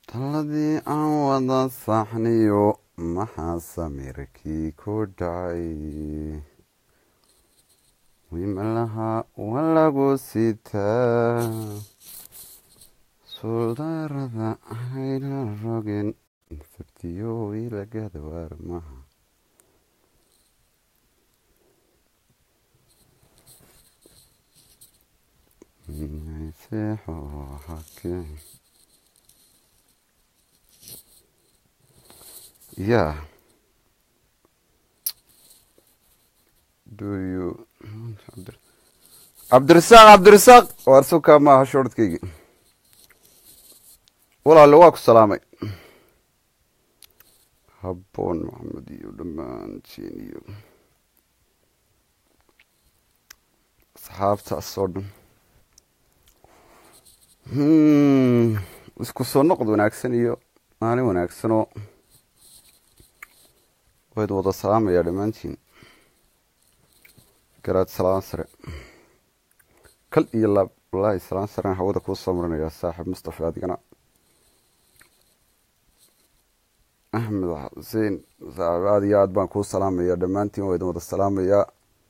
taladii aan wada saxniyo maxaa samirkii ku dhacay wimalaha waa lagu sitaa suldaarada hayla rogin sabtiyo ilagada waarmaha seexo hake yeah do you cabdirasaaq cabdirasaaq waar sukaa maaha shoorhadkaygi walaale waa ku salaamay habboon maxamed iyo dhammaantiin iyo asxaabtaas oo dhan isku soo noqod wanaagsan iyo maalin wanaagsanoo wayd wada salaamayaa dhammaantiin garaad salaan sare kal iyo laab wallaahi salaan saren hawada kuu soo marinayaa saaxiib mustafa adigana axmed xuseen saaxiib aad iyo aad baan kuu salaamayaa dhammaantiin waa idin wada salaamayaa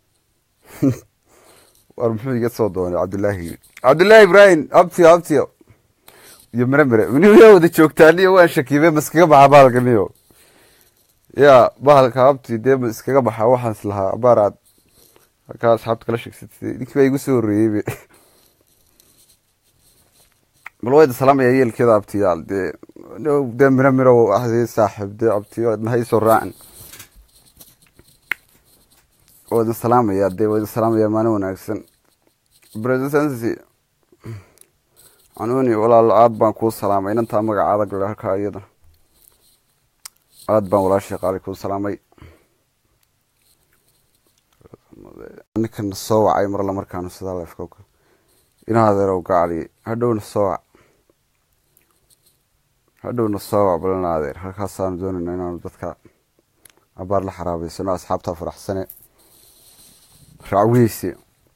war muxuu iga soo doonay cabdillaahi cabdillaahi ibraahim abtiyo abtiyo iyo mere mere niyaa wada joogtaaniyo waan shakiibe ma iskaga baxa bahalkaniyo ya bahalka abti dee ma iskaga baxa waxaan is lahaa abaar aad halkaa asxaabta kala sheegsatay ninkii baa igu soo horreeyeybe bal wayda salaamaya yeelkeeda abtiyaal dee dee miro miro ahdi saaxiib dee abtiyo nahay soo raacin waa idin salaamaya dee waa idin salaamaya maalin wanaagsan bresidency canuuni walaal aad baan kuu salaamay inantaa magacaada gale halkaa iyada aad baan walaashii qaali kuu salaamay ninkana soo wacay marla markaanu sidaa lefka ina adeerow gacali hadhowna soo wac hadhowna soo wac balina adeer halkaasaanu doonayna inaanu dadka abaar la xaraabeysano asxaabtaa faraxsane racweyse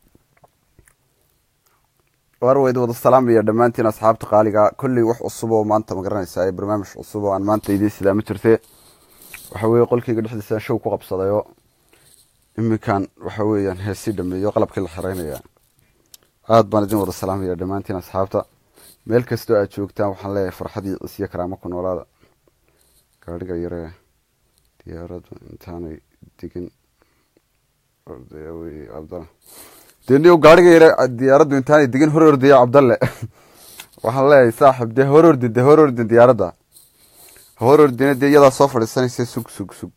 waar wayd wada salaamaya dhammaantiin asxaabta qaaliga kolley wax cusub oo maanta ma garanaysaa ee barnaamij cusub oo aan maanta idiin sidaa ma jirte waxa weeye qolkeyga dhexdiisa show ku qabsadayoo iminkan waxa weeyaan heesii dhameeyo qalabkii la xiraynaya aada baan idin wada salaamaya dhammaantiin asxaabta meel kastoo aad joogtaan waxaan leeyahay farxad iyo cisyo karaamo ku noolaada gaadhiga yaree diyaaradu intaanay digin cabdalla dee niyo gaadhiga yare diyaaraddu intaanay digin hor ordaya cabdalle waxaan leeyahay saaxib dee hor ordin dee hor ordin diyaaradda ha hor ordina dee iyadaa soo fadhiisanaysa sug sug sug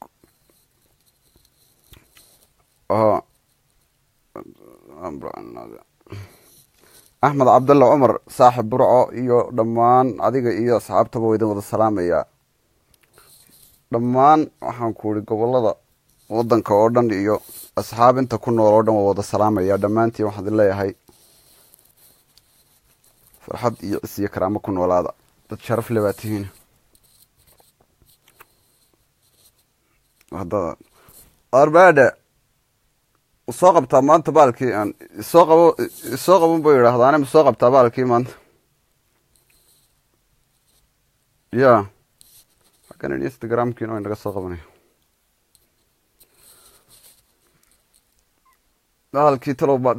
axmed cabdalle cumar saaxib burco iyo dhammaan adiga iyo asxaabtaba waa idin wada salaamayaa dhammaan waxaan ku uri gobolada wadanka oo dhan iyo asxaab inta ku nool oo dhan waa wada salaamaya dhammaantiin waxaan idin leeyahay farxad iyo cis iyo karaamo ku noolaada dad sharaf le baa tihiin arbade soo qabtaa maanta baalkii aan isoo qabo isoo qaban bu yidhaahdaane ma soo qabtaa baalkii maanta ya xaggan instagramkiina way naga soo qabanaya baalkii talow baad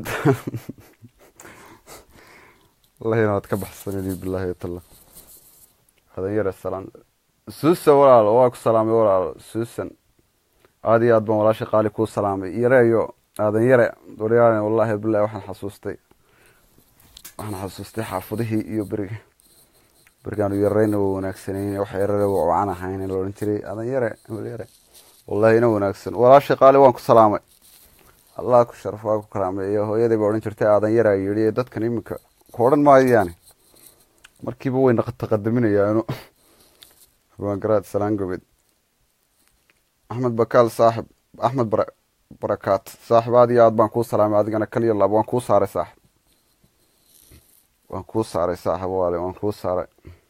wallahi inaad ka baxsanani billahi talla hadan yare salaan suusan walaalo waa ku salaamay walaalo suusan aada iyo aad baan walaasha qaali kuu salaamay yareeyo aadan yare waryaalen wallahi bilahi waxaan xasuustay waxaan xasuustay xaafadihii iyo beriga berigaanu yareyna waa wanaagsaneyn wax yarare waa wacan ahayn la odhan jiray aadan yare hebel yare wallahi ina wanaagsan walaasha qaali waan ku salaamay allah ku sharaf waa ku karaameeyo hooyaday baa odhan jirtay aadan yare a yidhi dadkan iminka ku odhan maayo yaani markiiba way taqadaminayaanu habaangaraad salaan gobeed axmed bakaal saaxib axmed barakaat saaxib aad iyo aad baan kuu salaamay adigana kaliya laab waan kuu saaray saaxib waan kuu saaray saaxib waale waan kuu saaray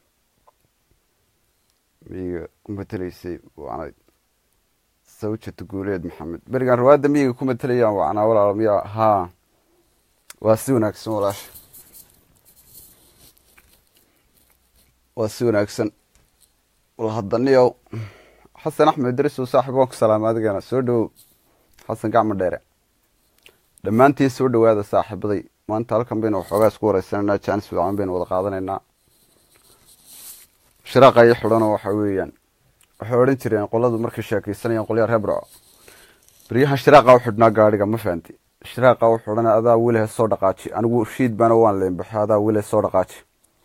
miyiga ku mateleysay waanayd sawjata guuleed maxamed berigaan rawaadda miyiga ku matelayaan wacnaa walaal miya haa waa si wanaagsan walaasha waa si wanaagsan wal haddaniyow xasan axmed idris oo saaxiib waan ku salaamay adigana soo dhowow xasan gacmo dheere dhammaantiin soo dhowaada saaxiibaday maanta halkan baynu waxoogaa isku wareysanaynaa jaanis fiican baynu wada qaadanaynaa shiraaqa iyo xidhanoo waxa weeyaan waxay odhan jireen qoladu markay sheekaysanayaan qolyaa reer burco beryahan shiraaqa u xidhnaa gaadhiga ma fahanti shiraaqa u xidhana adaa welihe soo dhaqaaji anigu shiid baana waan leenbaxay adaa welihe soo dhaqaaji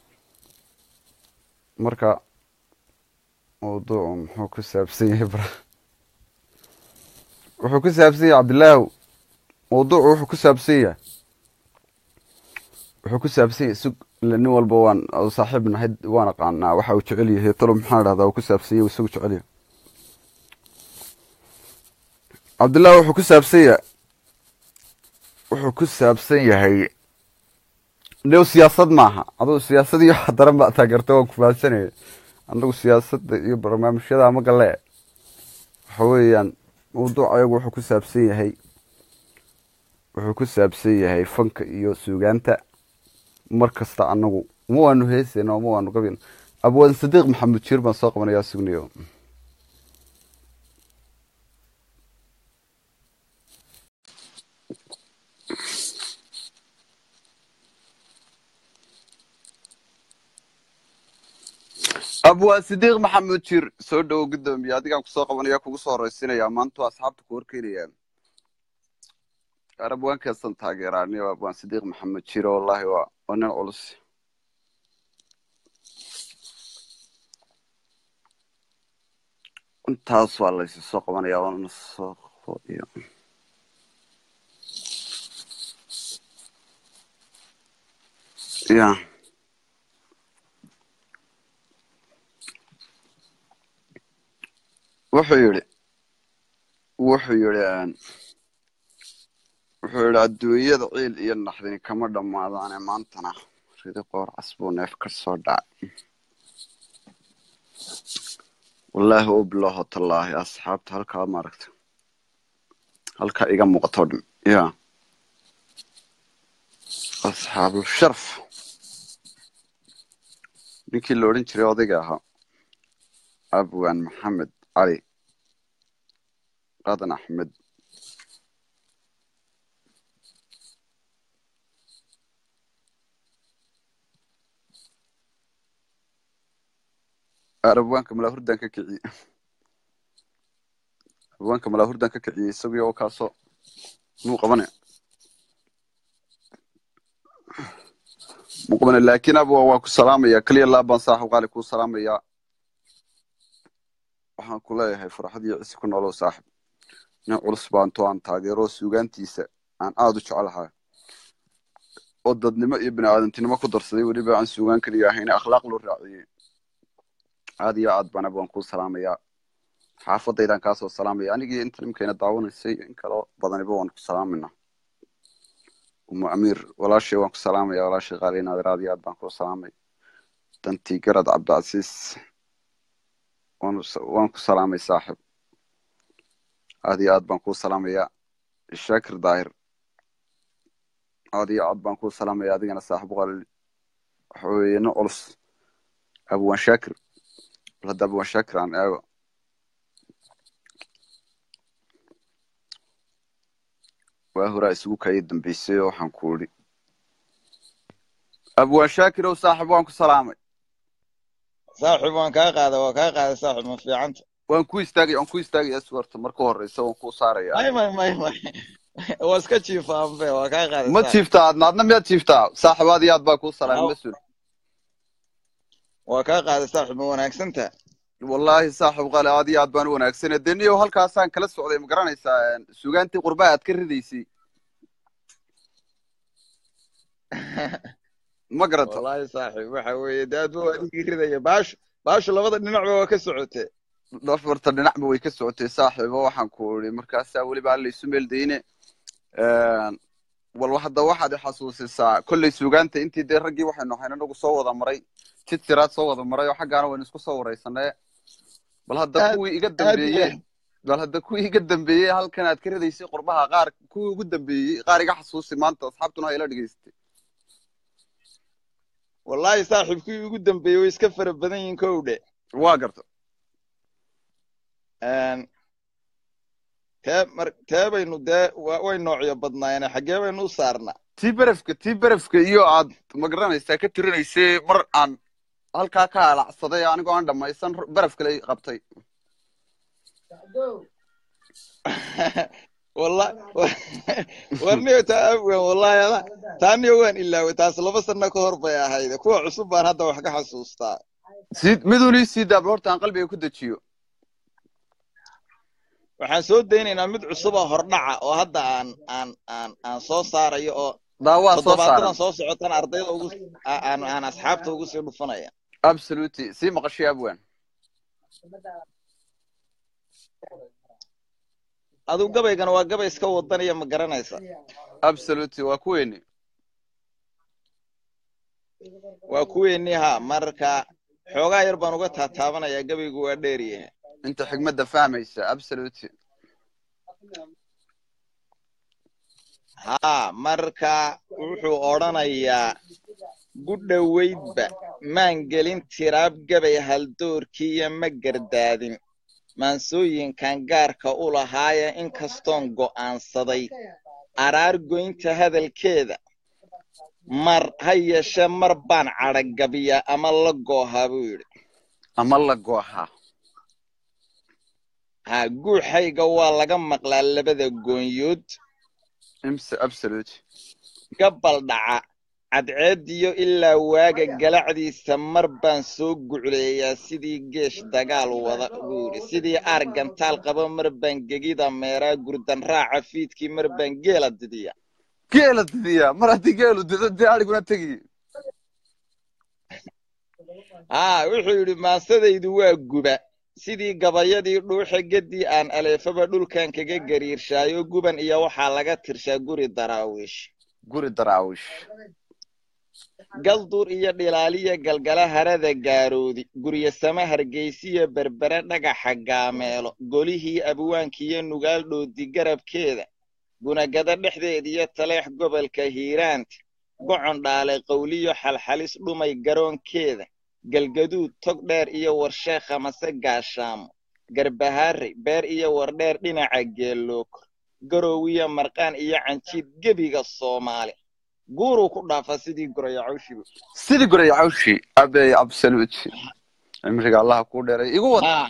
marka mawduucu muxuu ku saabsan yahay bra wuxuu ku saabsan yahay cabdilaahu mawduucu wuxuu ku saabsan yahay wuxuu ku saabsan yahay sug ila nin walba waan saaxiib nahay waan aqaanaa waxa uu jecel yahay talo maxaa dhahdaa uu ku saabsan yahay isagu jecel yahay cabdilaahu wuxuu ku saabsan yahay wuxuu ku saabsan yahay new siyaasad maaha aduu siyaasad iyo wax daran baa taageerta waan ku fahansanaya anagu siyaasadda iyo barnaamijyada ama galle waxa weeyaan mawduuc ayagu wuxuu ku saabsan yahay wuxuu ku saabsan yahay fanka iyo suugaanta mar kasta anagu uma waanu heesayna uma waanu gabin abwaan sadiiq maxamed jiir baan soo qabanayaa sugnayo abwaan sidiiq maxamed jiir soo dhowo gudoomiye adigaan kusoo qabanaya kugu soo horeysinaya maanta waa asxaabta ku horkeenaya arabwaankeesan taageeraaniyo abwaan sidiiq maxamed jiir wallahi waa waa nin culus intaas waa laysi soo qabanaya waana soo qodiyo ya wuxuu yidhi wuxuu yidhi wuxuu yidhi adduunyada ciil iyo naxdini kama dhammaadaane maantana ridi qoor casbuu neef ka soo dhacay wallaahi u biloho tallaahi asxaabta halkaa maaragta halkaa iga muuqato dhan ya asxaabul sharaf ninkii la odhan jiray odayga ahaa abwaan maxamed cali qadan axmed abwaanka malaahurdan ka kiciyey abwaanka malaahurdan ka kiciyey isagii oo kaasoo muu qabanaya muu qabanaya laakiin abwa waa ku salaamaya keliya laabaan saaxib qaali kuu salaamaya waxaan ku leeyahay farxad iyo cisi ku noolow saaxib nin culus baanto aan taageero suugaantiisa aan aada u jecelahay oo dadnimo iyo bini aadantinimo ku darsaday weliba aan suugaan keliya ahayn akhlaaq loo raaciyey aad iyo aad baan abwaan kuu salaamayaa xaafadaydaan kaasoo salaamaya anigii inta nimkayna daawanaysay in kaloo badaniba waan ku salaamayna umu amiir walaashay waan ku salaamaya walaashay qaali naadir aad iyo aad baan kuu salaamay dantii garad cabdicasiis waan ku salaamay saaxib aad iyo aad baan kuu salaamayaa shaakir daahir aad iyo aad baan kuu salaamaya adigana saaxib qalil waxa weeye nin culus abwaan shaakir bal hadda abwaan shaakir aan eego waa horaa isugu kaya dambeysay oo waxaan ku idhi abwaan shaakir ow saaxib waan ku salaamay saaxib waan kaa qaada waa kaa qaada saaxib ma fiicanta waan ku istaagaya waan ku istaagaya suwarta marka horeysa waan kuu saaraya may may may may waa iska jiifaa anfe waa kaa qaada ma jiiftaa adna adna miyaad jiiftaa saaxib aad iyo aad baa kuu salaamay mas-uul waa kaa qaada saaxib ma wanaagsanta wallaahi saaxib qale aad iyo aad baan u wanaagsane de niyow halkaasaan kala socday ma garanaysaa sugaantii qurbaha aad ka ridaysay ma garata wallaahi saaxib waxa weeye de aad waa adigii ridaya baashu baashu labada dhinacba waa ka socotee dhafarta dhinacba way ka socotay saaxiibo waxaan ku idhi markaasaa weliba alla isu meeldayne walba hadda waxaad xasuusisaa kolley suugaanta intii dee raggii waxaynu ahayn anagu soo wada maray jid siraad soo wada maray oo xaggaana waynu isku soo wareysanee bal hadda kuwii iga dambeeyey bal hadda kuwii iga dambeeyey halkan aad ka ridaysay qurbaha qaar kuwii ugu dambeeyey qaar iga xasuusi maanta asxaabtuna ha ila dhegeystay wallaahi saaxiibkii ugu dambeeyey way iska fara badan yihiin kow dhe waa garta Een, tee mar tee baynu dee wa- way noocyo badnaayeen xaggee baynu u saarnaa tii berefka tii berefka iyo aad magaranaysaa ka tirinaysay mar aan halkaa ka alacsaday anigoo aan dhammaysan beref kale qabtay walla warniyo taa abwan wallahi ada taaniyo waan ilaaway taas laba sano ka hor bay ahayd kuwa cusub baan hadda wax ka xasuustaa sii miduun ii sii daablo horta aan qalbiga ku dejiyo waxaan soo daynaynaa mid cusub oo hordhaca oo hadda aan aan aan aan soo saarayo oo daawaa soo toddobaadadan saaran soo socotana ardayda ugu a- aan aan asxaabta ugu sii dhufanaya absolutely sii maqashay abwan adigu gabaygana waa gabay iska wadanaya ma garanaysa absolutely waa kuweeni waa kuweennii ha marka xoogaa yar baan uga taataabanayaa gabaygu waa dheer yahay inta xigmadda fahmaysa absolutely haa marka wuxuu odhanayaa gudhoweydba maan gelin tiraab gabay haldoorkiiyo ma gardaadin maansooyinkan gaarka u lahaaya inkastoon go'aansaday araar goynta hadalkeeda mar ha yeeshee mar baan cadhagabiyaa ama la goohaa buu yidhi ama la goohaa haa guuxayga waa laga maqlaa labada goonyood imse absolutely gabal dhaca cadceediyo ilaa waaga galacdiisa mar baan soo gucleeyaa sidii geesh dagaal wada buu yidhi sidii aar gantaal qaba mar baan gegida meeraa gurdan raaca fiidkii mar baan geela didiya geela didiya mar haddii geelu dido dee adhiguna tegi haa wuxuu yidhi maasadaydu waa guba sidii gabayadii dhuuxa geddii aan aleefaba dhulkan kaga gariirshaayo guban iyo waxaa laga tirshaa guri daraawiish guri daraawish galdur iyo dhilaaliya galgala harada gaaroodi guryasama hargeysiyo berbere dhagaxa gaameelo golihii abwaankiyo nugaal dhoodi garabkeeda gunagada dhexdeediyo taleex gobolka hiiraanta gocon dhaale qawliyo xalxalis dhumay garoonkeeda galgaduud tog dheer iyo warsheekha mase gaashaamo garbahaare beer iyo wardheer dhinaca geelookor garowiyo marqaan iyo canjiid gebiga soomaali guuruu ku dhaafaa sidii gorayacawshiba sidii goraya cawshi abey absolutely cimriga allaha kuu dheeray igu wad haa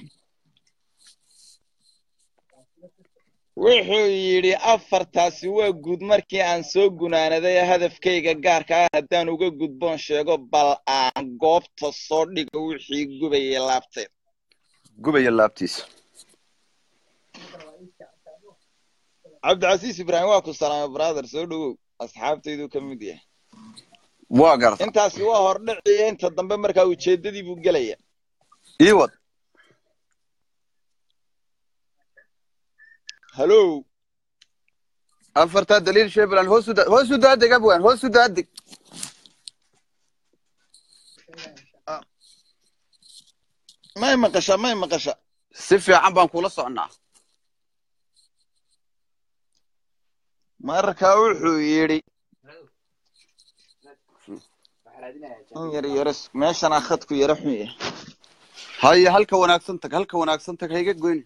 wuxuu yidhi afartaasi waa guud markii aan soo gunaanaday hadafkayga gaarka ah haddaan uga gudboon sheego bal aan goobta soo dhigo wixii gubayay laabteed gubaya laabtiisa cabdicasiis ibraahim waa ku salaamay brother soo dhowow asxaabtayduu ka mid yahay waa garta intaasi waa hordhiciyo inta dambe markaa ujeeddadii buu gelaya ii wad hallow afartaa daliil shebeland hoosu da hoosu daadeg abwan hoosu daadeg may maqasha may maqasha si fiican baan kula socnaa marka wuxuu yidhi in yar yaro meeshanaa khadku yaro xun yahay haye halka wanaagsan tag halka wanaagsan tag hayga goyni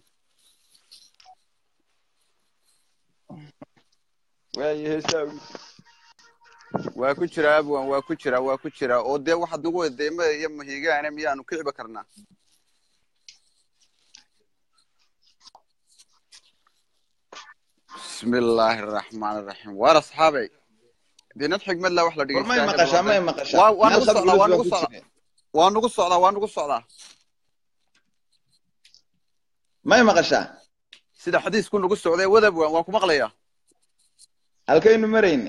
waayo heesaa waa ku jira abwan waa ku jira waa ku jira oo dee waxaad nagu wedeema iyo mahigaane miyaanu kiciba karnaa bismi illaahi araxmaan araxiim waar asxaabey dinad xigmad la wax la war may maqashaa may maqashaa waa waa meel nagu socdaa waa khadgulad baa nagu ku socdaa jira waa nagu socdaa waa nagu socdaa may maqashaa sida xadiisku nagu socday wadab waan waa ku maqlayaa halkaynu marayne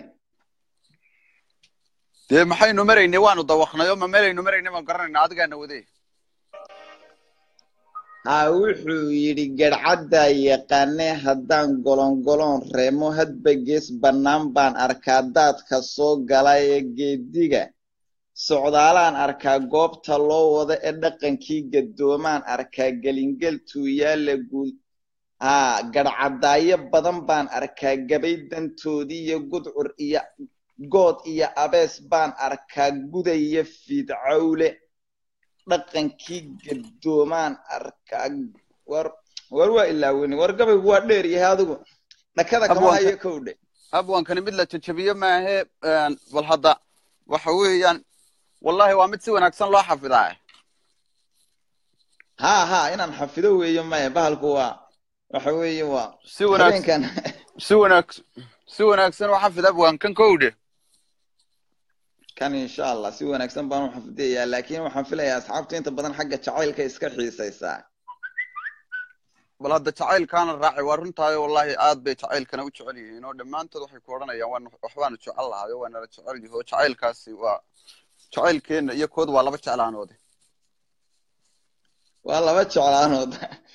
dee maxaynu maraynay waanu dawaqnay oo ma meelaynu maraynay baan garanayna adigaana wade haa wuxuu yidhi garhcaddaa yaqaane haddaan golongoloon reemo hadba gees bannaan baan arkaa daadka soo gala ee geediga socdaalaan arkaa goobta loo wado ee dhaqankii gadoomaan arkaa gelingel tuuyaala guud haa garhcaddaayo badan baan arkaa gabay dantoodii iyo gudcur iyo good iyo abees baan arkaa gudaya fiidcawle dhaqankii gadoomaan arkaa war war waa ilaaweyne war gabaygu waa dheer yahay adigu dhakada kama Abwaanka- hayo kowdhe abwankani mid la jajabiyo maahe een, bal hadda waxa weeyaan wallahi waa mid si wanaagsan loo xafidaa ha ha inaan xafido weeye maya bahalku waa waxa weeye waa si wanaagsan habeenkan si wanaag si wanaagsan u xafid abwankan kowdhe kan insha allah si wanaagsan baan u xafidayaa laakiin waxaan filayaa asxaabtu inta badan xagga jacaylka iska xiisaysaa bal hadda jacaylkaana raacay waa runtaayo wallahi aad bay jacaylkana u jecel yihiin oo dhammaantood waxay ku odhanayaan waan waxbaanu jecel lahayo waa nala jecel yihi oo jacaylkaasi waa jacaylkeenna iyo kood waa laba jeclaanoode waa laba jeclaanood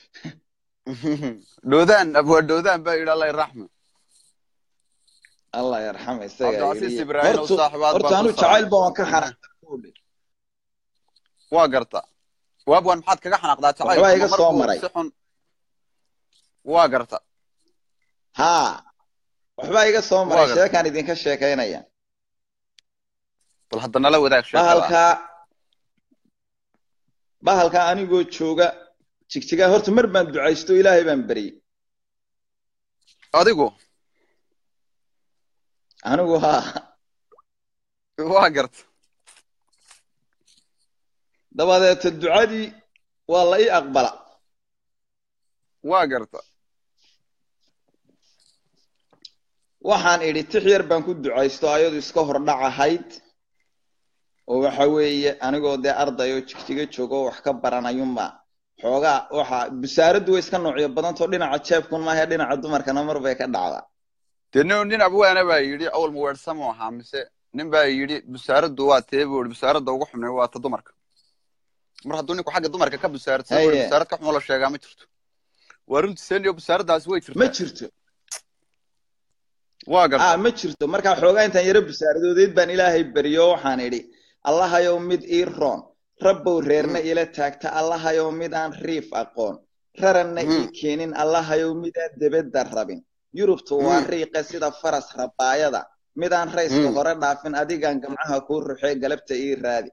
dhoodaan abwaa dhoodaan baa yidhi allah iraxme allah yarxama isaga cabdicasiis yidhi. ibraahim oo Hortu- saaxibaad horta baan anu ku jacayl ba salaamay. waan ka xanaaqay waa garta waabwan maxaad kaga xanaaqdaa jacaylka Waxbaa iga ma soo markuu maray. si xun waa garta ha waxbaa iga soo maray Waa gartay. sheekaan idinka sheekaynaya bal hadda nala wadaag sheekada bahalkaa bahalkaa anigoo jooga jigjigaa horta mar baan ducaysto ilaahay baan beryey adigu anigu haa waa garta dabadeeta ducadii waa la ii aqbala waa garta waxaan idhi tix yar baan ku ducaysto ayadu iska hordhac ahayd oo waxa weeye anigoo dee arday oo jigjiga jooga oo wax ka baranayunba xoogaa waxa busaaraddu way iska noocyo badantao dhinaca jeebkun maahe dhinaca dumarkana mar bay ka dhacdaa dee nin nin abwaana baa yidhi awal muweersamo ahaa mise nin baa yidhi busaaraddu waa tee buu yidhi busaaradda ugu xumnay waa ta dumarka mar hadduu ninku xagga dumarka ka busaaradsan buu yidhi Haye. busaarad ka xumo la sheegaa ma jirto waa runtii seniyo busaaraddaasi way ma jirtaa jirto waa garta ah ma jirto markaa xoogaa intaan yaro busaaradooded baan ilaahay beriyo waxaan idhi allahayow mid ii roon rabbow reerna ila taagta allahayow midaan riif aqoon raranna ii Mm. keenin allahayow midaan debedda rabin yurubtu waa Mm. riiqa sida faras rabaayada midaan rayska Mm. hore dhaafin adigaan gamcaha kuu ruxee galabta ii raadi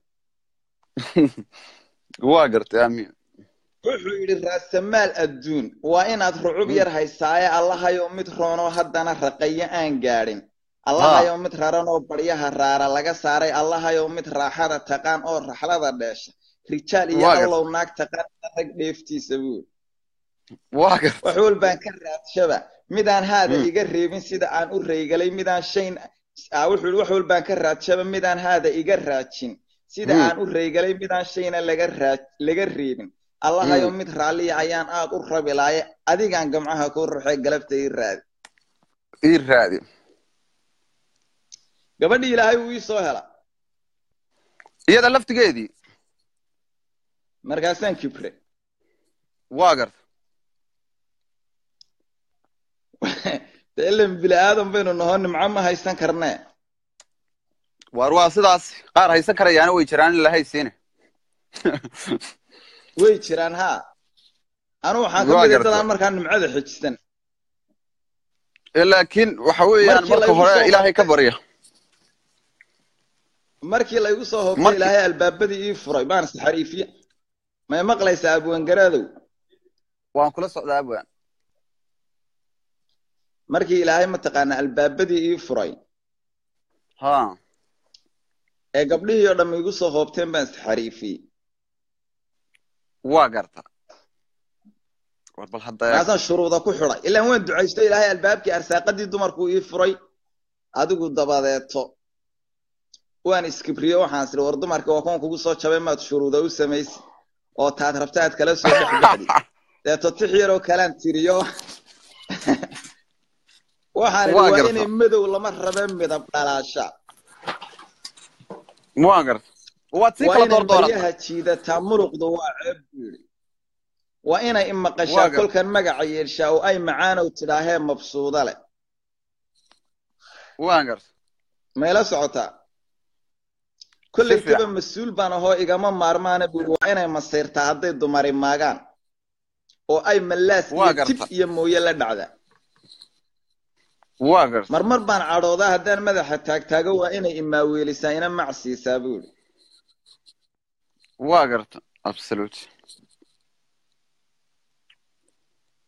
waa garta aamin wuxuu yidhi raasamaal adduun waa inaad rucub Mm. yar haysaaye allahayow mid roonoo haddana raqayo aan gaadhin allahayow mid raranoo baryaha raara laga saaray allahayow mid raaxada taqaan oo raxlada dheesha rijaal iyo Waa gartay. allow naag taqaan rag dheeftiisa buur waa garta wax walbaan ka raadshaba midaan haada Mm. iga reebin sida aan u reygalay midaan shayn ah, wuxuu yidhi wax walbaan ka raadshaba midaan haada iga raajin sida Mm. aan u reygalay midaan shayna laga raaj laga reebin allahayow Mm. mid raalliya ayaan aad u rabi laaye adigaan gamcaha kuu ruxay galabta ii raadi ii raadi gabadhii ilaahay wuu ii soo hela iyada laftigeedii markaasaan kibre waa garta de ilan bini aadan baynu nahoo nimco ma haysan karnee waar waa sidaas qaar haysan karayaana way jiraan in la haysiine way jiraan haa anu waxaan ka Waa mid gartay. dadaan markaa nimcada xejisan Eh, laakiin waxa weeyaan Markii marka lagu hore soo ilaahay ka barya markii laygu soo hoobtay Markii- ilaahay albaabadii ii furay baan isxariifiye may maqlaysaa abwangaraadow waan kula socdaa abwaan markii ilaahay mataqaana albaabadii ii furay ha ee gabdhihii oo dhamma igu soo hoobteen baan isxariifiyey waa garta war bal hadda markaasaan shuruuda ku xidhay ilaan waan ducaysto ilaahay albaabkii arsaaqadii dumarkuu ii furay adigu dabadeeto waan iskibriyo waxaan isiri war dumarka waa kuwan kugu soo jabay maad shuruuda u samaysi oo taad rabta aad kala soo dhex baxdi deeto tix yaroo kalaan tiriyo waxaan idhi Waa waa garta. inay madow lama rabe midab dhalaasha waa garta waad sii waa kala inay doordoorata maryaha jiidataa muluqdu waa ceeb buu yidhi waa inay Waa imaqashaa gar- kolkan magaca yeeshaa oo ay macaanow tidhaahee mabsuuda leh waa garta mayla socotaa kollay Si fiican. tiba mas-uul baan ahoo igama maarmaana buu yidhi waa inay masiirtaa hadday dumari maagaan oo ay mallaas Waa iyo garta. tib iyo mooye la dhacdaa waa garta marmar baan cadhoodaa haddaan madaxa taagtaago waa inay imaaweelisaa ina macsiisaa buu yidhi waa garta absolute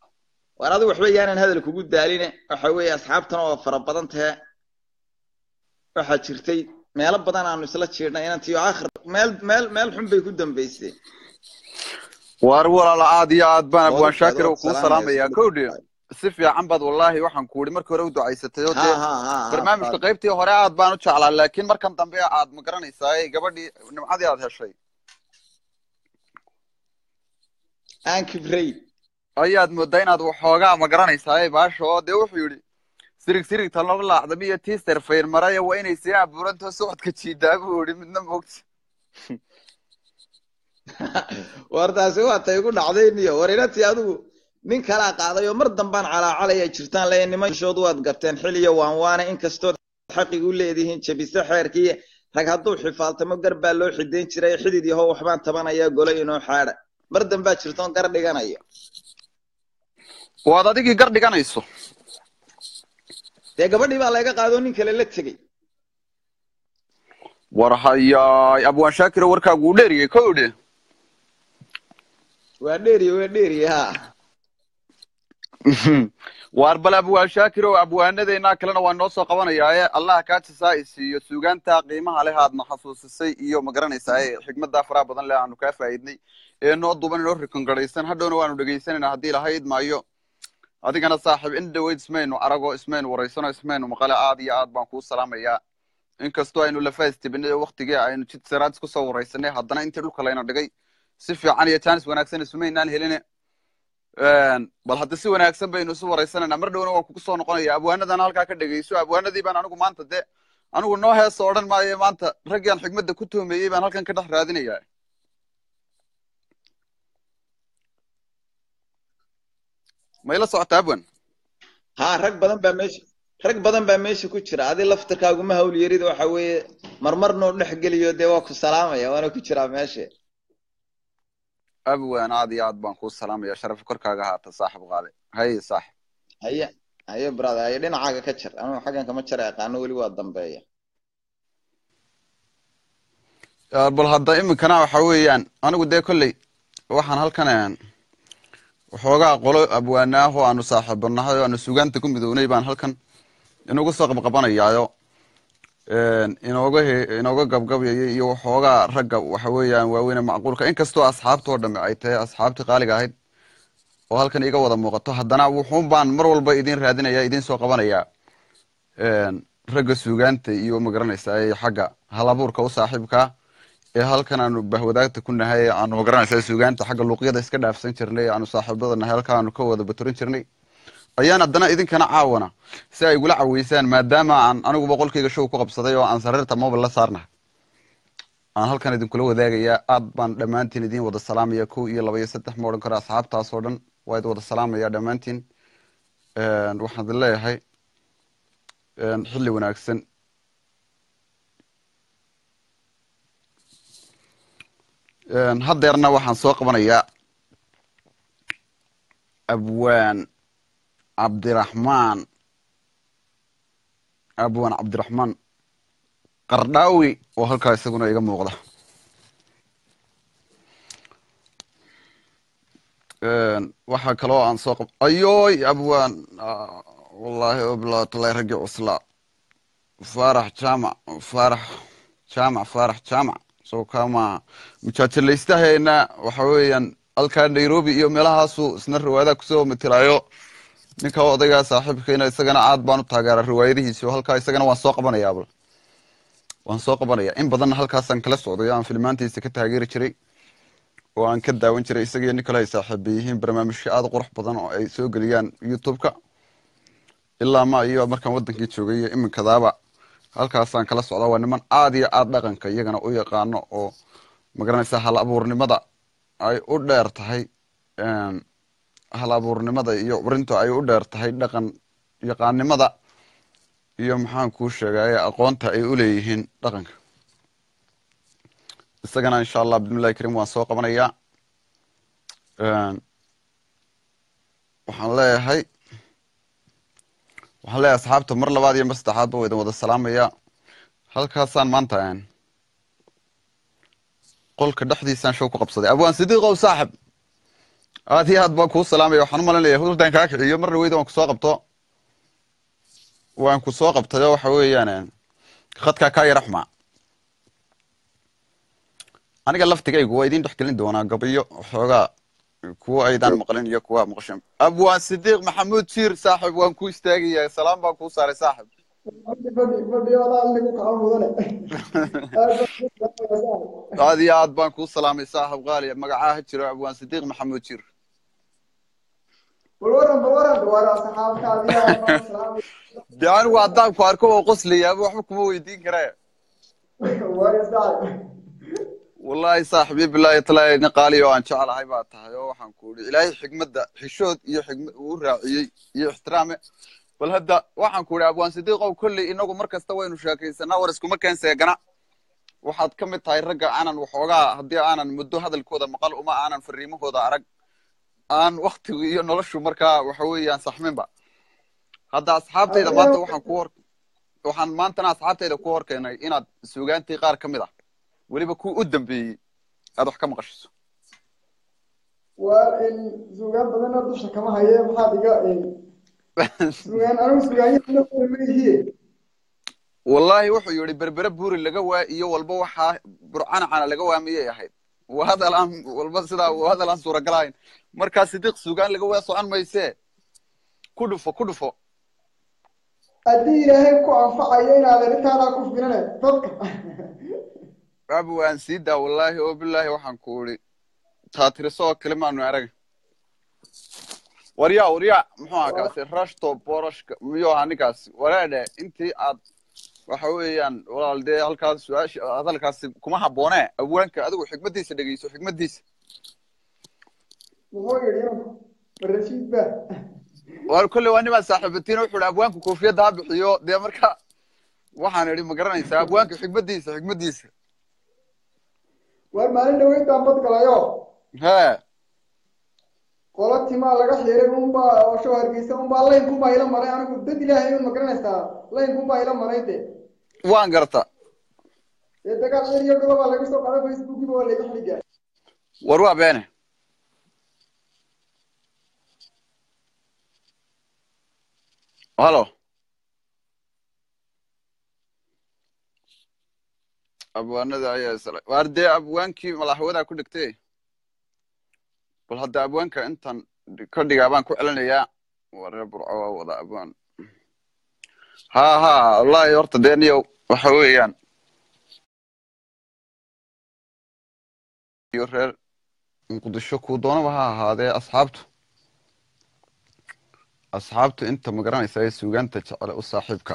war adigu waxba yaanan hadal kugu daaline waxa weeye asxaabtana waa fara badan tahe waxaa jirtay meelo badan aanu isla jiirnay inantiyo aakhir meel meel meel xun bay ku dambaysay waar walaalo aad iyo aad baan abwaan Wadaadka shaakir adoo oo kuu salaamaya salaamayaa isku kowdhi dhigay. si fiican baad wallaahi waxaan ku idhi markii hore u ducaysatay oo ha dee ha ha ha barnaamijka Faad- qaybtii hore aad baan u jeclaa laakiin markan dambe aad ma garanaysaa gabadhii nimcadii aad heshay aan kibrey ayaad moodaa inaad waxoogaa ma garanaysaa baasha oo dee wuxuu yidhi sirig sirig talnaba laacdami iyo tiister fayn maraya waa inay sii abuurantoo socodka jiidaa buu yidhi midna moogta war taasi waa tay igu dhacday niyo war inantii adigu nin kalaa qaaday oo mar dambaan calaacalaya jirtaan leeya nimanshood waad garteen xil iyo waan waana inkastood xaqig u leedihiin jabise xeerkii rag hadduu xifaaltamo gar baa loo xidayn jiray xidid yahow waxbaan tabanayaa golo inoo xaadha mar dambaa jirtoon gar dhiganayo waad adigii gar dhiganayso dee gabadhii baa layga qaadoo nin kale la tegey war hayaay abwaan shaakiro warkaagu u dheeriyey kowdhi waa dheeriye waa dheeriye ha waar bal abwaan shaakir oo abwaanadeennaa kalena waa noo soo qabanayaaye allah kaa jasaa i siiyo suugaanta qiimaha leh aadna xasuusisay iyo ma garanaysaa xigmaddaa faraha badan leh aanu kaa faa'iidnay ee noo duban inoo rikongaraysan hadhowna waanu dhegaysanayna haddii ilahay idmaayo adigana saaxiib in dhaweyd ismaynu arago ismaynu waraysano ismaynu maqale aad iyo aad baan kuu salaamayaa inkastoo aynu lafaas tibinay oo waktigii aynu jid saraad isku soo waraysanay haddana intii dhulka layna dhigay si fiican iyo jaanis wanaagsan isumaynaan heline bal hadda si wanaagsan baynu isu waraysanayna mar dhowna waan kugu soo noqonaya abwaanadan halkaa ka dhegeyso abwaanadii baan anigu maanta de anigu noo heesa odhan maayo maanta raggaan xigmadda ku toomeeyey baan halkan ka dhex raadinaya ma ila socotaa abwan ha rag badan baa meesha rag badan baa meesha ku jira adi laftirkaaguma hawl yarida waxa weeye marmar noo dhex geliyo dee waa ku salaamaya waana ku jiraa meesha abwan aad iyo aad baan kuu salaamaya sharaf korkaaga haata saaxib qaale haye saaxib haye haye brother haye dhinacaaga ka jar anugu xaggan kama jara aqaano weli waa dambeeya bal hadda iminkana waxa weeyaan anigu dee kolley waxaan halkan waxoogaa qolo abwaanaah oo aanu saaxiibanahay oo aanu sugaanta ku midownay baan halkan inugu soo qabqabanayaayo inooga he inooga gabgabayay iyo waxoogaa ragga waxa weeyaan waaweyne macquulka inkastoo asxaabta oo dhame ay tahay asxaabtii qaaliga ahayd oo halkan iga wada muuqato haddana wuxuun baan mar walba idin raadinaya idin soo qabanayaa ragga sugaanta iyo magaranaysaa ee xagga halabuurka u saaxiibkaa ee halkan aanu bahwadaagta ku nahay aanu magaranaysaa sugaanta xagga luuqyada iska dhaafsan jirnay aanu saaxiibada nahay halka aanu ka wada baturin jirnay ayaan haddana idinkana caawana si ay igula caweysaan maadaama aan anigu boqolkayga show ku qabsaday oo aan sariirta mobile la saarnahay aan halkan idinkula wadaagayaa aad baan dhammaantiin idin wada salaamaya kow iyo laba iyo saddex ma odhan karo asxaabtaas oo dhan waa idin wada salaamaya dhammaantiin waxaan idin leeyahay xilli wanaagsan haddeerna waxaan soo qabanayaa abwaan cabdiraxmaan abwaan cabdiraxmaan qardhaawi oo halkaa isaguna iga muuqda waxaa kaloo aan soo qab ayoy abwaan wallaahi oblatulay raggii cuslaa faarax jaamac faarax jaamac faarax jaamac soo kama mujaajilaystaheena waxa weeyaan halkaa nairobi iyo meelahaasu isna riwaayadaha kusoo matilaayo ninka odaygaa saaxiibkayna isagana aad baan u taageera riwaayadihiisi oo halkaa isagana waan soo qabanayaa bal waan soo qabanaya in badanna halkaasaan kala socday aan filmaantiisa ka taageeri jiray oo aan ka daawan jiray isagiyo nin kale ay saaxiiba yihiin barnaamijyo aada qurux badan oo ay soo geliyaan youtube-ka ilaa ma iyo markaan wadankii joogay iyo iminkadaaba halkaasaan kala socdaa waa niman aada iyo aada dhaqanka iyagana u yaqaano oo magaranaysa hal abuurnimada ay u dheer tahay hal abuurnimada iyo urinta ay u dheer tahay dhaqan yaqaannimada iyo maxaan kuu sheegay aqoonta ay u leeyihiin dhaqanka isagana insha allah bismillahi karim waan soo qabanayaa waxaan leeyahay waxaan leeyahay asxaabta mar labaad iyo mar saddexaadba waa idin wada salaamaya halkaasaan maanta qolka dhexdiisaan show ku qabsaday abwaan sidiiqow saaxib aad iyo aad baan kuu salaamaya waxaan u malinaya hurdaan kaa kiciyo mar dhaweyda waan kusoo qabto waan ku soo qabtayo waxa weeyaan khadkaa kaa yara xumaa aniga laftigaygu waa idin dhex gelin doonaa gabayo waxoogaa kuwa aydaan maqlin iyo kuwa maqshan abwaan sidiiq maxamuud jiir saaxib waan ku istaagaya salaam baan kuu saaray saaxib aad iyo aad baan kuu salaamay saaxib qaali magacaa ha jiro abwaan sidiiq maxamuud jiir de anigu haddaan ku arko oo qoslayaaba waxba kuma weydiin karee wallahi saaxibi bilaahi talaahi nin qaali oo aan jeclahay baa tahay oo waxaan ku idhi ilaahay xigmadda xishood iyo xigmad uu raaciyey iyo ixtiraame bal hadda waxaan ku idhi abwaan sidiiqow kolley inagu mar kasta waynu sheekaysanaa war iskuma keen seegana waxaad ka mid tahay ragga aanan waxoogaa haddii aanan muddo hadalkooda maqal uma aanan fariimahooda arag aan waktigu iyo noloshu markaa waxa weeyaan saxminba hadda asxaabtayda maanta waxaan ku hor waxaan maantana asxaabtayda ku hor keenay inaad sugaantii qaar ka mid ah weliba kuwa u dambeeyey aad wax ka maqashiso waa sugaan badana dusha kama haye maxaad iga sugaan anigu sugaanyamaihiye wallahi wuxuu yidhi berbere buuri laga waa iyo walba waxaa burcanacana laga waa miyay ahayd waa hadal aan walba sidaa waa hadal aan suuragalahayn markaa sidiiq sugaan laga waa socon maysee ku dhufo ku dhufo haddii ilaahay ku anfacayo inaad arintaadaa ku filane dadka abu waan sii daa wallahi oo bilaahi waxaan ku idhi taatiriso oo kale maanu arag waryaa waryaa muxuu ahaa kaasi rashto boroshka miyuu ahaa ninkaasi waraadhe intii aad waxa weeyaan walaal dee halkaas su-aasha hadalkaasi kuma habboonee abwaanka adigu xikmaddiisa dhegeyso xikmaddiisa muxuu yidhi rashiid ba war kolley waa nimaa saaxiibatiin wuxuu ihi abwaanku koofiyadda ha bixiyo dee marka waxaan idhi ma garanaysaa abwaanka xikmaddiisa xikmaddiisa war maalin dhaweyntaan bad galayo hee qola timaa laga xiray unbaa oo show hargeysa unbaa laynkunbaa ila maray anigu dad ilaahay un ma garanaysaa laynkunbaa ila maray de waan garta dee dagaal cir iyo gobobaa laga soo qaday facebookiba waa layga xiligaa war waa beene halo abwaanada ayaa isla waar dee abwaankii malaxwadaa ku dhigtay bal hadda abwaanka intan ka dhigaa baan ku celinayaa waree burco waa wada abwaan ha ha wallahi horta dee niyo waxa weeyaan iyo reer muqdisho kuu doonaba ha ahaadee asxaabtu asxaabtu inta ma garanaysa ee suugaanta jecele u saaxiibka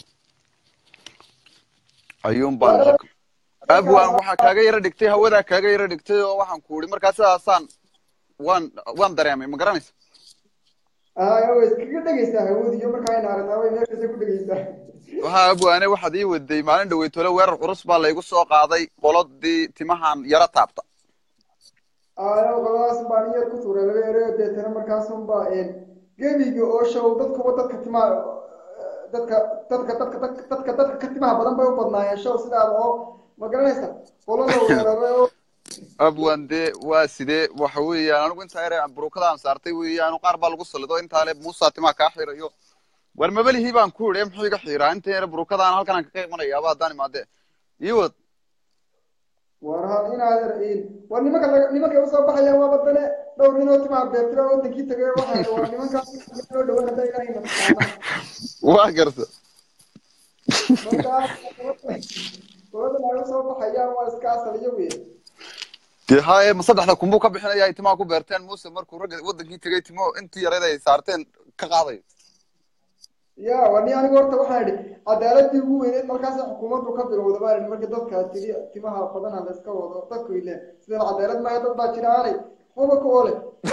ayuun baan abwaan waxaa kaaga yaro dhigtay hawadaa kaaga yaro dhigtay oo waxaan ku idhi markaa sidaasaan waan waan dareemay ma garanaysa way iskaga dhegeysaa hawadiyo markaa ayna aragnaa way meel kasta ku dhegeysaa waxaa abwaane waxaad ii waday maalin dhaweytole weerar curus baa laygu soo qaaday qolodii timahan yaro taabta ayo qoladaas baan in yar ku tuuray laba ereo deetana markaasunba gebiga oo show dadkuba dadka timaha dadka dadka dadka dadka dadka ka timaha badan bay u badnaayeen show sidaada oo ma garanaysa qolada weeraray oo abwan dee waa sidee waxa weeyaan anigu intaa yare burukadaan saartay weeyaan qaar baa lagu salido intaa le muusa timaa kaa xirayo war mabalihii baan ku idhi muxuu iga xiraa inta yare burukadaan halkanaan kaga imanayaaba haddaan imaadee ii wad war hal inaad war nimanka nimankay usoo baxayaan waa badane dhowr ninoo timaa beertira wadankii tagay waxa waa nimankaas loo dhawan hadda ilaahay mataqaana waa garta markaa qoladan ay usoo baxayaan waa iska asaliyo wey dee haye ma saddexda kunbuu ka bixinaya ay timaha ku beerteen muuse markuu ragga wadankii tegay timo intii yareed ay saarteen ka qaadayo ya waa ni anigu horta waxaan idhi cadaaladii ugu weyneyd markaasa xukuumaddu ka bilowda baan idhi marka dadka tiri timaha badana la iska wado dadku ile sidan cadaalad maayo dad baa jira aanay waxba ka ole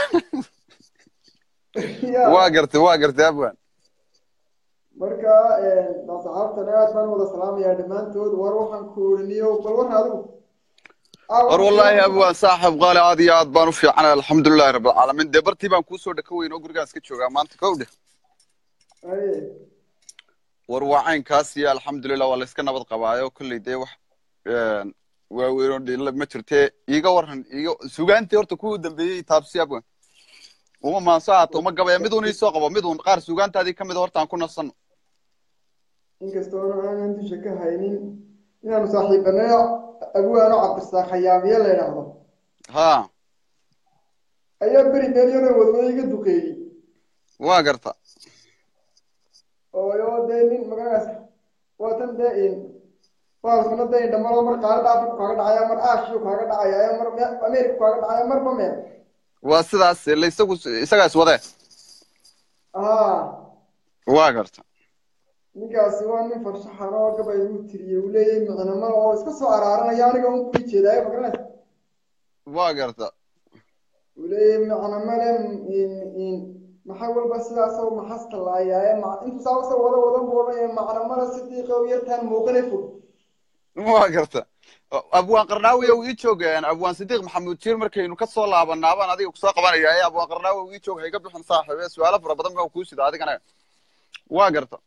waa gartay waa gartay abwan marka saxaabtan aad baan wada salaamayaa dhammaantood war waxaan ku oriniyo bal war adigu war wallahi abwan saaxib qaali aad iyo aad baan u fiicanay alxamdulilahi rabbilcaalamiin dee bartii baan kuusoo dhaka weyn oo gurigaan iska joogaa maanta kow dheh war waa caynkaas iyo alxamdulilah waa layska nabad qabaayo kolley dee wax waaweyn oo dhila ma jirtee iiga waran iiga sugaantii horta kuwii dambeeyey taabsi abwan uma maanso haato uma gabaya mid uun iisoo qabo mid uun qaar suugaantaadii ka mid horta aan ku nasanno inkastoona aanan dusha ka haynin inaanu saaxiibanayo abuwaano cabdirasaaq khayaamiye la yidhaahdo ha ayaa beri meelyana wadwada iga duqeeyey waa garta oo yoo dee nin magagaas waatan dee in baalkana dee indhamaro mar qaarada afriku kaaga dhacaya mar aashiyu kaaga dhacaya mar me- ameriku kaaga dhacaya marba meel waa sidaas la isagu isagaa iswadee haa waa garta ninkaasi waa nin farshaxan oo gabay uu tiriyey uu leeyahay micnamada oo iska soo araaranaya aniga un kuli jeedaayo magaranaysa waa garta uu leeyahay micnamale in in maxaa walba sidaasoo maxasta laayaaye ma intuu saabasa wada wadan buu odhanaya macnamada sidiiqa u yartaan muuqane fog waa garta abwaan qarnaawi uu ii joog abwaan sidiiq maxamuud jiir markaynu ka soo laabanaabaan adiga kusoo qabanaya ee abwaan qarnaawi uu ii joog hayga bixin saaxiibe su-aalo fara badan baa kuu sida adigana waa garta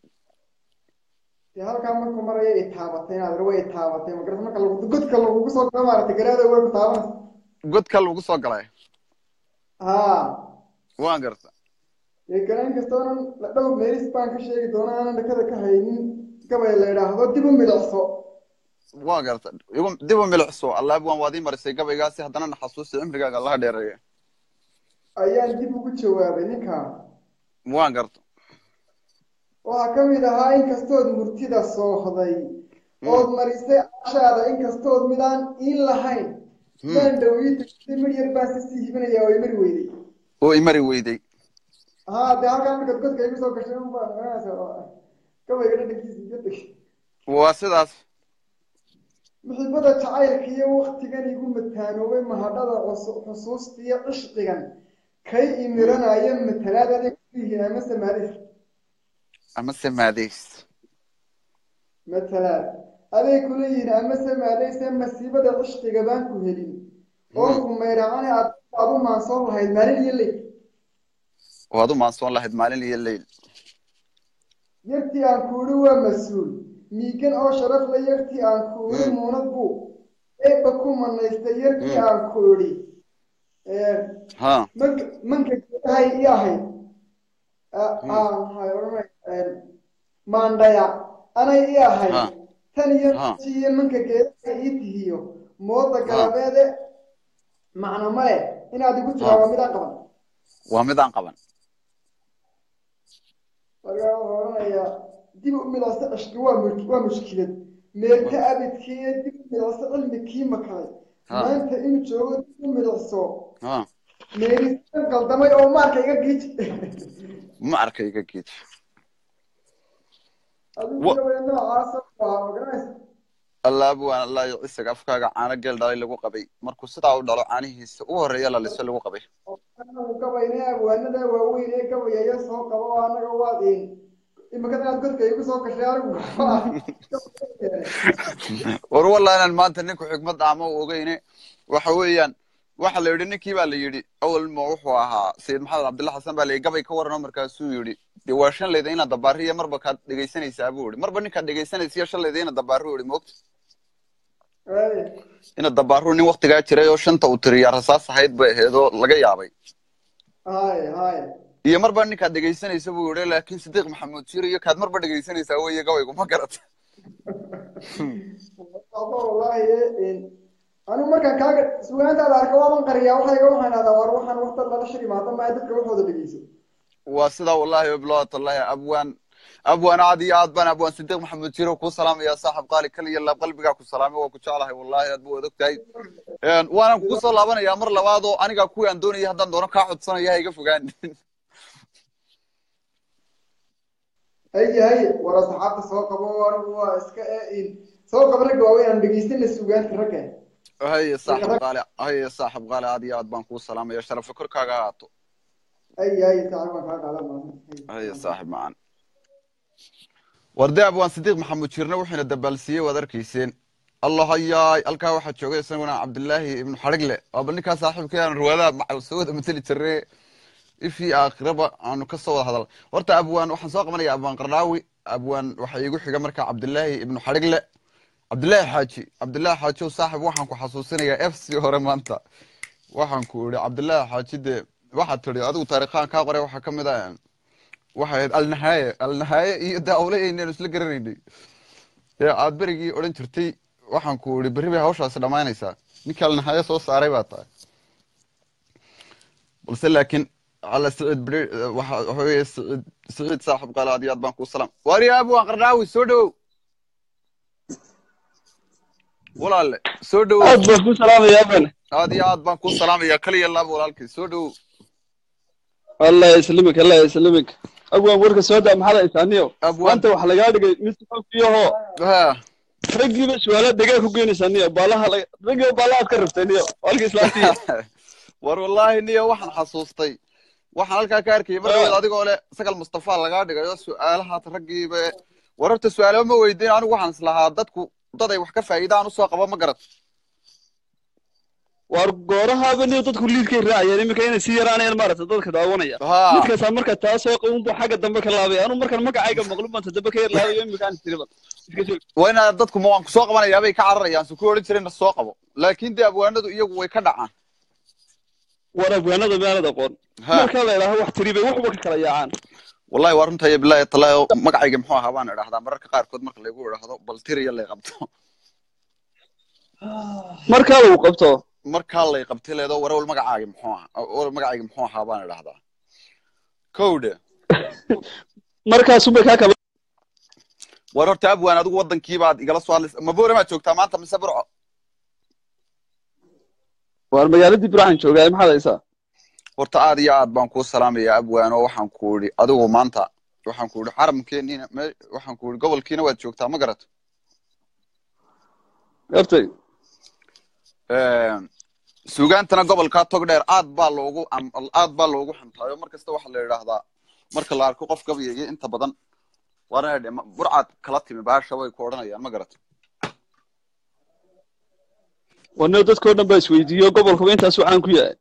dee halkaa markuu maraya ay taabatay inaad way taabatay magarata marka lagu godka lagugu soo galo maaragtay garaada way ku taabanaysa godka lagu soo galay haa waa garta dee garaan kastoonan la dhowr meelis baan ka sheegi doonaa aanan dhakada ka haynin gabay la yidhaahdo dib u milicso waa garta igu dib u milicso alla abwaan waad ii marisay gabaygaasi haddana na xasuusi cimrigaaga allaha dheereeya ayaan dib ugu jawaabay ninkaa waa garta waxaa ka mid ahaa inkastood murtida soohday ood marisay ashaada inkastood midaan iin lahayn maan dhawiitay mir yar baan si sii hibinaya oo imari weyday oo imari weyday haa dee halkaa markaad godka igu soo gashay unbaa garanaysa gabayga dhadhankiisa iga tegay waa sidaas muxibada jacaylka iyo waktigan igu mataanoobay mahadhada cus- xusuusta iyo cishqigan kay imiranaya matalaad aday ku yihiin ama samaadis ama samaadays matalaad aday kula yihiin ama samaadayse masiibada cishqiga baan ku helin oo ku mayracane aad aad u maansoon lahayd maalin iyo leyl waad u maansoon lahayd maalin iyo leyl yartii aan kuudhi waa mas-uul miigan oo sharaf la yartii aan kuudhi muunad buu eebba ku manaystay yartii aan kuudhi ha manka manka geedahay i ahayd aan hay odhanay maandhaya anay i ahayd Ha. tan iyo Ha. iyo manka geedahay ii tihiyo mooda galabeede macno male inaad igu tiraa Ha. waa midaan qaban waa mid aan qaban markaa wuxuu odhanayaa dib u midacsa cishki waa mu- waa mushkilad meerta abidkiiyo dib u midacsa cilmi kii makalay Ha. maanta inuu joogo dib u midacso ha meerisan qaldamay oo maarka iga giiji ma arkay iga geed adigu Wa- gabaya noocaasa waa magaranaysa alla abwaan allah iyo cisaga afkaaga caano geel dhalay lagu qabay markuu sidaa u dhalo caanihiisa u horeeya la liso lagu qabay anagu gabayna abwaanada waaweyn ee gabayaya soo qaba oo anaga waadin imika inaad godka igu soo gashay anigu war wallah inaan maanta ninku xikmad ama u ogeyne waxa weeyaan waxa la yidhi ninkii baa la yidhi awal ma wuxuu ahaa sayid maxamed cabdilla xasan baa la yidhi gabay ka warano markaasuu yidhi dee waa shan layda inaad dabaariya marba kaad dhegaysanaysaa buu yidhi marba ninkaad dhegaysanaysiyo shan layda inaad dabaaru yidhi moogta inaad dabaaru nin waktigaa jiray oo shanta uu tiriyaa rasaas ahayd bay ahayd oo laga yaabay hay hay iyo marba ninkaad dhegaysanaysa buu yidhi laakiin sidiiq maxamuud jir iyo kaad marba dhegaysanaysaa weeye gabaygu ma garata aba wallahi anigu markaan kaaga sugaantaada arka waaban qariyaa waxayga waxaan idhahdaa war waxaan waqti lala shir imaado maayo dadka waxooda dhegeyso waa sidaa wallahi wabilaatallahi abwaan abwaan aad iyo aad baan abwaan sidiiq maxamuud jiro kuu salaamaya saaxib qaali kaliya laab qalbigaa ku salaamay waa ku jeclahay wallahi aad buu adag tahay waanan kugu soo laabanayaa mar labaad oo aniga kuwii aan doonayay haddaan doono kaa codsanaya ha iga fogaan haye haye war asxaabta soo qabo anigu waa iska in soo qaba ragga waaweyn aan dhegeysana sugaanta ragga haye saaxib qaali haye saaxib qaali aad iyo aad baan kuu salaamaya sharafa korkaaga ahaato haye haye saaxib baan kaa qaadan maanta haye saaxib macaan warde abwaan sidiiq maxamuud jirne wuxuuna dabaalsiiyey waad arkayseen allah hayaay halkaa waxaa joogay isaguna cabdilaahi ibnu xadhigle waa bal ninkaa saaxiibkay aan ruwaadaha macal soo wada mateli jirnay ifii aakhiraba aanu ka soo wada hadal horta abwaan waxaan soo qabanaya abwaan qardhaawi abwaan waxaa iigu xiga markaa cabdilaahi ibnu xadhigle cabdilaahi xaaji cabdilaahi xaaji ow saaxib waxaan ku xasuusinayaa f c hore maanta waxaan ku idhi cabdilaahi xaaji dee waxaad tidhi adigu taariikhaan kaa qoray waxaa ka mid ah waxay ahayd alnahaaye alnahaaye iyo dee awlayaynaynu isla garanaynay ee aad berigii odhan jirtay waxaan ku idhi berri bay hawshaasi dhammaanaysaa ninkii alnahaaye soo saaray baa tahay balse laakiin cala siciid beri waxa waxa weeye siciid siciid saaxib qaale aad iyo aad baan kuu salaam waari aabu waan qardhaawi soo dhowow walaalle soo dhowow aad baan ku salaamayaa bane aad iyo aad baan kuu salaamayaa kaliya laab walaalkay soo dhowow allah yaslimik allah yaslimik agwaan warka soo daa maxaad haysaaniyo abwaan maanta waxa lagaa dhigay mid xogiyahoo ha raggiiba su-aala degaa ku geynaysaaniyo baalaha la raggiiba baalahaad ka rabtayniyo halka islaantiya war wallaahi niyo waxaan xasuustay waxaan halkaa ka arkayay mar dhaweed adigoo leh sagal mustafa lagaa dhigayo su-aalahaad raggiiba war horta su-aalaba ma weydiin anigu waxaan islahaa dadku dad ay wax ka faa'iidaan usoo qabo ma garat waar goorahaaba niyo dadku liidkay raacayeen iminka inay sii yaraanayaan maaragta dadka daawanaya ha midkaasaa marka taasoo qabunbu xagga dambe ka laabay anu markan magacayga maqlub baan tadaba ka yar laabayo iminkaan tiriba iska joog waa inaad dadku ma waan ku soo qabanayaa bay ka cararayaan su ku odhan jireen na soo qabo laakiin dee abwaanadu iyagu way ka dhacaan war afgaanada meelad aqoon ha markaa la idhaaho wax tiri bay waxba ka kala yaacaan wallahi waa runta iyo bilaahi talaayo magacayga muxuu ahaa baan idhahdaa mararka qaarkood marka laygu idhaahdo bal tiriya lay qabto markaa lagu qabto markaa lay qabtay leedo warewal magacaaga muxuu ahaa war magacayga muxuu ahaa baan idhahdaa kowdhe markaasubay kaa kala war horta abwaan adigu wadankii baad igala soo hadlaysa maboore maad joogtaa maanta mise burco waar magaaladii burcan joogaa maxaad haysaa horta aad iyo aad baan kuu salaamayaa abwaan oo waxaan ku idhi adigu maanta waxaan ku idhi xaramkeeniina me waxaan ku idhi gobolkiina waad joogtaa ma garat gartay suugaantana gobolkaa tog dheer aad baa loogu am- aad baa loogu xantaayo mar kasta waxaa la yidhaahdaa marka la arko qof gabayaya inta badan waana dhe burcaad kala timi baasha way ku odhanayaan ma garat wanio dadkao dhan baa isweydiiyo gobolkuba intaasuu caan ku yahay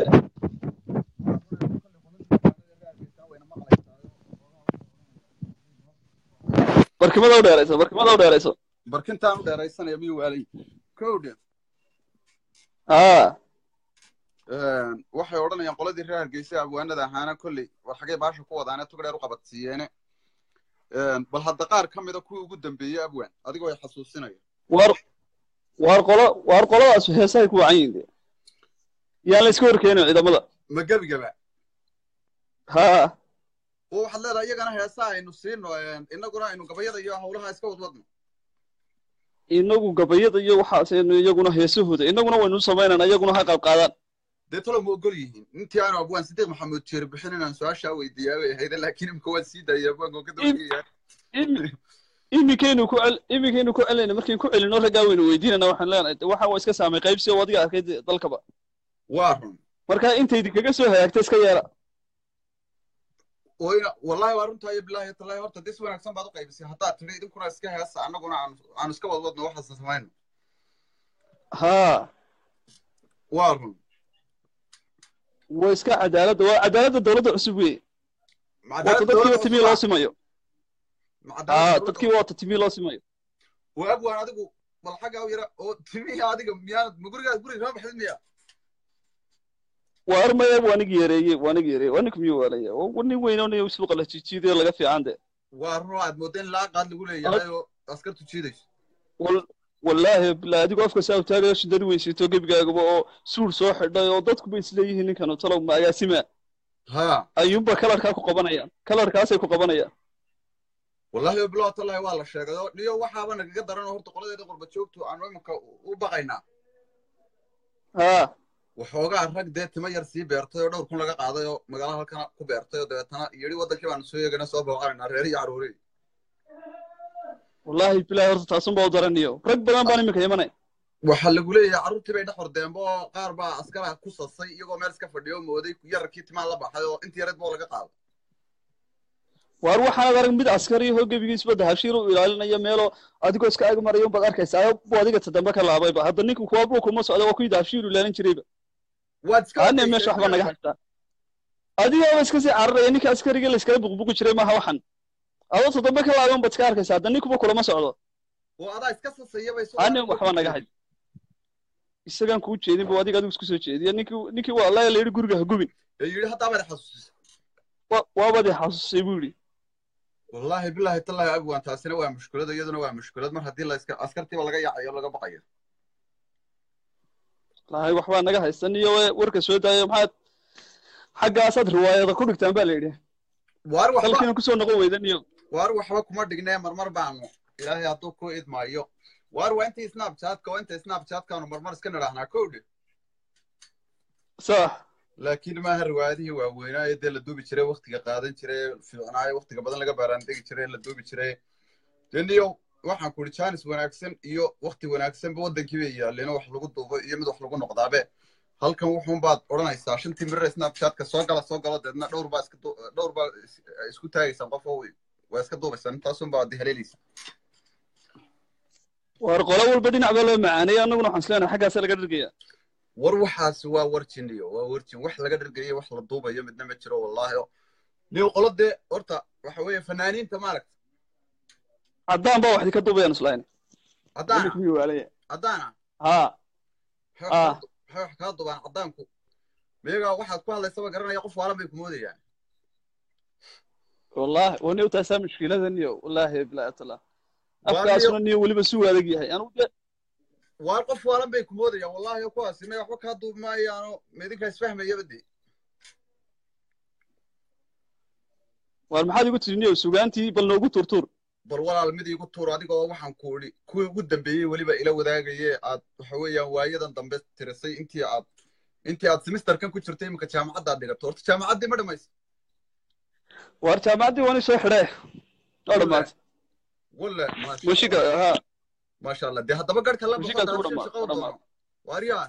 barkimada u dheerayso barkimada u dheerayso barkintaan u dheeraysanaya miyuu waalay kowdhe haa waxay odhanayaan qoladii reer hargeysa abwaanada ahaana kolley war xagee baasha ku wadaane tog dheer u qabadsiiyeene bal hadda qaar ka mida kuwii ugu dambeeyey abwaan adigoo ay xasuusinaya waar waar qolo waar qoladaas heesahay ku wacan yihin de yaan la iska horkeenin ciidamada ma gebigaba haa oo waxaad leedahay iyagana heesaa aynu siino inaguna aynu gabayada iyo hawlaha iska wadwadno inagu gabayada iyo waxaasaynu iyaguna heesahooda inaguna waynu samaynana iyaguna ha qayb qaadaan dee talo ma ogol yihiin intii aanu abwaan sidiiq maxamuud jeer bixin inaan su-aashaa weydiiyaa bay ahayd laakiin imika waan sii daayay abwaanka oo ka dabagaya Imi- iminkaynu ku cel iminkaynu ku celinayna markaynu ku celino raggaa waynu weydiinana waxaan leenahay de waxa waa iska saamay qaybsi oo adiga arkay de- dalkaba waa run marka intaydi kaga soo hagaagta iska yeela wayna wallahi waa runtaa iyo bilaahi talaahi horta dis wanaagsan baad u qaybisay haddaad tidhi idinkuna iska heesa annaguna aan aanu iska wadwadno waxaasa samayno haa waa run waa iska cadaaladda waa cadaaladda dowladda cusub wey waata dadkiiba timii loo simayo haa dadkiiba waata timii loo simayo waa abwaan adigu bal xaggaa u yara oo timihii adiga miyaanad ma gurigaa guriga kama baxdin miya waa armaya waa nig yeereeye waa nig yeereeye waa nig miyuu waalaya waa nin weyn oo nin suuqa la jijiidayo laga fiican de waa run oo aad moodda in laa qaad lagu leeyahay oo askartu jiidayso wal wallaahi bilaa adigoo afka saa utaagayo shindadi weysito gebigaagaba oo suur soo xidhay oo dadkuba isleeyihiin ninkan talow ma agaasima ha ayuunba kalarkaa ku qabanayaan kalarkaasay ku qabanayaan wallahi bilow tallahi waa la sheegay oo niyo waxaaba nagaga daran oo horta qoladeeda qurba joogtu aanu iminka u baqaynaa haa waxoogaa rag dee tima yar sii beertay oo dhowr kun laga qaaday oo magaala halkana ku beertay oo dabeetana yidhi wadankii baanu soo eegana soo booqanaynaa reer iyo caruuri wallaahi bilaahi horta taasunba u daraniyo rag badan baan iminka imanay waxaa lagu leeyahay carruurtii bay dhex hordeenba oo qaar baa askara ku sasay iyagoo meel iska fadhiyo oo mooday yararkii timaan la baxay oo intii yareed boo laga qaaday waar waxaanad arag mid askari ahoo gebigiisba dahashiir u ilaalinaya meeloo adigoo iska ag maraya unbaad arkaysaa bu adiga tadambe ka laabayba hadda ninka kuwa buu kuma socda waa kuwii dahashiir u ilaalin jirayba waad iska ane meesha waxba naga haystaa adigaaba iska sii cararaya ninka askariga la iskala buqbuqi jiray maaha waxan adoo tadambe ka laaban baad iska arkaysaa hadda ninkuba kulama socdo oo adaa iska sasaya bay ane waxba naga hay isagaan kuu jeedin bu adiga adigu isku soo jeediya ninkii ninkii waa la yidhi guriga ha gubin ee yidhi haddaabad xasuusisa wa- waabad i xasuusay buu yidhi wallaahi bilaahi tallaahi abwan taasina waa mushkulad iyaduna waa mushkulad mar haddii la iska askartiiba laga yaacayo laga baqayo lahay waxbaa naga haysan iyo we- warka soo daayo maxaad xaggaasaad riwaayada ku dhigtaan baa la yidhi waar waxba dalkiina kusoo noqon weydan iyo waar waxba kuma dhignee marmar baanu ilaahay hadduu ku idmaayo waar waa intii snapchatka waa inta snapchatkaanu marmar iska nidhaahnaa kowdhe sax laakiin maaha riwaayadihii waaweynaayo dee la duubi jiray waktiga qaadan jiray fiicnaayo waktiga badan laga baaraandegi jiray la duubi jiray deniyo waxaan ku idhi jaanis wanaagsan iyo wakti wanaagsanba waddankii bay yaalleeno wax lagu duubo iyo mid wax lagu noqdaabe halkan wuxuun baad odhanaysaa shantii mirir snapchatka soo gala soo galo deedna dhowr baa iska du- dhowr baa is- isku taagaysaan qof oo waa iska duubaysaan intaasun baa dihaleelaysa war qolo walba dhinac baa loo macaaneeyay annaguna waxaan isleenahay xaggaasa laga dhirgaya war waxaas waa warjiniyo waa warjin wax laga dhargayo wax la duubayo midna ma jiro wallaahi oo niyo qolo dee horta waxa weeye fanaaniinta maaragta caddaan baa waxdi ka duubayaan islayn haddaana kuwii waalaya haddaana ha waxay wax Ah. kaa- waxay wax kaa dubaan caddaanku miyagaa waxaad ku hadlaysaba garanaya qof waalan bay ku moodayaan wallahi wani utaasaa mushkiladan iyo wallaahi bilaatala Waa afkaasuna niyo weliba si waadag yahay anigu de waar qof waalan bay ku moodayaan wallaahi oo kuwaasi may waxba kaa duubi maayaano midinka isfahmayaba dee war maxaad igu tidhi niyo sugaantii bal noogu turtur bal walaal mid iigu tuur adigoo waxaan ku idhi kuwii ugu dambeeyey weliba ila wadaagaye aad waxa weeyaan waayadan dambe tirisay intii aad intii aad semesterkan ku jirtay iminka jaamacaddaad dhigato horta jaamacaddii ma dhamaysa war jaamacaddii wani soo xidhe oo dhammaatay walla mushiga ha maasha allah dee haddaba garhka la Mushigaas baxo u dhammaa- shaqo u dhammaa. doono waaryaa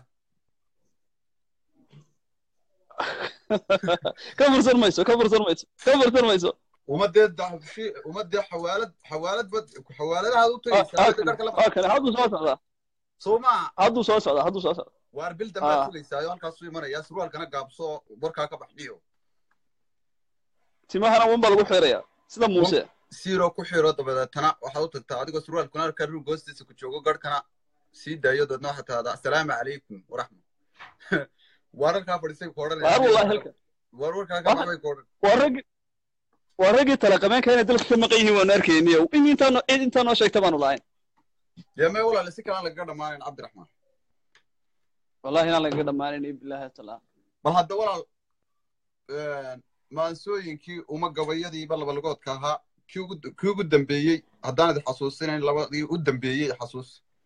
ka fursan mayso ka fursan mayso ka fursan mayso umadee daxshi umadee xawaalad xawaalad bad xawaaladahaad u Ah, tagaysaa ah, hadda garhka la ah, baxo kale hadduu soo socdaa soo maa hadduu soo socdaa hadduu soo socdaa waar bil dambaad Ah. sugaysaa halkaasuu imanayaa surwaalkana gaabso warkaa ka baxdhiyo timahana wan baa lagu xirayaa sida muuse siiroo ku xiro dabadeetana waxaad u tagtaa adigoo surwaalkuna halkaa ruug hoostiisa ku joogo garhkana sii daayo dabeedna waxaad tahdaa assalaamu calaykum waraxma waararkaa fadhiisay ku waar wallahi odhanaya halka waar warkaa ka Wax- baxbay ku odhan waa raggi waa raggii talaqameenka inay dalka ka maqan yihiin waanu arkayniyo in intaa noo cid intaa noo sheegta baanu lahayn dee may walaale si kalaan lagaga dhammaanayn cabdiraxmaan wallahi inaan lagaga dhammaanayn bilaahi taala bal hadda walaal maansooyinkii uma gabayadiiba labalagoodka ahaa kii ugu kii ugu dambeeyey haddaan idin xasuusinayn labadii u dambeeyey xasuus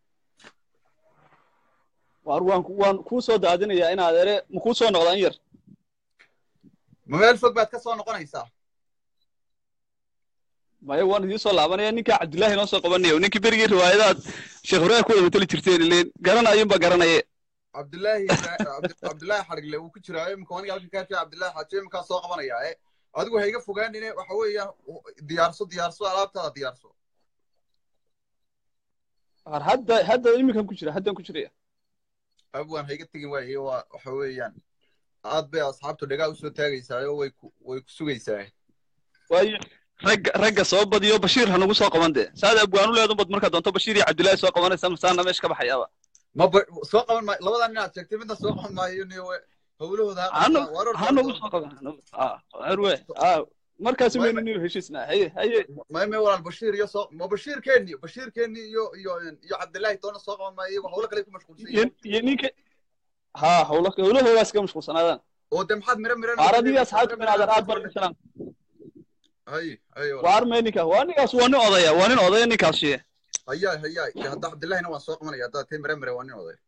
waar waan ku- waan kuu soo daadinayaa inaad ere ma kuu soo noqdaan yar ma meel fog baad ka soo noqonaysaa maya waan idiin soo laabanaya ninkaa cabdillaahi noo soo qabanayo ninkii berigii riwaayadaad sheekh ibraahim ku wada matali jirteen ileen garanayunba garanaye cabdillaahi Cabdi- cabdillaahi xadhigle wuu ku jiraa imika aniga halkan kaa jira cabdillaahi xaaji iminkaa soo qabanayaa e adigu ha iga fogaanine waxa weeyaan diyaarso diyaarso alaabtaada diyaarso waar hadda hadda iminkan ku jira haddaan ku jiraya abwaan ha iga tegin waaye waa waxa weeyaan aad bay asxaabtu dhagaa usoo taagaysaayo way ku way ku sugaysaa waayo ragga ragga soo badiyo bashiir ha nagu soo qaban dee saad abwaanu leedun bad markaa doonto bashiir iyo cabdillaahi soo qabanaysa masaana meesha ka baxayaaba ma ba soo qaban maayo labadan nin aad sheegtay midna soo qaban maayo niyo we hawlahooda ha hanu qabtaan. Waar ha nagu soo qaban hanu- ah harwe ah markaasi weynu niyo heshiisnaa haye haye may may walaal bashiir iyo soo ma bashiirkeeni bashiirkeeni iyo iyo iyo cabdillaahi toona soo qaban maayo iyagu hawlo kale ku mashquulsan iyo yihiin iyo ninka ha hawla hawlahoodaas ka mashquulsanaadaan oo de maxaad miro miro waaradiga asxaabta binaadan aad baan u salaam hay hay walaal waar mee ninka waa ninkaas waa nin odaya waa nin odaya ninkaas shiye hayaa hayaa de hadda cabdillahina waan soo qabanaya haddaad tay miro miro waa nin oday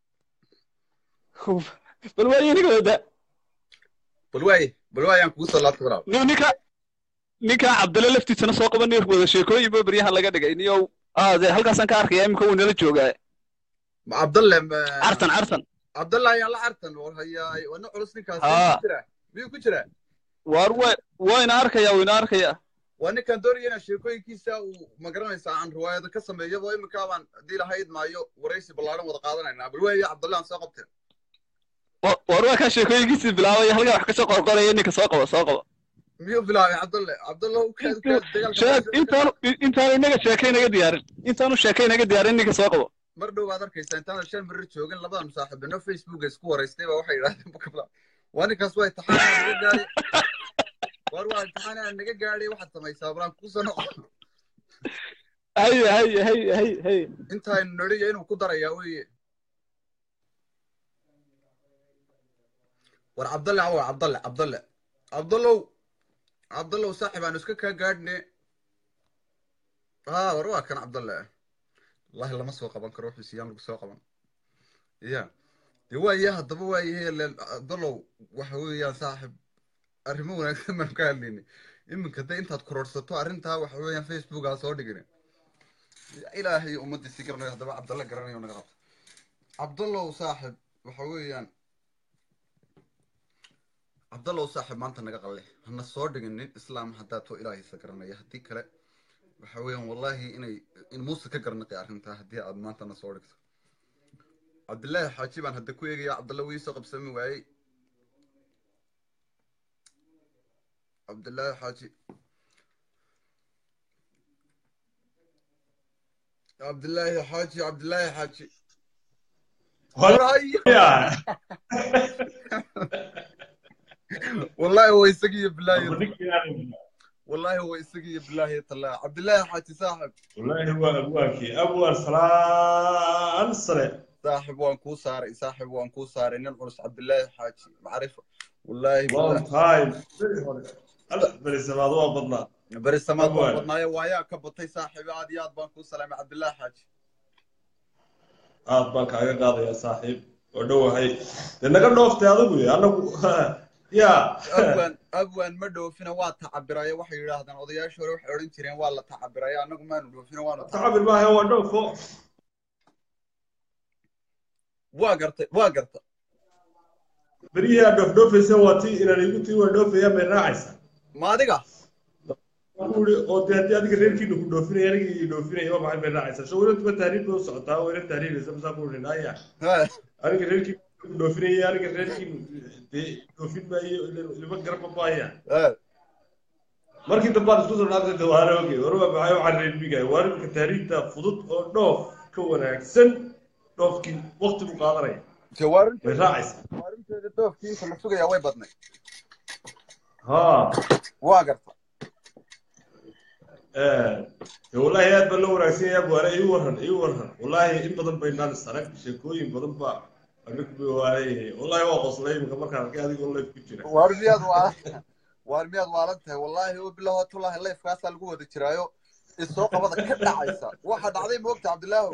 bal waa ninka wada bal waaye bal waaye aan kugu soo laabta walaal niyo ninka ninka cabdille laftiisana soo qaban niyo wada sheekooyin ba beryahan laga dhigay niyo ah dee halkaasaan ka arkaya iminka wuu nala joogaa ma cabdalle ma cartan cartan cabdalle ayaan la cartan war hayaay waa nin culus ninkaas Haa. miyuu ku jiraa miyuu ku jiraa waar wa waa ina arkaya waa ina arkaya waa ninkan doonaya inaa sheekooyinkiisa uu magaranaysaa aan riwaayado ka sameeyaba iminkaa baan haddii lahayd maayo waraysi ballaaran wada qaadanaynaa bal waaye cabdalle aan soo qabteen Wa- waar waa kaa sheekooyinkiisii bilaabaya halkaa wax kasoo qorqoraya ninka soo qaba soo qaba miyuu bilaabay cabdalle cabdalle u kaad u kaad sheeg dagaalka intaanu intaanu inaga sheekay naga diyaarin intaanu sheekay naga diyaarin ninka soo qabo mar dhow baad arkaysaa intaan shan mirir joogin labadan saaxiibino facebooka isku waraystay baa waxay yidhahdeen bukabla waa ninkaas waa imtixaanaa naga gaadhay war waa imtixaanaa naga gaadhay waxaad samaysaa balaan kusoo noqo haye haye haye haye haye intaaynu nodhiya inuu ku darayaa weye war cabdalle cawa cabdalle cabdalle cabdallow cabdallow saaxib aanu iska kaa gaadhne ha war waa kan cabdalle wallahi lama soo qaban karo wuxuu siiyaan lagu soo qaban ya dee waaye haddaba waayahe len cabdallow waxa weeyaan saaxib arrimo wanaagsan baan ka hadlayni iminka dee intaad kororsato arrintaa waxa weeyaan facebookaa soo dhigin ilaahay ummaddiisi garanayo haddaba cabdalle garanayo naga qabto cabdallow saaxib waxa weeyaan cabdallow saaxib maanta naga qalle hana soo dhigin nin islaam haddaa too ilaahaysa garanaya haddii kale waxa weeyaan wallahi inay in muuse ka garanaqi arrintaa haddii aad maanta na soo dhigto cabdillaahi xaaji baan hadda ku eegaya cabdalle wii soo qabsami waayey cabdillaahi xaaji cabdillaahi xaaji cabdillaahi xaaji Haya. wallahi waa isagiyo bilaahi Wallahi wallahi waa isagiyo bilaahi talaa cabdillaahi xaaji saaxib waa abwaankii abwaan salaan sare saaxib waan kuu saaray saaxib waan kuu saaray nin culus cabdillaahi xaaji macrifo wallahi long time alla berisamaad waa badnaa beri samaad baan Abwaan. badnaayo waayaa ka batay saaxiib aad iyo aad baan kuu salaamay cabdillaahi xaaji aad baan kaaga qaadayaa saaxiib oo dhowahay dee naga dhooftay adigu anagu ya abwaan abwaan ma dhoofina waa tacabiraya waxay yidhaahdaan odayaashii hore waxay odhan jireen waa la tacabiraya annagu maanu dhoofina waanu tacabiraya tacabir maaha waa dhoofo waa gartay waa garta berihii aad dhoofdhoofaysa waa tii inaan igu tii waa dhoofaya may raacaysa ma adiga uri oo dee haddii adiga reerkiina ku dhoofinaya aniga ii dhoofinaya waa maxay bay raacaysaa soo weynatuba tahriib bay u socotaa wayna tahriibaysa masaa ku urin aya Ha, aniga reerkii ku dhoofinaya aniga reerkii dee dhoofin maayo lima garba maaya ha. markii dambe aad isku soo dhaafay dawaare oge warba maxay waxaan reerbiga waa imika tahriibta fudud oo dhoof ka wanaagsan dhoofkii waqti bu qaadanaya Dee waa runteeda- bay raacaysaa waa runteeda doofkii inta la sugayaa way badnay ha waa garta dee wallaahi aad baa loo wanaagsan yahay waare ii waran ii waran wallaahi in badan bay naan sarag sheekooyin badan baa anigu bay waaleeyahay wallaahi waa qoslay imika markaan arkay adigoo life ku jira waar miyaad waa waar miyaad waalan tahay wallaahi oo bilaho tullahi leefkaasaa lagu wada jiraayo isoo qabada ka dhacaysa waxa dhacday moogta cabdilaahu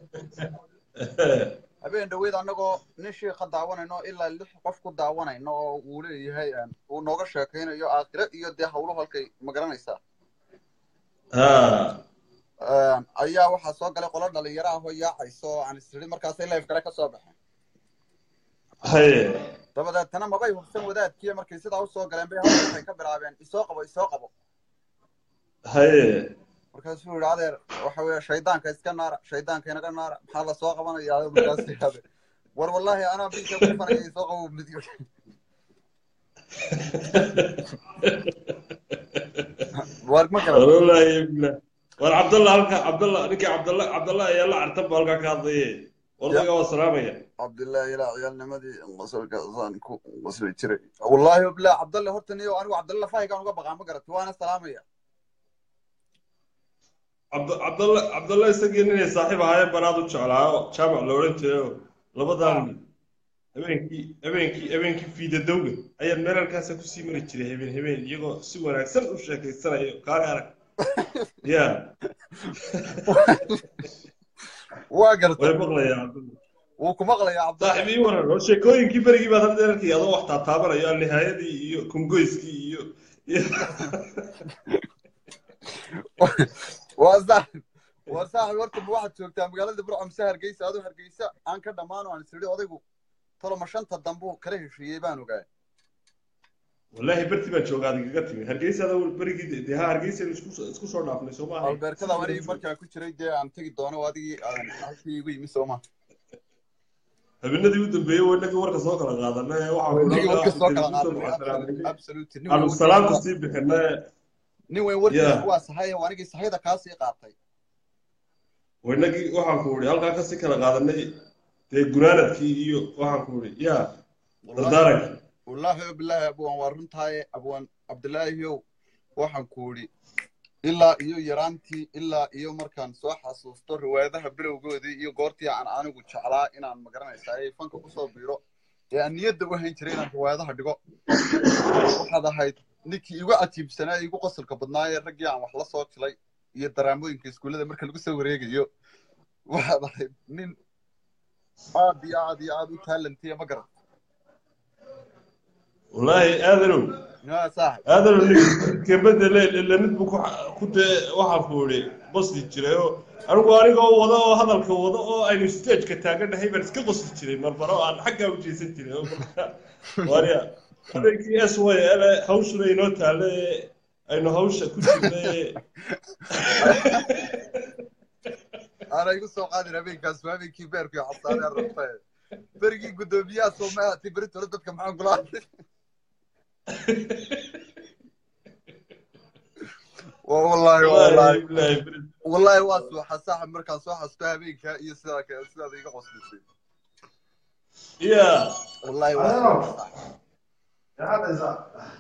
habeen dhaweyd annagoo nin shiika daawanayno ilaa lix qof ku daawanayno oo uu leeyahay een, uu nooga sheekaynayo aakhire iyo dee hawlo halkay ma garanaysaa ha Een, ayaa waxaa soo galay qolo dhalinyaro ah oo yaacayso oo aan isiri markaasay leef kale ka soo baxeen haye dabadeetana mabay hubsan wadaadkiiyo markay sidaa usoo galeen bay hawsha waxay ka bilaabeen isoo qabo isoo qabo haye markaasuu yidhi adeer waxa weeye shaydaanka iska naara shaydaanka inaga naara maxaa la soo qabanaya markaas yidhahde war wallaahi anaa biilka ku fanaya isoo qabo mid war ma garan wallaahi billah war cabdalla halka cabdalla ninkii cabdalla cabdalla ayaa la cartan baa halkaa ka hadlaye wadaga waa salaamaya cabdillaahi ilaa ciyaalnimadii qosolkaasaan ku qosli jiray wallaahi billah cabdalle horta niyo anigu cabdalle fahaygaan uga baqaa ma garati waana salaamaya cabd cabdalla cabdalla isagii ninay saaxiib ahaayeen baan aad u jeclaa oo jaamac la odhan jiray oo labadan habeenkii habeenkii habeenkii fiidadowga ayaan meel halkaasa kusii mari jiray habeen habeen iyagoo si wanaagsan u sheekaysanayo kaale arag ya waa garta way maqlayaa cabdalla wuu ku maqlayaa cabdalle saaxiib ii waran oo sheekooyinkii berigii baad hadda arkay adoo wax taataabanayo alnihaayadii iyo kungoyskii iyo iyo waa saaxib waa saaxib horta ma waxaad joogtaa magaalada burco mise hargeysa adoo hargeysa aan ka dhammaan oo aan isiri odaygu toloma shanta dambuu kala heshiiyey baan ogaay wallaahi berti baan joogaa adigaga timi hargeysa adoo berigii dee ha hargeysa isku isku soo dhaafnay soo maaha albeerkada anigi markaa ku jiray dee aan tegi doono oo adigii aan halkii igu yimi sooma habeenadii u dambeeyey waa inagii warka soo kala qaadanay Anigii warka soo kala waxaan qaadanay absolute nin aanu weyn salaamta warkiisa sii bixinay nin weyn warkiisa Yeah. waa sahay oo anigii sahayda kaa sii qaatay waa inagii waxaan ku idhi halkaa kasii kala qaadanay dee gunaanadkii iyo waxaan ku idhi ya dardaarankii wallaahi o bilaahi abwaan waa runtaaye abwaan cabdilaahiyow waxaan ku idhi ilaa iyo yaraantii ilaa iyo markaan soo xasuusto riwaayadaha bilowgoodii iyo goortii aan anigu jeclaa inaan magaranaysaa ee fanka kusoo biiro ee aan niyadda u hayn jiray inaan riwaayadaha dhigo waxaad ahayd ninkii igu cajiibsanaa ee igu qosolka badnaa ee raggii aan wax la soo jilay iyo daraamooyinka iskuullada marka lagu soo wareegayo waxaad ahayd nin aad iyo aad iyo aad u taalantiya ma garan wallaahi aadanow yaa saaxib aadanow kebada le mid buu ku dee waxaan ku idhi qosli jiray oo anigu anigoo wada oo hadalka wada oo aynu stageka taaganahay baan iska qosli jiray marmaro aan xaggaa u jeesan jiray oo marka waariya habeenkii s y l hawshuna inoo taale aynu hawsha ku jirnay ana igu soo qaadin habeenkaas waa habeenkii beerku iyo xasaanee rabta berigii guddoomiyaha soomaahati beritole dadka maxaan kula hadlay wallahi wallahi wallahi waa suuxa saaxib markaan soo xasusto habeenka iyo sidaa kale sidaad iga qoslisay ya wallahi waa suuxa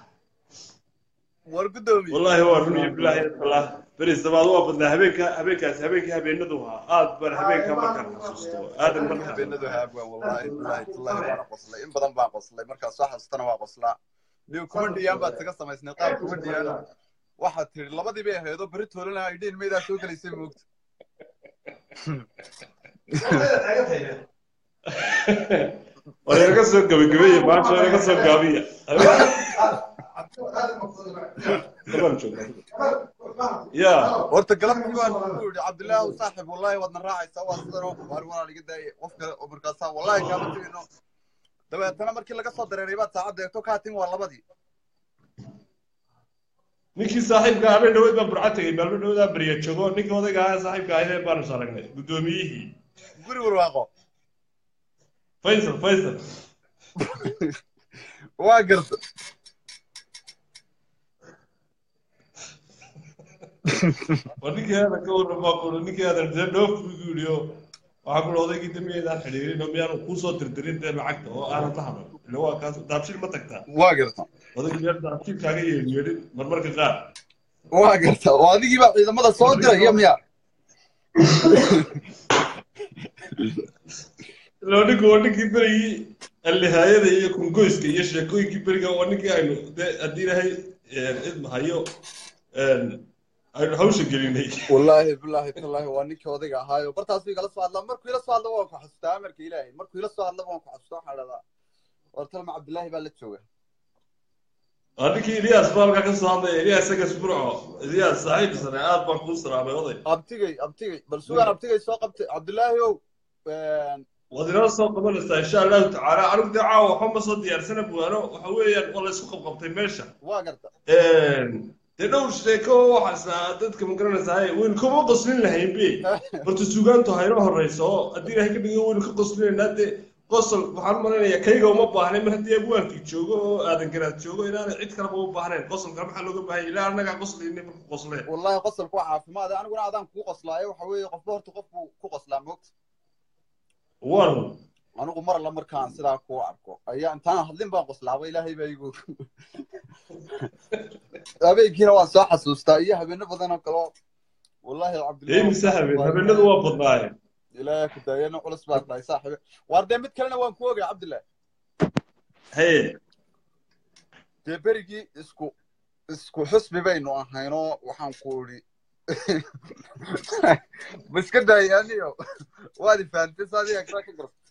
war guddoomiye wallahi waa run iyo bilaahi tallah beris dabaad waa badnaa habeenka habeenkaas habeenkii habeenadu ahaa aad baan habeenka markaan xasuusto aadan markaan habeenadu haabwa wallahi billahi tallahi waana qoslay in badan baan qoslay markaan soo xasustana waa qoslaa niyo kuma dhiyaan baad isaga samaysnay qaab kuma dhiyaan waxaad tiri labadii bay ahaydoo beri toolana ay dhiin maydaa soo gelaysay moogta war inaga soo gabagabeeye maanta inaga soo gaabiya ya horta galabtii waan ku yidhi cabdillaahi saaxib wallahi waadna raacaysaa waa sidan oo waar walaal iga daayay qof kale oo markaasaa wallahi kaama tegayno dabeetana markii laga soo dareeray baad saacadda eegto kaatin waa labadii ninkii saaxiibka habeen dhaweyd baan burca tegay maalmo dhawdaa beriya joogo ninkii odayga ahaa saaxiibka ahayee baanu saragnay guddoomiyihii guri warwaaqo faysal faysal waa garta war ninkii aadan ka warran baa kulo ninkii aadan dee dhoof buu yidhi oo waxaa kulo odaygii dambiyeedaan xidhiirin oo miyaanu kuusoo tirtirin dee lacagta oo aanan la hadlan ila waa kaas daabshil ma tagtaa waa garta odaygii yar daabshil kaaga yeedhin marmarka qaar waa garta oo adigii baa ciidamada soo diraya miya ilaa ninku waa ninkii berigii allihaayada iyo kungoyska iyo sheekooyinkii beriga waa ninkii aynu dee haddii ilahay idmahayo aynu hawsha gelinay wallaahi bilaahi tallaahi waa ninkii odayga ahaayo bartaas igala soo hadlaa markuu ila soo hadla waan ku xasuustaa amarka ilaahay markuu ila soo hadla waan ku xasuustaa waxaan dhahdaa war talma cabdillaahi baa la jooga waa ninkii ilyaas baa halkaa ka soo hadlaya ilyaas isagas burco ilyaas saaxiib sare aad baan kuu salaamay oday abtigay abtigay bal sugaan abtigay soo qabtay cabdillaahi ow waad inoo soo qabanaysaa insha allahu tacaala anigu dee caawa waxba ma soo diyaarsana buwaano waxa weeyaan waa laysku qabqabtay meesha waa garta dee dhowr sheeko waxaas dadka ma garanaysaa waynu kama qoslin lahayn be horta sugaantu hayno horeyso oo haddii ilahay ka dhigo waynu ka qoslinaynaa dee qosol waxaan u malaynayaa kayga uma baahnay mar haddii abwaankii joogo oo aadan garaad joogo inaanay cid kaleba u baahnayn qosolka maxaa looga baahanya ilaa annagaa qoslayna marku qosleen wallahi qosolku waa caafimaad aniguna adaan kugu qoslaayo waxa weeye qofba horta qofku ku qoslaa moogta war anigu mar alla markaan sidaa kuu arko ayaa intaan hadlin baan qoslaaba ilaahay baa igu habeenkiina waan soo xasuustaa iyo habeeno badan oo kaleo wallahi cabdillahi mise habeen habeenadu waa badnaayeen ilaahay ku daayana culus baa tahay saaxiibe waar dee mid kalena waan ku ogay cabdillahi haye dee berigii isku isku xusbi baynu ahaynoo waxaan ku idhi ma iska daayaaniyo waad ifahamtay saadiga kala ka garta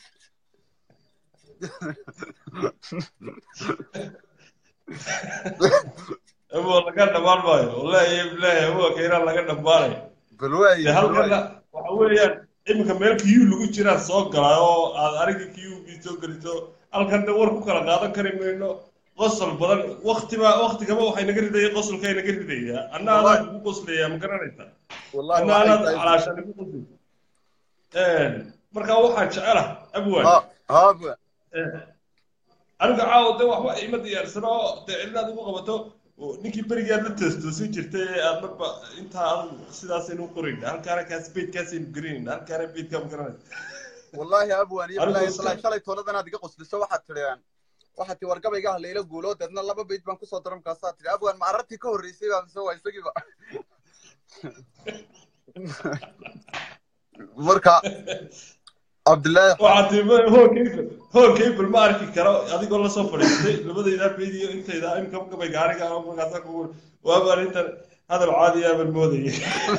abo laga dhamaan maayo wallahi bilahi abo kayraan laga dhamaanayo bal waayi dee halkana waxa weeyaan iminka meel kiyuu lagu jiraa soo galaa oo aad ariga kiyuugii soo geliso halkan de war ku kala qaadan kari mayno qosol badan waktiba waktigaba waxay naga ridaya qosolka naga ridayaa anna adaa kugu qoslayaa ma garanaysa wallahi anna waxay anaad tahay calaashaan igu qoslaysa marka waxaan jecela abwaan ha ha bua aniga caawa de waxba ima diyaarsano dee cilinaad ugu qabato oo ninkii berigaad la toostoosin jirtay ee aad marba intaa adu sidaasaynu qorayna halkaana kaas beydkaasaynu gelinayna halkaana beydkaa ma garanaysa wallahi abwan iyo Anigu bilahi iska- talaa shalay tooladan aad iga qosliso waxaad tidheen waxaa tii wargabaygaah layla guulo deedna laba bayd baan kusoo dara markaasaa tihi abwan ma arartii ka horreysay baa mise waa isagiiba marka cabdillaahi waxaa tii hoogkayfal hoogkayfal ma arki karo adigoo lasoo fadhiistay labadaydaa bayd iyo intayda imka gabay gaariga markaasa kugu waabaan intan hadal caadi aaban moodayay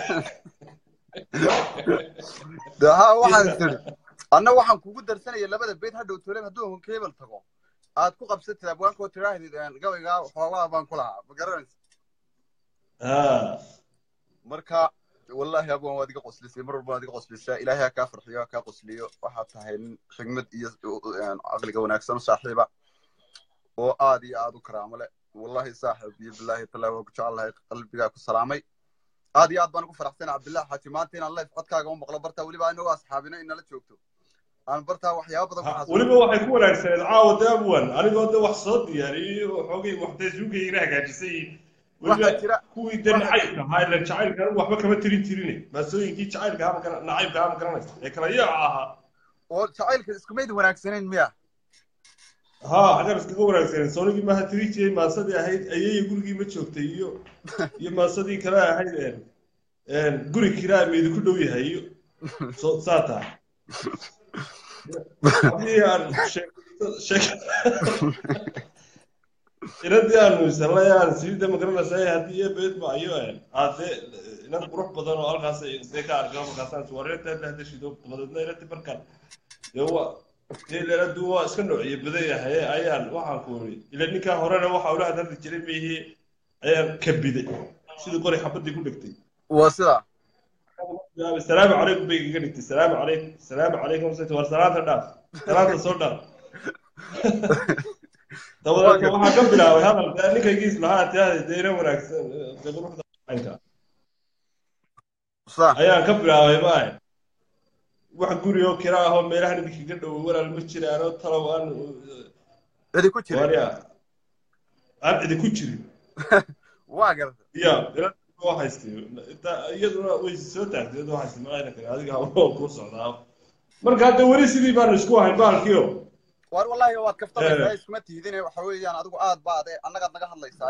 de ha waxaan tiri anna waxaan kugu darsanaya labada bayd hadhow tolem hadduu honkebel tago aad ku qabsatid abwaankoo tidhaahdid gabaygaa xoogaa baan ku lahaa ma garanaysa ha marka wallahi abwan waad iga qoslisay mar walba waad iga qoslisaa ilaahay ha kaa farxiyo ha kaa qosliyo waxaad tahay nin xigmad iyo caqliga wanaagsan u saaxiiba oo aad iyo aad u karaamo leh wallahi saaxib iyo billahi tallahi waa ku jecelahay qalbigaa ku salaamay aad iyo aad baan ugu faraxsanay cabdillahi xaaji maanta inaan life codkaaga u maqlo bartaa weliba anagoo asxaabina inala joogto aan bartaa waxyaaba badan ku Ha, xasuusto weliba waxay ku wanaagsaneed caawa de abwan anigoo de wax soo diyaariyey oo xoogay waxdeesuugayna hagaajisay waxaa weliba jira kuwii de waxaa nacaybka ahaa ila jacaylka anigu waxba kama tirin jirine maasooyinkii jacaylka ama gara nacaybka ama garanaysa ee kala yaaca ahaa oo jacaylka iskumayd wanaagsanayn miya ha xagar iskaga wanaagsaneed soonigii maaha tiri jiray maasadii ahayd ayaya gurigii ma joogtay iyo iyo maasadii kale ahayd een een guri kiraa meedi ku dhow yahay iyo so saa tahay haddii aan sheeg sheeg inadii aanu isalay aan siida magaranaysa haddii iyo beed ma ayo een aade inan qurux badan oo halkaas see ka arkaa markaasaan suwareeta la hadashido dabadeedna inati markaan dee waa dee leeladu waa iska noociye badan yahay ayaan waxaan ku iri ila ninkaa horena waxa ula hadalli jiray meehii ayaan kabiday sidii qori xabadii ku dhegtay waa sidaa salaamu calaykum bay iga dhigtay salaamu calaykum salaamu calaykum war salaanta dhaaf salaanta soo dhaaf dabadeedna waxaa ka bilaabay hadal dee ninkaygiis lahaa tiyaada dee ina wanaagsan dee quruxda caynka saa ayaan ka bilaabay maahe wax guri oo kira ah oo meelahan idinkaga dhowo walaal ma jiraanoo talow aan cidi ku jira waarya aan idinku jirin waa garta ya waa haystay inta- iyaduna way soo taagtay iyaduna haystay maqayna kale adiga oo kuu socdaa marka hadda weli sidii baanu isku ahayn bahalkiio war wallahi waad kaftamaysaa Eh. iskuma tiidine waxa weeyaan adigu aad baad e annagaad naga hadlaysaa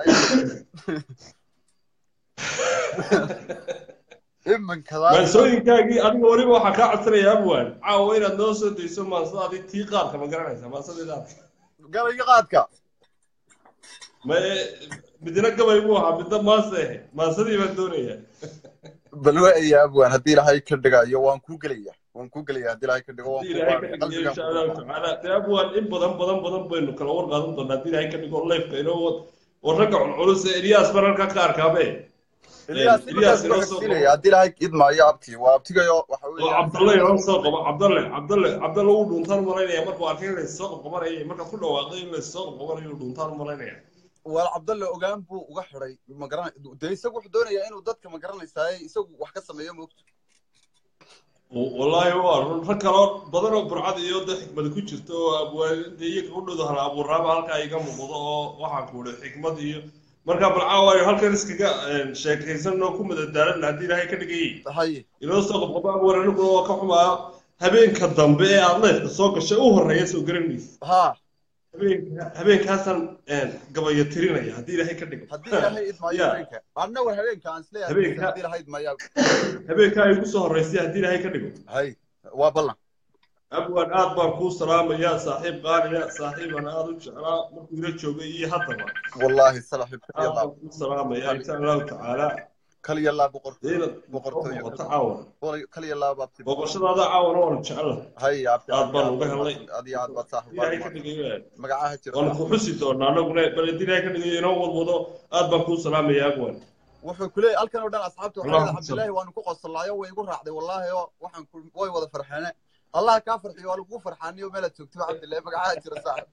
iminkadaa maansooyinkaagii adiga weliba waxaa kaa codsanaya abwan caawa inaad noo soo dayso maansadaadii tii qaadka ma garanaysa maansadii qaadka gabayga qaadka ma midna gabay buu ahaa midna maase ahe maansadii baan doonaya bal waaya abwan haddii ilaahay ka dhigayo waan kuu gelaya waan kuu gelaya haddii ilaahay ka dhigo waan haddii kuu ilaahay ka qaadaya dhigo insha allahu qalbigaan tacaala dee abwan in badan badan badan baynu kala war qaadan doonaa haddii ilaahay ka dhigo leefka inoo wad oo ragga culculus ee eliyaas baan halkaa ka arkaabe Elias Elias iminkaas inoo loo soo xigsiinaya haddii ilaahay idmaayo abti waa abtigayo waxa oo weeyaan cabdalle inoo soo qabo cabdalle cabdalle cabdalle uu dhuuntaan malaynaya markuu arkay in laysoo qabqabanaya markaad ku dhawaaqday in laysoo qabqabanayo uu dhuuntaan malaynaya waa cabdalle ogaan buu uga xiday ma garan dee isagu wuxuu doonayaa inuu dadka ma garanaysaa isagu wax ka sameeyo moogto wallaahi waa run rag kaloo badan oo burcad iyo de xikmad ku jirto oo abwaanida iyaga u dhowdo hal abuuraaba halkaa iga muuqdo oo waxaan ku idhi xikmad iyo marka bal caawayo halkan iskaga sheekaysan oo ku madadaalan haddii ilaahay ka dhigayay haye inoo soo qabqaba abwaan aniguna waa ka xumaa habeenka dambe ee aad leefka soo gashay u horreeya soo garanaysa ha habeenka habeenkaasaan gabaya tirinaya haddii ilaahay ka dhigo haddii ilaahay idmaayo Ya. habeenka anna war habeenka aan isleeyahay Habeenka- haddii ilaahay idmaayo habeenka ay ugu soo horreysay haddii ilaahay ka dhigo hay waa ballan abwan aad baan kuu salaamayaa saaxiib qaaliya saaxiiban aad u jeclaa markuu ila joogay iyo haddaba wallaahi salaxib aad kaliya baan kuu salaamayaa insha allahu tacaala kaliya laa boqortooyo inaad soo boqortooyo noqoto caawan kaliya laa baabti booqashadaada caawana waan jecla hay abti aad baan uga helnay aad iyo aad baad saaxib ilaahay ka baad dhigayo magacaha jira waan ku xusi doonaa anaguna bal haddii ilaahay ka dhigayo inoo wadwado aad baan kuu salaamayaa abwan wuxuu ku leeyahay halkan oo dhan asxaabta waxay Allah leedahay cabdillaahi waanu ku qosolaayo way igu raacday wallaahi oo waxaan ku way wada farxeene allah kaa farxiyo waa lagugu farxaaniyo meelaad joogto cabdillahi magacaha jira saaxib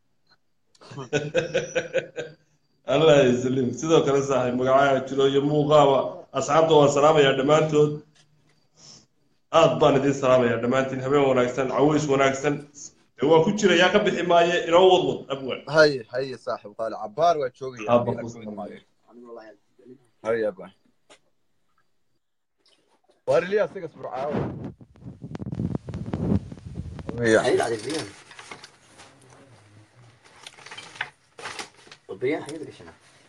allah yaslim sidoo kale saaxiib magacaha jiro iyo muuqaaba asxaabta waan salaamayaa dhammaantood aad baan idin salaamayaa dhammaantiin habeen wanaagsan caways wanaagsan dee waan ku jirayaa ka bixi maaye inoo wadwad abwan haye haye saaxib qaali cabbaar waa joogaya aad baan kuu salaamaya haye abaan waar iliya isaga surcaawo وبريان حاجة قشنا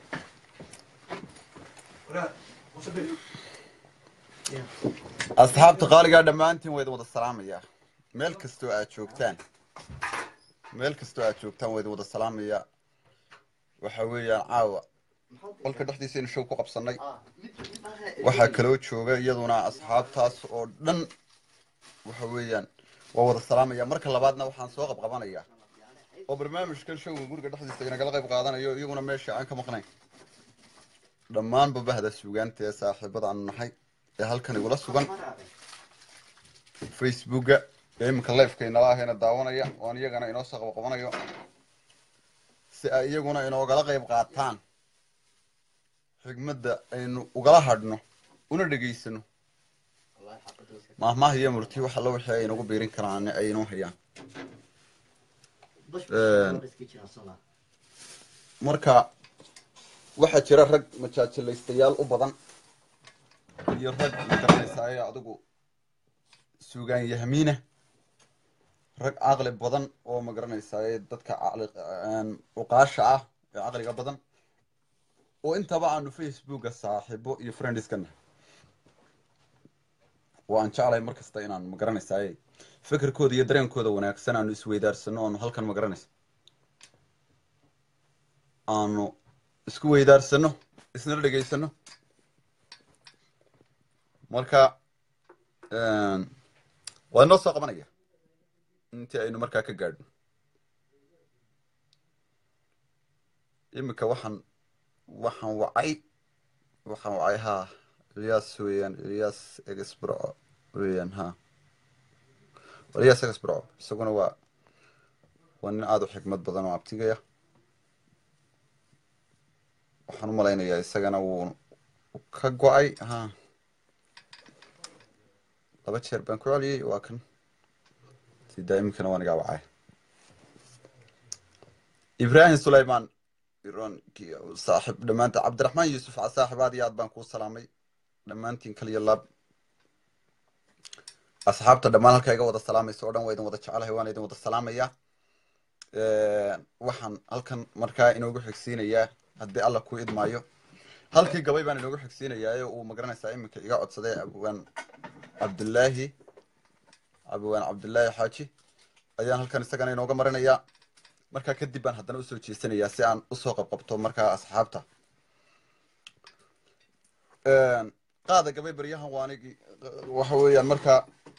asxaabta qaaligaa dhammaantiin waa idin wada salaamayaa meel kastoo aad joogtaan meel kastoo aad joogtaan waa idin wada salaamayaa waxa weeyaan caawa qolka dhexdiisaynu show ku qabsannay waxaa kaloo jooga iyaduna asxaabtaas oo dhan waxa weeyaan waa wada salaamaya marka labaadna waxaan soo qabqabanayaa oo barnaamijkan showga guriga dhexdiisa inagala qayb qaadanayo iyaguna meesha aan ka maqnayn dhammaanba bahda suugaanta ee saaxiibada aanu nahay ee halkan igula sugan facebooka ee iminka lifeka inala ahayna daawanaya oon iyagana inoo soo qabaqabanayo si ay iyaguna inoogala qayb qaataan xigmadda aynu ugala hadhno una dhegaysano maahmaah iyo murti wax alla wixii ay inagu biirin karaan ay inoo hayaan marka waxaa jira rag majaajilaystayaal u badan iyo rag magaranaysaay adigu suugaan yahmiina rag caqli badan oo magaranaysaay dadka caqli uqaasha ah ee caqliga badan oo intaba aanu facebooka saaxiibo iyo friendiskana oo aan jeclahay mar kasta inaan magaranaysaay fikirkooda iyo dareenkooda wanaagsan aanu isweydaarsano aanu halkan magaranaysa aanu isku weydaarsano isnala dhegaysano marka waa inoo soo qabanaya intii aynu markaa ka gaadhno iminka waxaan waxaan wacay waxaan wacay ha ilyas weeyaan ilyas exbro weeyaan ha ilyas exbro isaguna waa waa nin aada u xikmad badan oo abtigaya waxaan u malaynayaa isagana wuu ka go-ay ha laba jeer baan ku celiyey waa kan sidaa iminkana waa nagaa wacay ibrahim sulayman ironkii saaxib dhammaanta cabdiraxmaan yuusuf saaxib aad iyo aad baan kuu salaamay dhammaantiin kaliya laab asxaabta dhammaan halkaa iga wada salaamaysa oo dhan waa idin wada jecelahay waan idin wada salaamayaa waxaan halkan markaa inoogu xigsiinayaa haddii alla ku idmaayo halkii gabay baan inoogu xigsiinayaa ee uu magaranaysaa iminka iga codsaday abwaan cabdullaahi abwaan cabdullaahi xaaji ayaan halkan isagana inooga marinayaa markaa kadib baan haddana usoo jeesanayaa si aan usoo qabqabto markaa asxaabta qaada gabay baryahan waa anigi waxa weeyaan markaa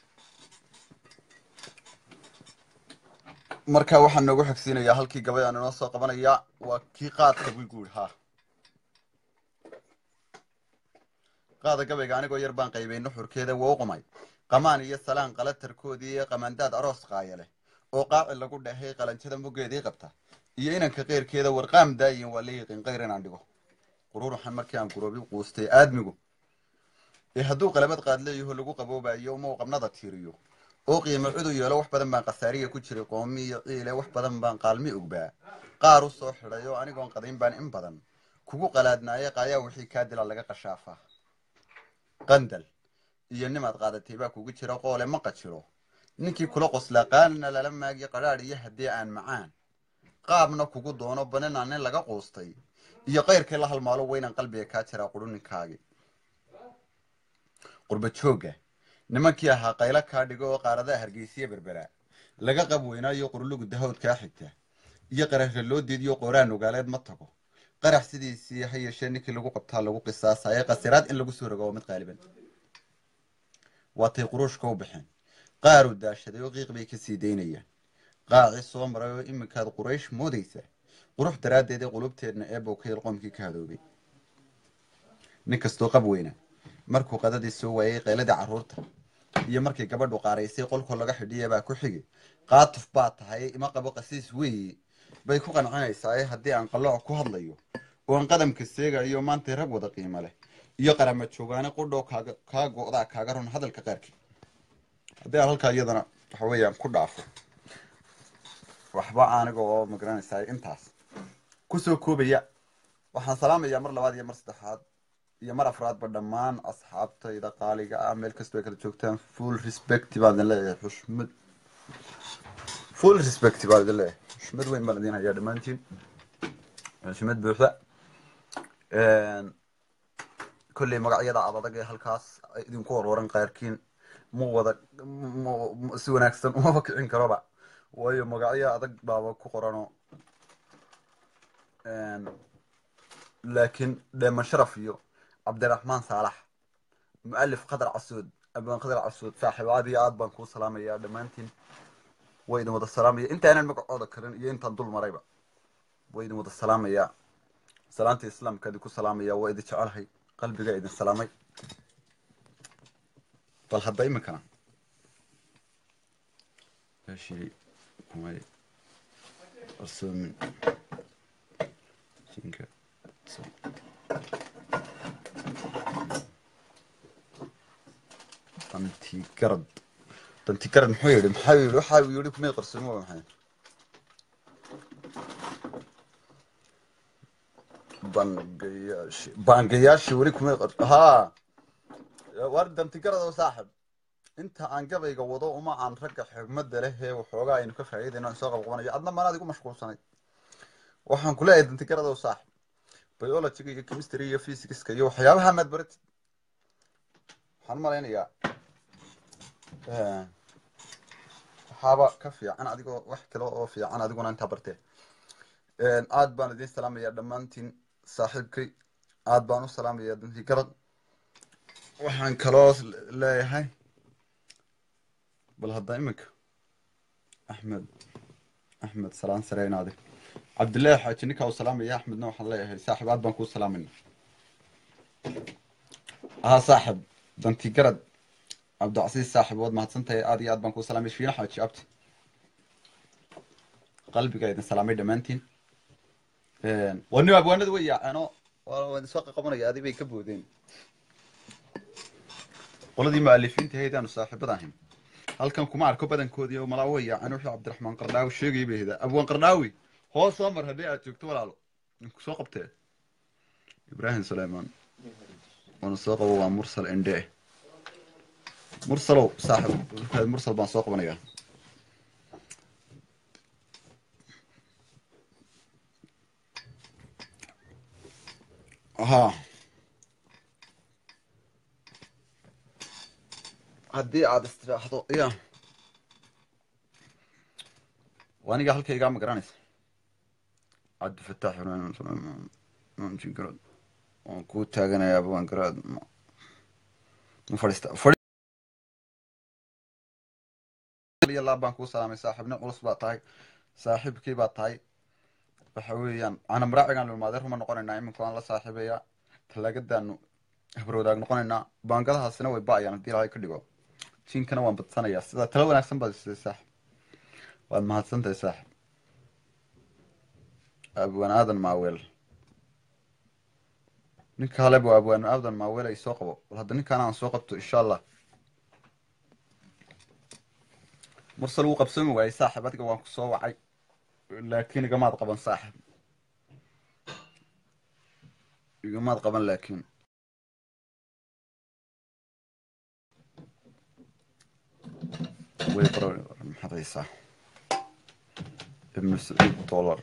marka waxaan noogu xigsiinayaa halkii gabay aan inoo soo qabanayaa waa kii qaadka buu guuri ha qaada gabayga anigoo yar baan qaybay nuxurkeeda waa u qumay qamaan iyo salaan qalatarkoodii iyo qamandaad aroos qaaya leh oo qaaci lagu dhahay qalanjada muggeedii qabta iyo inanka qeyrkeeda warqaam daayin waa la yiqin qayr inaan dhigo qururuxan markii aan guroobi quustay aadmigu ee hadduu qalabad qaad leeyaho lagu qaboobayo uma u qabnada tiiriyo oo qiimo cudu yeelo wax badan baan khasaariya ku jiray qoomi iyo ciile wax badan baan qaalmi ogbaa qaar u soo xidhay oo anigoon qadayn baan in badan kugu qalaadnaaye qaayaa wixii kaa dila laga qashaafaa qandal iyo nimaad qaadatay baa kugu jira qoole ma qajiro ninkii kula qoslaa qaalina lala maagiyo qadhaadh iyo haddii aan macaan qaabna kugu doono banina nin laga quustay iyo qayrkii la halmaalo weynaan qalbiga kaa jiraa qudhuninkaagi qurba joogga nimankii ahaa qaylo kaa dhigo oo qaaradaha hargeysiya berbera laga qab weynaayo qurlugu dahawd kaa xigta iyo qararra loo diidiyo qooraan ogaaleed ma tago qarax sidiisii ha yeeshee ninkii lagu qabtaa lagu qisaasaye qasiraad in lagu soo rogo waa mid qaaliban waatay quruushka u baxeen qaar u daashaday oo qiiq bay ka sii daynayaan qaaci soo maray oo iminkaad quraysh moodaysa qurux daraaddeed ee qulubteedna eebow ka yel qoomkii ka hadoobay nin kastoo qab weyna markuu qadadii soo waayay qayladii carruurta iyo markii gabadhu qaaraysay qolkoo laga xidhiya baa ku xigi qaatuf baa tahay ima qabo qasiis weeye bay ku qancinaysaa haddii aan qalooc ku hadlayo oo aan qadamka seegayo maantay rag wada qiimo leh iyo qarama joogaane qudhoo kaaga kaa go-daa kaaga run hadalka qaarkii haddii aan halkaa iyadana waxa weeyaan ku dhaafo waxba aniga oo magaranaysaa intaas kusoo koobaya waxaan salaamayaa mar labaad iyo mar saddexaad iyo mar afraadba dhammaan asxaabtayda qaaliga ah meel kastoo ay kala joogtaan full respect baan idin leeyahay xushmad full respect baan idin leeyahay xushmad weyn baan idin hayaa dhammaantiin xushmad buuxda kolley magacyada adag ee halkaas idinku warwaran qaarkiin ma wada ma- si wanaagsan umaba kicin karoba waayo magacyo adag baaba ku qorano laakiin dheeman sharaf iyo cabdiraxmaan saalax mualif qadar casuud abaan qadar casuud saaxiib aad iyo aad baan kuu salaamayaa dhammaantiin way idin wada salaamaya intaanan magacooda karin iyo intaan dul marayba way idin wada salaamayaa salaanta islaamka idinku salaamaya waa idin jecelahay qalbiga idin salaamay bal hadda iminkana meeshii kumay qarsoomin jinka dantigarad dantigarad muxuu yidhi maxaa yidhi waxa uu yidhi kumay qarsoomin waa maxay bangayaashii bangayaashii weli kumay qar haa war dantigarad oo saaxib inta aan gabayga wado uma aan ragga xigmada leh ee waxoogaa aynu ka faa'iidayno aan soo qabqabanayo adna maanaad igu mashquulsanay waxaan ku leeyahay dantigarad oo saaxib biologiga iyo chemistry iyo physicska iyo waxyaabaha maad baratid waxaan malaynayaa waxaaba ka fiican adigoo wax kale oo fiican adiguna intaa bartee aad baan idin salaamayaa dhammaantiin saaxiibkay aad baan u salaamayaa dantigarad waxaan kaloo leeyahay bal hadda iminka axmed axmed salaan sare inaade cabdillaahi xaaji ninkaa u salaamaya axmedna waxaan leeyahay saaxib aad baan kuu salaamayna haa saaxib dantigarad cabdicasiis saaxib waad mahadsantahay aad iyo aad baan kuu salaamay shiina xaaji abti qalbiga idin salaamay dhammaantiin wani abwaanada way yaaceen oo waan isoo qaqabanaya adi bay ka boodeen qoladii mu'alifiinta ahayd aanu saaxiibada ahayn halkan kuma arko badankoodii oo malaa way yaaceen wixii cabdiraxmaan qardhaawi sheegayay bay ahdaa abwaan qardhaawi hoos soo mar haddii aad joogto walaalo ninku soo qabtee ibraahim suleymaan waana soo qabo waa mursal ende mursalow saaxib mursal baan soo qabanayaa ها haddii aad istiraahdo ya aniga halkaygaa ma garanaysa cabdifataax garad waan kuu taaganayaa abwaan garaad ma fadhiista laab baan kuu salaamay saaxiibna culus baa tahay saaxiibkii baa tahay waxa weeyaan ana maraacigaan lulmaadee ruma noqonaynaa iminka waan la saaxiibayaa talaagadaanu habarwadaag noqonaynaa baangadahaasina way ba'ayaan haddii ilaahay ka dhigo jiinkana waan badsanayaa sidaa talo wanaagsan baad isay saaxib waad mahadsantahay saaxib abwaan aadan maaweel ninka haleba waa abwaan aadan maaweel ay soo qabo bal hadda ninkaan aan soo qabto insha allah mursal wuu qabsoomi waayey saaxib adiga waan ku soo wacay laakiin igamaad qaban saaxib igamaad qaban laakiin way maxaad haysaa ibnu saciid dollar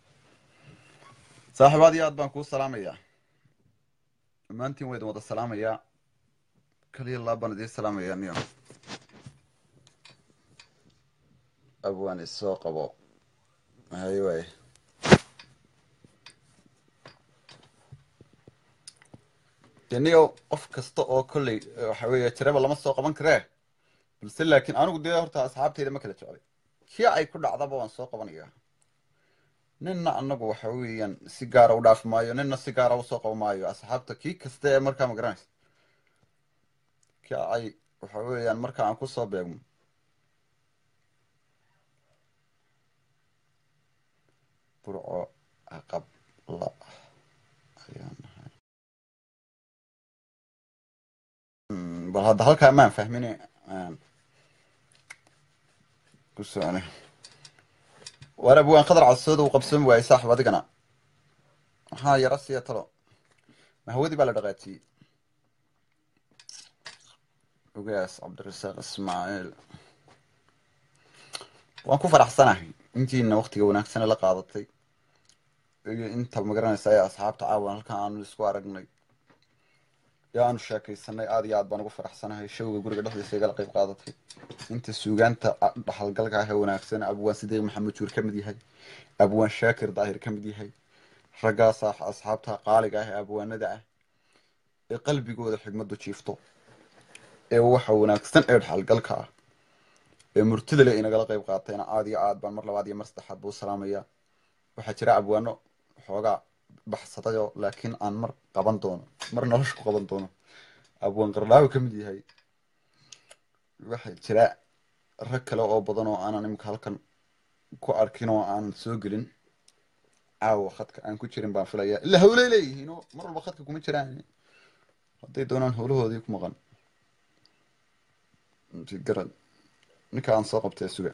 saaxib aad iyo aad baan kuu salaamayaa dhammaantiin waa idin wada salaamayaa kaliya laab baan idiin salaamayaa niyo abwaan isoo qabo haye waay deniyo qof kasta oo kolley waxa weeye tiraba lama soo qaban karee balse laakiin anigu dee horta asxaabteyda ma kala jeclay kii ay ku dhacdaba waan soo qabanayaa ninna anagu waxa weeyaan si gaara u dhaafi maayo ninna si gaara usoo qaban maayo asxaabta kii kasta ee markaa ma garanaysa kii ay waxa weeyaan marka aan kusoo beegmo burco aqabla ayaan ahay bal hadda halkaa maan fahmin ku socone waar abwaan qadar cadsooda uu qabsoomi waayey saaxib adigana maxaa yara siya talo mahwadii baa la dhaqaajiyey ogaas cabdirasaaq ismaaciil waan ku faraxsanahay intiina waktiga wanaagsane la qaadatay iyo inta magaranaysa ee asxaabta caawan halkan aanu isku aragnay ee aanu sheekaysanay aad iyo aad baan ugu faraxsanahay showga guriga dhexdiisa igala qayb qaadatay inta suugaanta a- dhaxalgalka ah ee wanaagsan abwaan sidiiq maxamed juur ka mid yahay abwaan shaakir daahir ka mid yahay raggaas ah asxaabta qaaliga ah ee abwaanada ah ee qalbigooda xigmadu jiifto ee waxa wanaagsan ee dhaxalgalka ah ee murtida leh inagala qayb qaatayna aad iyo aad baan mar labaad iyo mar saddexaad buu salaamaya waxaa jira abwaano xoogaa baxsadayo laakiin aan mar qaban doono mar nolosha ku qaban doono abwaan qardhaawi ka mid yahay waxaa jira rag kale oo badan oo aanan imika halkan ku arkin oo aanan soo gelin caawa khadka aan ku jirin baan filaya ilaa hawlay leeyihiin oo mar walba khadka kuma jiraan hadday doonaan howlahoodii ku maqan inti garad ninka aan soo qabtay suga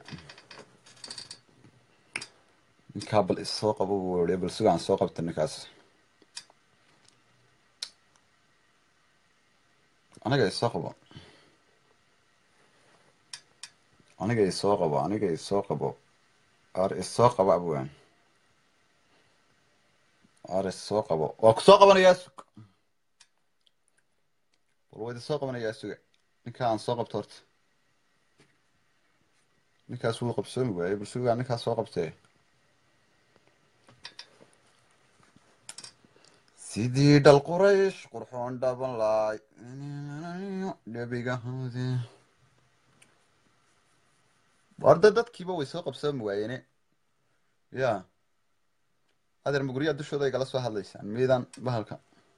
ninkaa bal isoo qabo buu wariya bal suga aan soo qabta ninkaas aniga isoo qabo aniga isoo qabo aniga isoo qabo ar isoo qabo abwaan ar isoo qabo waa ku soo qabanayaa sug bal waad isoo qabanayaa suga ninkaa aan soo qabto horta ninkaas wuu qabsoomi waayey bal sugaa ninkaas soo qabtee sidii dhal quraysh qurxoon dhaban laay dhebigahoodi warda dadkiiba way soo qabsoomi waayeene ya adeer maguryaa dushooda igala soo hadlaysaan miidaan bahalka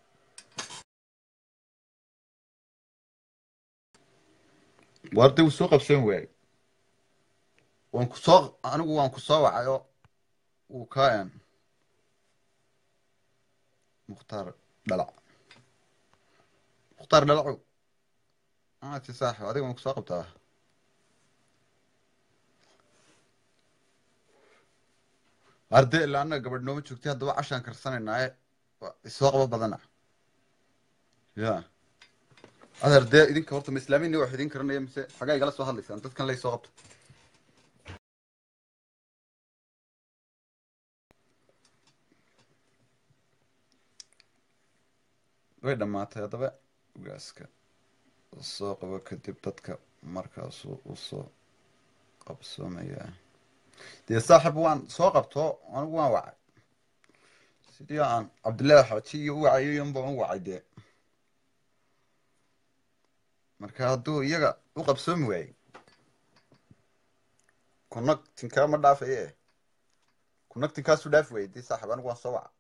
warda wuu soo qabsoomi waayey waan ku soo anigu waan ku soo wacay oo wuu kaan mukhtaar dhalac mukhtaar dhalacow aati saaxib adiga waan ku soo qabtaa arde ilaa annaga gabadh nooma joogtay haddaba cashaan karsanaynaa ee isoo qabo badana ya adeer dee idinka horta ma islaamini wax idin karanaya mise xagaa igala soo hadlaysaan dadkan lay soo qabta way dhammaatay haddaba gaaska soo qabo kadib dadka markaasuu usoo qabsoomayaa dee saaxib waan soo qabto anigu waan wacay sidii aan cabdillaahi xaaji iyo u wacayo unbaan u wacay dee marka hadduu iyaga u qabsoomi waayey connectinkaa ma dhaafaye connectinkaasu dhaafi waayey dee saaxib anigu waan soo waca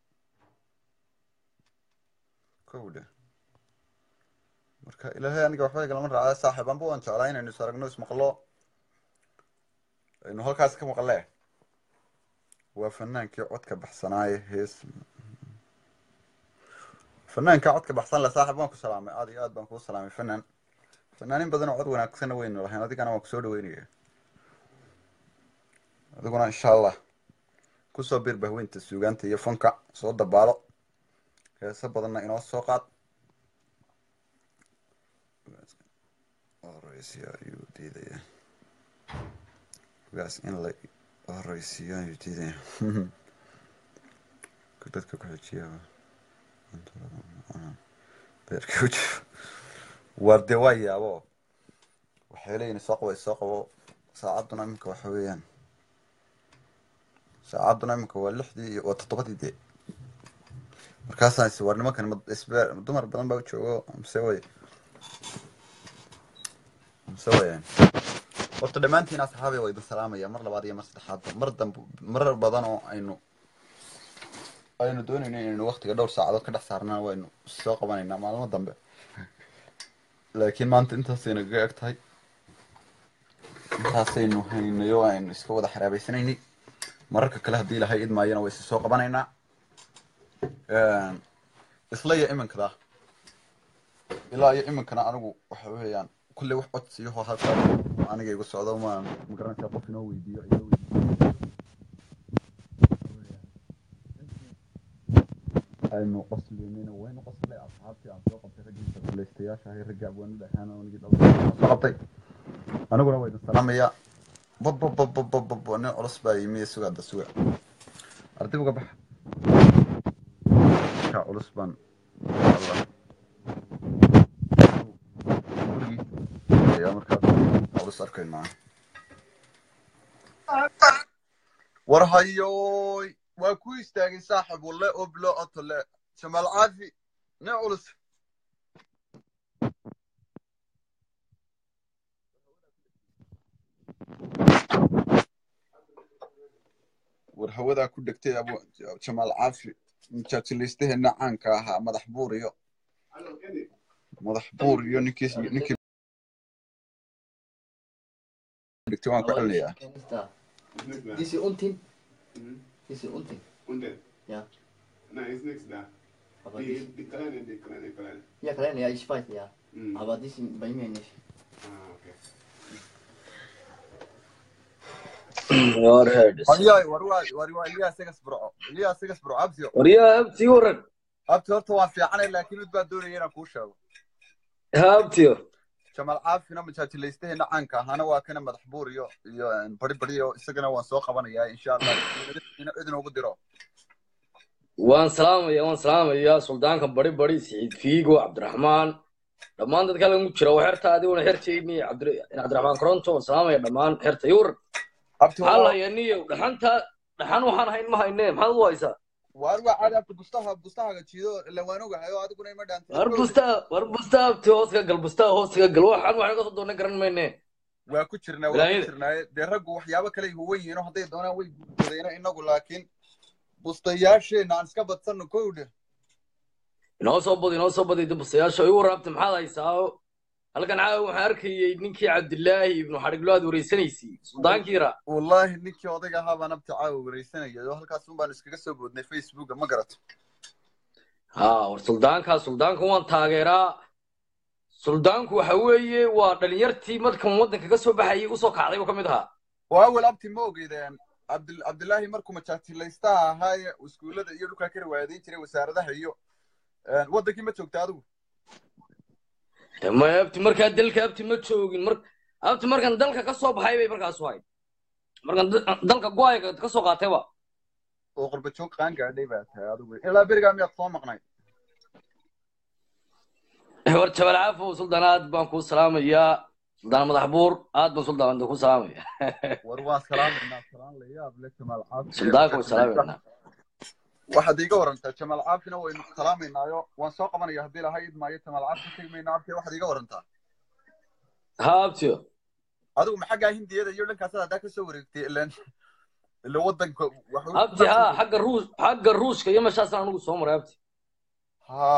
kowdhe marka ilaahay aniga waxba igalama raacda saaxiib anba waan jeclaa inaynu is aragno ismaqlo aynu halkaas ka maqlee waa fanaankii codka baxsanaaye hees fanaanka codka baxsan le saaxib waan ku salaamay aad iyo aad baan kuu salaamay fanaan fanaanin badan oo cod wanaagsanna waynu lahayn adigana waan kusoo dhaweynaya adiguna insha allah kusoo bir bahweynta suugaanta iyo fanka soo dabaalo heeso badanna inoo soo qaad horeysiya ayuu diidaya gaas in la horeysiiyo ayuu diidaya dadka ku-xijiya beerka u jiro waar dee waa yaabo waxay leeyihin soo qabo soo qabo saacadduna iminka waxa weeyaan saacadduna iminka waa lixdii iyo waa toddobadii dee markaasaan is war nimankan ma- isbe dumar badan baa u joogo mise way mise wayaan horta dhammaantiin asxaabi waa idin salaamaya mar labaad iyo mar saddexaadba mar dambe marar badan oo aynu aynu doonayno inaynu waktiga dhowr saacadood ka dhex saarnaan waynu soo qabanaynaa maalmo dambe laakiin maanta intaasayna kaga eg tahay intaasaynu haynayo aynu iska wada xaraabaysanaynay mararka kale haddii ilahay idmaayana way isi soo qabanaynaa isla iyo iminkada ilaa iyo iminkana anigu waxa weeyaan kulley wax codsiyaho halkaa aniga igu socdo ma magaranaysaa qof inoo weydiiyo inoo weydiiyo aynu qosleynayna waynu qoslay asxaabtii aan soo qabtay raggii sakulaystayaasha ahay ragga abwaanada ahaana anigii dhalada soo qabtay aniguna waa idin salaamayaa babababababab nin culus baa yimi suga hadda suga arday uga baxa ninka culus baan allah gurigii ayaa markaas culus arkaynaa war hayoy waa ku istaagay saaxib walle oo bilo otole jamaal caafi nin culus war hawadaa ku dhegtay abu jamaal caafi mujaajileystaheena caanka ahaa madax buur iyo madax buur iyo ninkii ninkii dhegtay waan ku celinayaa This is Untin. This is Untin. Unten. Ja. Nein, ist nichts da. Aber Die, this, die kleine, die kleine, kleine. ja, kleine, ja, ich weiß, ja. Mhm. Aber das ist bei mir nicht. Ah, okay. hayaay war waa war waa ilyaas igas burco ilyaas igas burco abtiyo waryaa abtii waran abti horta waan fiicanay laakiin mid baa doonaya inaan kuu sheego abtiyo jamaal caafina mujaajileystaheena caanka ahaana waa kana madax buur iyo iyo bari bari iyo isagana waan soo qabanayaa insha allah ina cid inoogu diro waan salaamaya waan salaamayaa suldaanka bari bari siciid fiigo cabdiraxmaan dhammaan dadka lagu jira waa xerta adiguna xertayni cabdiraxmaan koronto waan salaamaya dhammaan xerta iyo waran abti maxaa lahayaniyo dhaxanta dhaxan waxaan hayn ma hayne maxaad u haysaa waar waa caadi abti bustaha bustahaga jiido ilan waan ogahay oo adiguna ima dhaantay war busta war busta abti hoos ka gal busta hoos ka gal waxaan waxaan ka soo doonay garan mayne waa ku jirnaa waa ku Walaayada. jirnaa dee raggu waxyaabo kale huwan yihiin oo hadday doonaan way guursadeen inagu laakiin bustayaasheena aan iska badsanno kowdhe inoo soo badi inoo soo badi bustayaasha igu waraabta maxaad haysaa halkan caawa waxaan arkayay ninkii cabdilaahi ibnu xadhiglo aad wareysanaysay suldaankiira wallaahi ninkii odayga ahaa baan abti caawa wareysanayay oo halkaas un baan iskaga soo boodnay facebooka ma garato ha war suldaankaa suldaanka waan taageeraa suldaanku waxa weeye waa dhalinyartii markan waddanka ka soo baxayay usoo kacday buu ka mid ahaa oo awal abti ma ogeydeen cabdil cabdilaahi markuu majaajilaystaha ahaaye iskuullada iyo dhulkaa ka riwaayadeyn jiray wasaaradaha iyo waddankii ma joogta adigu ma abti markaa dalka abti ma joogin mar abti markan dalka ka soo baxay bay markaas ahayd markan da- dalka go-ayga ka soo qaatayba oo qurba joog qaan gaadhay baa tahay adigu ilaa berigaa miyaad soo maqnay war jabal caafo suldaan aad baan kuu salaamayaa suldaan madax buur aad baan suldaan kuu salaamaya war waan salaamaynaa salaan la yaab le jamaal caafi suldaanka waan salaamaynaa waxaad iiga warantaa jamaal caafina waynu salaamaynaayo waan soo qabanaya haddii laha idmaayo jamaal caafi tegi mayna abti waxaad iiga warantaa ha abtiyo adigu ma xaggaa hindiyada iyo dhankaasad haddaa kasoo wareegtay ilan ila waddanka waxuu abti ha xagga ruus xagga ruushka iyo meeshaasaan anigu soo maray abti ha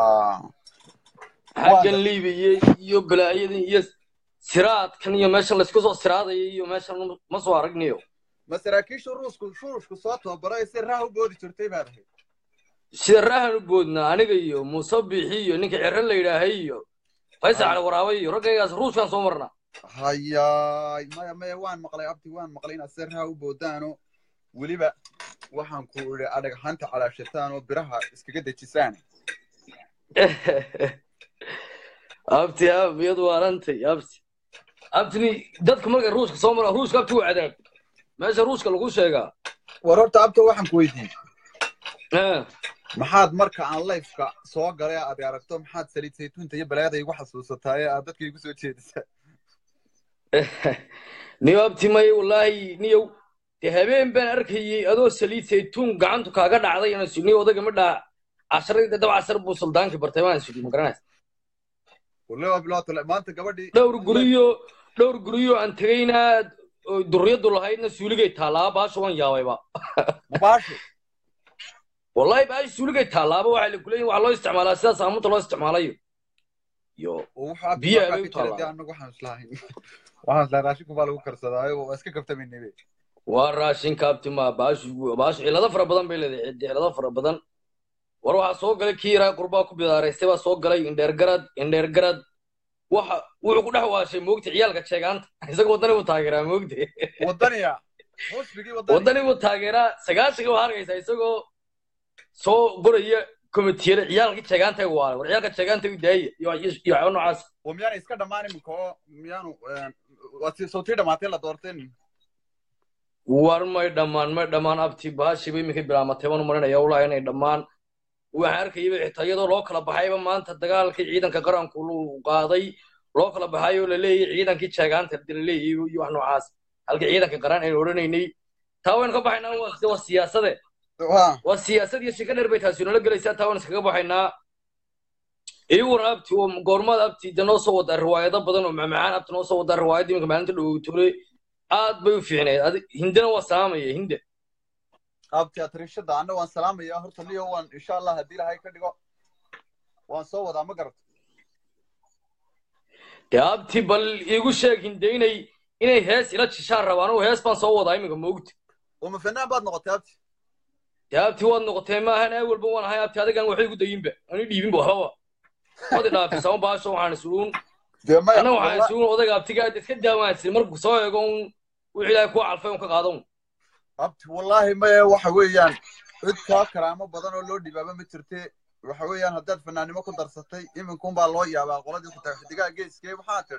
xaggan liibiya iyo balaayadan iyo siraadkan iyo meeshan laysku soo siraadaya iyo meeshan ma soo aragniyo ma saraakiisha ruusku shurushku soo tababaro si raah u boodi jirtay baad ahayd sida raahan u boodnaa aniga iyo muuse bixi iyo ninka ciro la yidhaahay iyo faysal cali waraabe iyo raggaygaas ruuskaan soo marnaa hayaay maya maya waan maqlay abti waan maqlay inaad si raah u boodaano weliba waxaan ku idhi adhagxanta calaashataan oo biraha iskaga dejisaan abti ab iyad waarantay abti abtini dadka markay ruushka soo mara ruushka abti waa cadaab meesha ruushka lagu sheegaa war horta abta waxaan ku weydiiyey Eh, maxaad marka aan lifeka soo galay aad aragto maxaad saliid saytuunta iyo balaayada igu xasuusataa ee aad dadka igu soo jeedisa niyo abti may wallaahi niyow dee habeen baan arkayey adoo saliid saytuun gacantu kaaga dhacday inaan sudni odaga ma dhaa casharadii dab cashar buu suldaankii bartay waan sudhi ma garanaysa waliba bilaatole maanta gabadhii dhowr guriyo dhowr guriyo aan tegaynaa oo durriyadu lahaydna suuligay taallaa baasha waan yaabayba mubaasho wallahi baasha suuligay taallaaba waxaa la kuleeyihin waxaa loo isticmaalaa sidaas saamunta loo isticmaalayo iyo oo wuxuu abti Biyaha markaa bay u ka jiray dee taallaa. anagu waxaan islahayn waxaan islahay raashinku baa lagu karsadaayo waa iska kaftamaynabe waa raashinka abti ma baashu baashu cilado fara badan bay leedahay ciddi cilado fara badan war waxaa soo galay kii yaraa qurbaa ku bidaaraystay baa soo galay indheer garad indheer garad waxa wuxuu ku dhex waashay moogta ciyaalka jeegaanta isaga waddani buu taageeraa moogta wadaniya xusbigii wadani waddani buu taageeraa sagaashiga waxaa arkaysaa isagoo soo goraya komitiyada ciyaalkii jeegaanta ay waalay war ciyaalka jeegaanta u daaya iyo iyo iyo waxyaaba noocaas oo miyaana iska dhammaan iminka oo miyaanu waa sawtii dhamaatay la doorteen war may dhammaan may dhammaan abti baashiiba iminkay bilaamatay baan u marinaya walahi inay dhammaan waxaan arkayaba xitaa iyadoo loo kala baxayba maanta dagaalkii ciidanka qaranku uu qaaday loo kala baxay oo la leeyahay ciidankii jeegaanta la leeyahay iyo wax noocaas halkii ciidanka qaran aynu odhanaynay taa waynu ka baxaynaa waa waa siyaasade waa waa siyaasad iyo shika dheer bay taasi nala gelaysaa taa waynu iskaga baxaynaa iyaguna abti oo goormada abti de noo soo wadaa riwaayado badan oo macmacaan abti noo soo wadaa riwaayadda iminka maalinta dhowtole aad bay u fiicneed adi- hindena waa salaamaya hinde abti atrishada anna waan salaamaya horta niyo waan insha allah haddii ilahay ka dhigo waan soo wadaa ma garata dee abti bal iigu sheeg hinde inay inay hees ila jishaan rabaan oo hees baan soo wadaa iminka moogta uma fanaan baad noqotay abti dee abti waad noqotee maahan ee walba waan ahay abti adigan waxay igu dayinba ani dhiibinba waxbaba wadi dhaafisama baasho waxaan isuun dee maya anna waxaan walla- isuun odayga abtiga aad iska daawaansin markuu soo eego un wixii ilaahay kuwa calfay un ka qaado un abti wallaahi maya waxa weeyaan cid kaa karaamo badan oo loo dhibaaba ma jirte waxa weeyaan haddaad fanaannimo ku darsatay iminkun baa loo yaabaa qoladii xitaa xidigaha geeskee maxaa tiri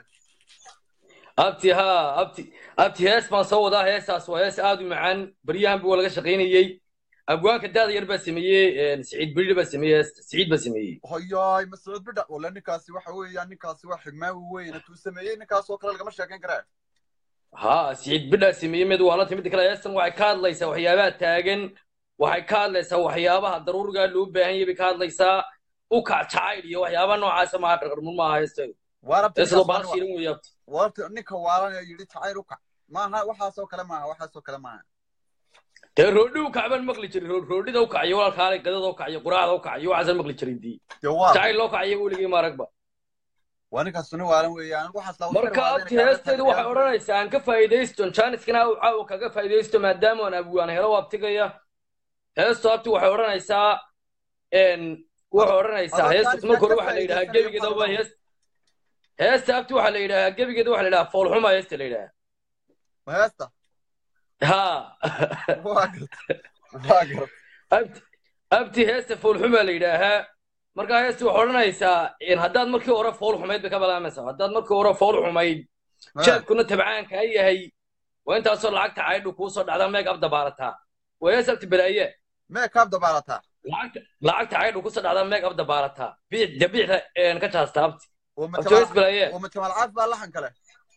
abti haa abti abti hees baan soo wadaa heestaas waa hees aad u macaan baryahanba waa laga shaqaynayey abwaanka daada yar baa sameeyey siciid bidhi baa sameeyey heesta siciid baa sameeyey hoyaay mascuud bidha walla ninkaasi waxa weeyaan ninkaasi waa xigmaawi weyn tuu sameeyey ninkaas oo kale lagama sheekayn karaa haa siciid bidhaa sameeyey mid waa la timid kale heestan waxay ka hadlaysaa waxyaabaha taagan waxay ka hadlaysaa waxyaabaha daruurigaa loo baahan yahay bay ka hadlaysaa u kac jacayl iyo waxyaabaha noocaasa maaha qarqarmun maaha heesteedu waarabti heestadoo baal shiilan weeye abti warta ninka waalan ee yidhi jacayl u kac maaha waxaasoo kale maaha waxaasoo kale maaha dee roodhi u kac baan maqli jiray Roo- roodhida u kaciyo walaalkaale gadada u kaciyo quraacda u kaciyo waxaasaan maqli jiray dii dee waa jacayl loo kaciyo weligii maaragba waa ninkaas nin waalan weeyaan waxaas laa marka abti heesteedu waxay odhanaysaa aan ka faa'iidaysto jaaniskana u caawa kaga faa'iidaysto maadaama aan abwaan helo u abtigaya heestu abti waxay odhanaysaa n waxay odhanaysaa Adoo heesta jaaniskaa marka hore ka waxaa la yidhahaa faa'iidaysanaya gebigeeda fara waa badan. hees heesta abti waxaa la yidhahaa gebigeeda waxaa la yidhahaa foolxuma heesta la yidhahaa heesta ha waa garta waa garta abti abti heesta foolxumaa la yidhaahaa marka heesta waxay odhanaysaa in haddaad markii hore fool xumayd bay ka balaamaysaa haddaad markii hore fool xumayd jeebkuna tabcaanka yahay waa intaasoo lacagta caydhu kuu soo dhacdaa meeg ab dabaalataa waa hees abti balaaye mee kaab dabaalataa lacagta lacagta caydhu kusoo dhacdaa meeg ab dabaalataa biic dabiicda een ka jaasta abti uma abti hees balaaye uma jamaal caaf baa laxan kale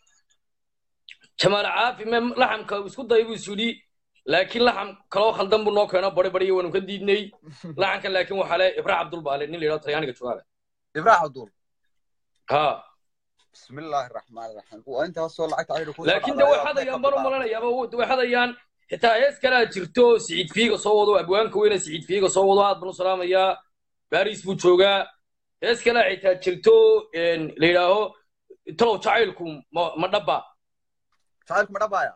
jamaal caafi me laxamka isku day buu isu yidhi laakiin laxam kaloo khaldan buu noo keeno bari bari waanu ka diidnay laxanka laakiin waxaa le ibra cabdul baale nin la yidhahdo talyaaniga joogaale ibraax abdul ha bismillaahi raxmaani raxiim waa intaasoo lacagta aydu ku laakiin de way xadayaan baan u malanayaaba way xadayaan xitaa hees kalaa jirto siciid fiiga soo wado abwaanka weyne siciid fiiga soo wado aad baan u salaamayaa baris buu joogaa hees kalaa xitaa jirto een, la yidhaaho talow jacaylku ma ma dhaba jacaylku ma dhabaaya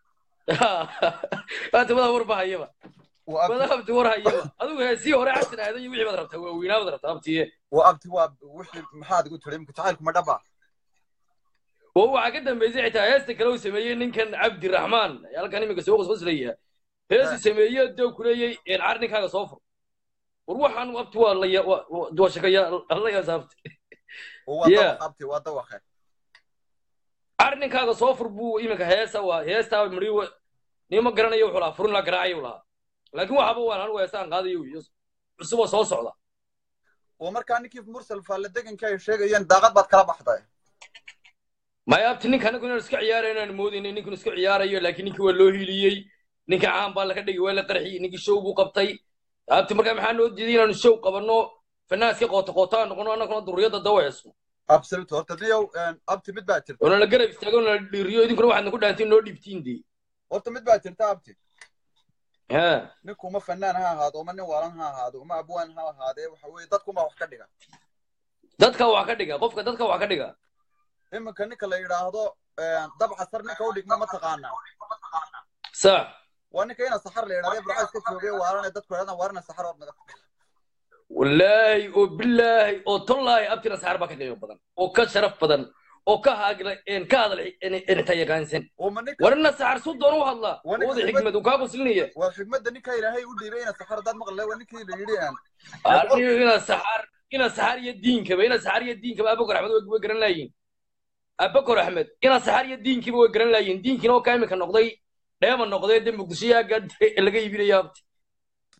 maanta madaa war ba hayaba waa abti madaa abti war hayaba adigu heesii hore casin aadan iyo wixii baad rabtaa waaweynaa baad rabtaa abtiye waa abti waa wixii maxaad igu tiri imika jacaylku ma dhaba oo waxaa ka dambeysay xitaa heesta kale uu sameeyey ninkan cabdiraxmaan halkan iminka soo qosqoslaya heesu sameeye doo kuleeyey car ninkaaga soo fur war waxaan abti waa la ya- waa- waa waa shakaya la yasaabti oo waa Yeah. dawaq abti waa dawaqe car ninkaaga soo fur buu iminka heesa waa heestaa mari nima garanayo wuxuu lahaa furin la garaacayo lahaa laakiin waxaba waan anigu heestaan qaadayo iyo cusuboo soo socda oo markaa ninkii mursal faalla deganka ay sheegayeen daaqad baad kala baxday maya abti ninka anagu inaan iska ciyaarayo inaan moodayna ninkun iska ciyaarayo laakiin ninkii waa loo hiliyey ninka caan baa laga dhigay waa la qarxiyey ninkii show buu qabtay abti markaa maxaa noo diiday inaanu show qabanno fanaaska qoota qootaan noqono annaguna durriyadda dawa heesno absolute horta niyow abti mid baa jirta oo nala garab istaago nala dhiiriyo idinkuna waxaad nagu dhaantiin noo dhiibtiin dee horta mid baa jirta abti ha ninku uma fanaan ha ahaado uma nin waalan ha ahaado uma abwaan ha ahaadee waxa weeye dadkuma wax ka dhiga dadka wax ka dhiga qofka dadka wax ka dhiga iminka ninka la yidhaahdo dabca sar ninka u dhigma ma taqaanaa sax waa ninka ina saxar la yidhahdo burca iska joogay waarane dadku yidhahdaan waarana saxar oo naga wallaahi oo bilaahi oo tollaahi abtina saxar baa ka qiimo badan oo ka sharaf badan oo ka haagla een ka hadal inta yaqaansan uma ninka warina saxar su doon u hadla Waa ninka wada xigmad- xigmad uu kaa qoslinaya waa xigmadda ninka ilaahay u dhiibay ina saxar haddaad maqle waa ninkii la yidhi aan anigu ina saxar ina saxar iyo diinkaba ina saxar iyo diinkaba abakor axmed way way garan laayiin abakor axmed ina saxar iyo diinkiba way garan laayiin diinkiina oo kaa iminka noqday dheema noqday dee muqdisho yaaga laga iibinaya abti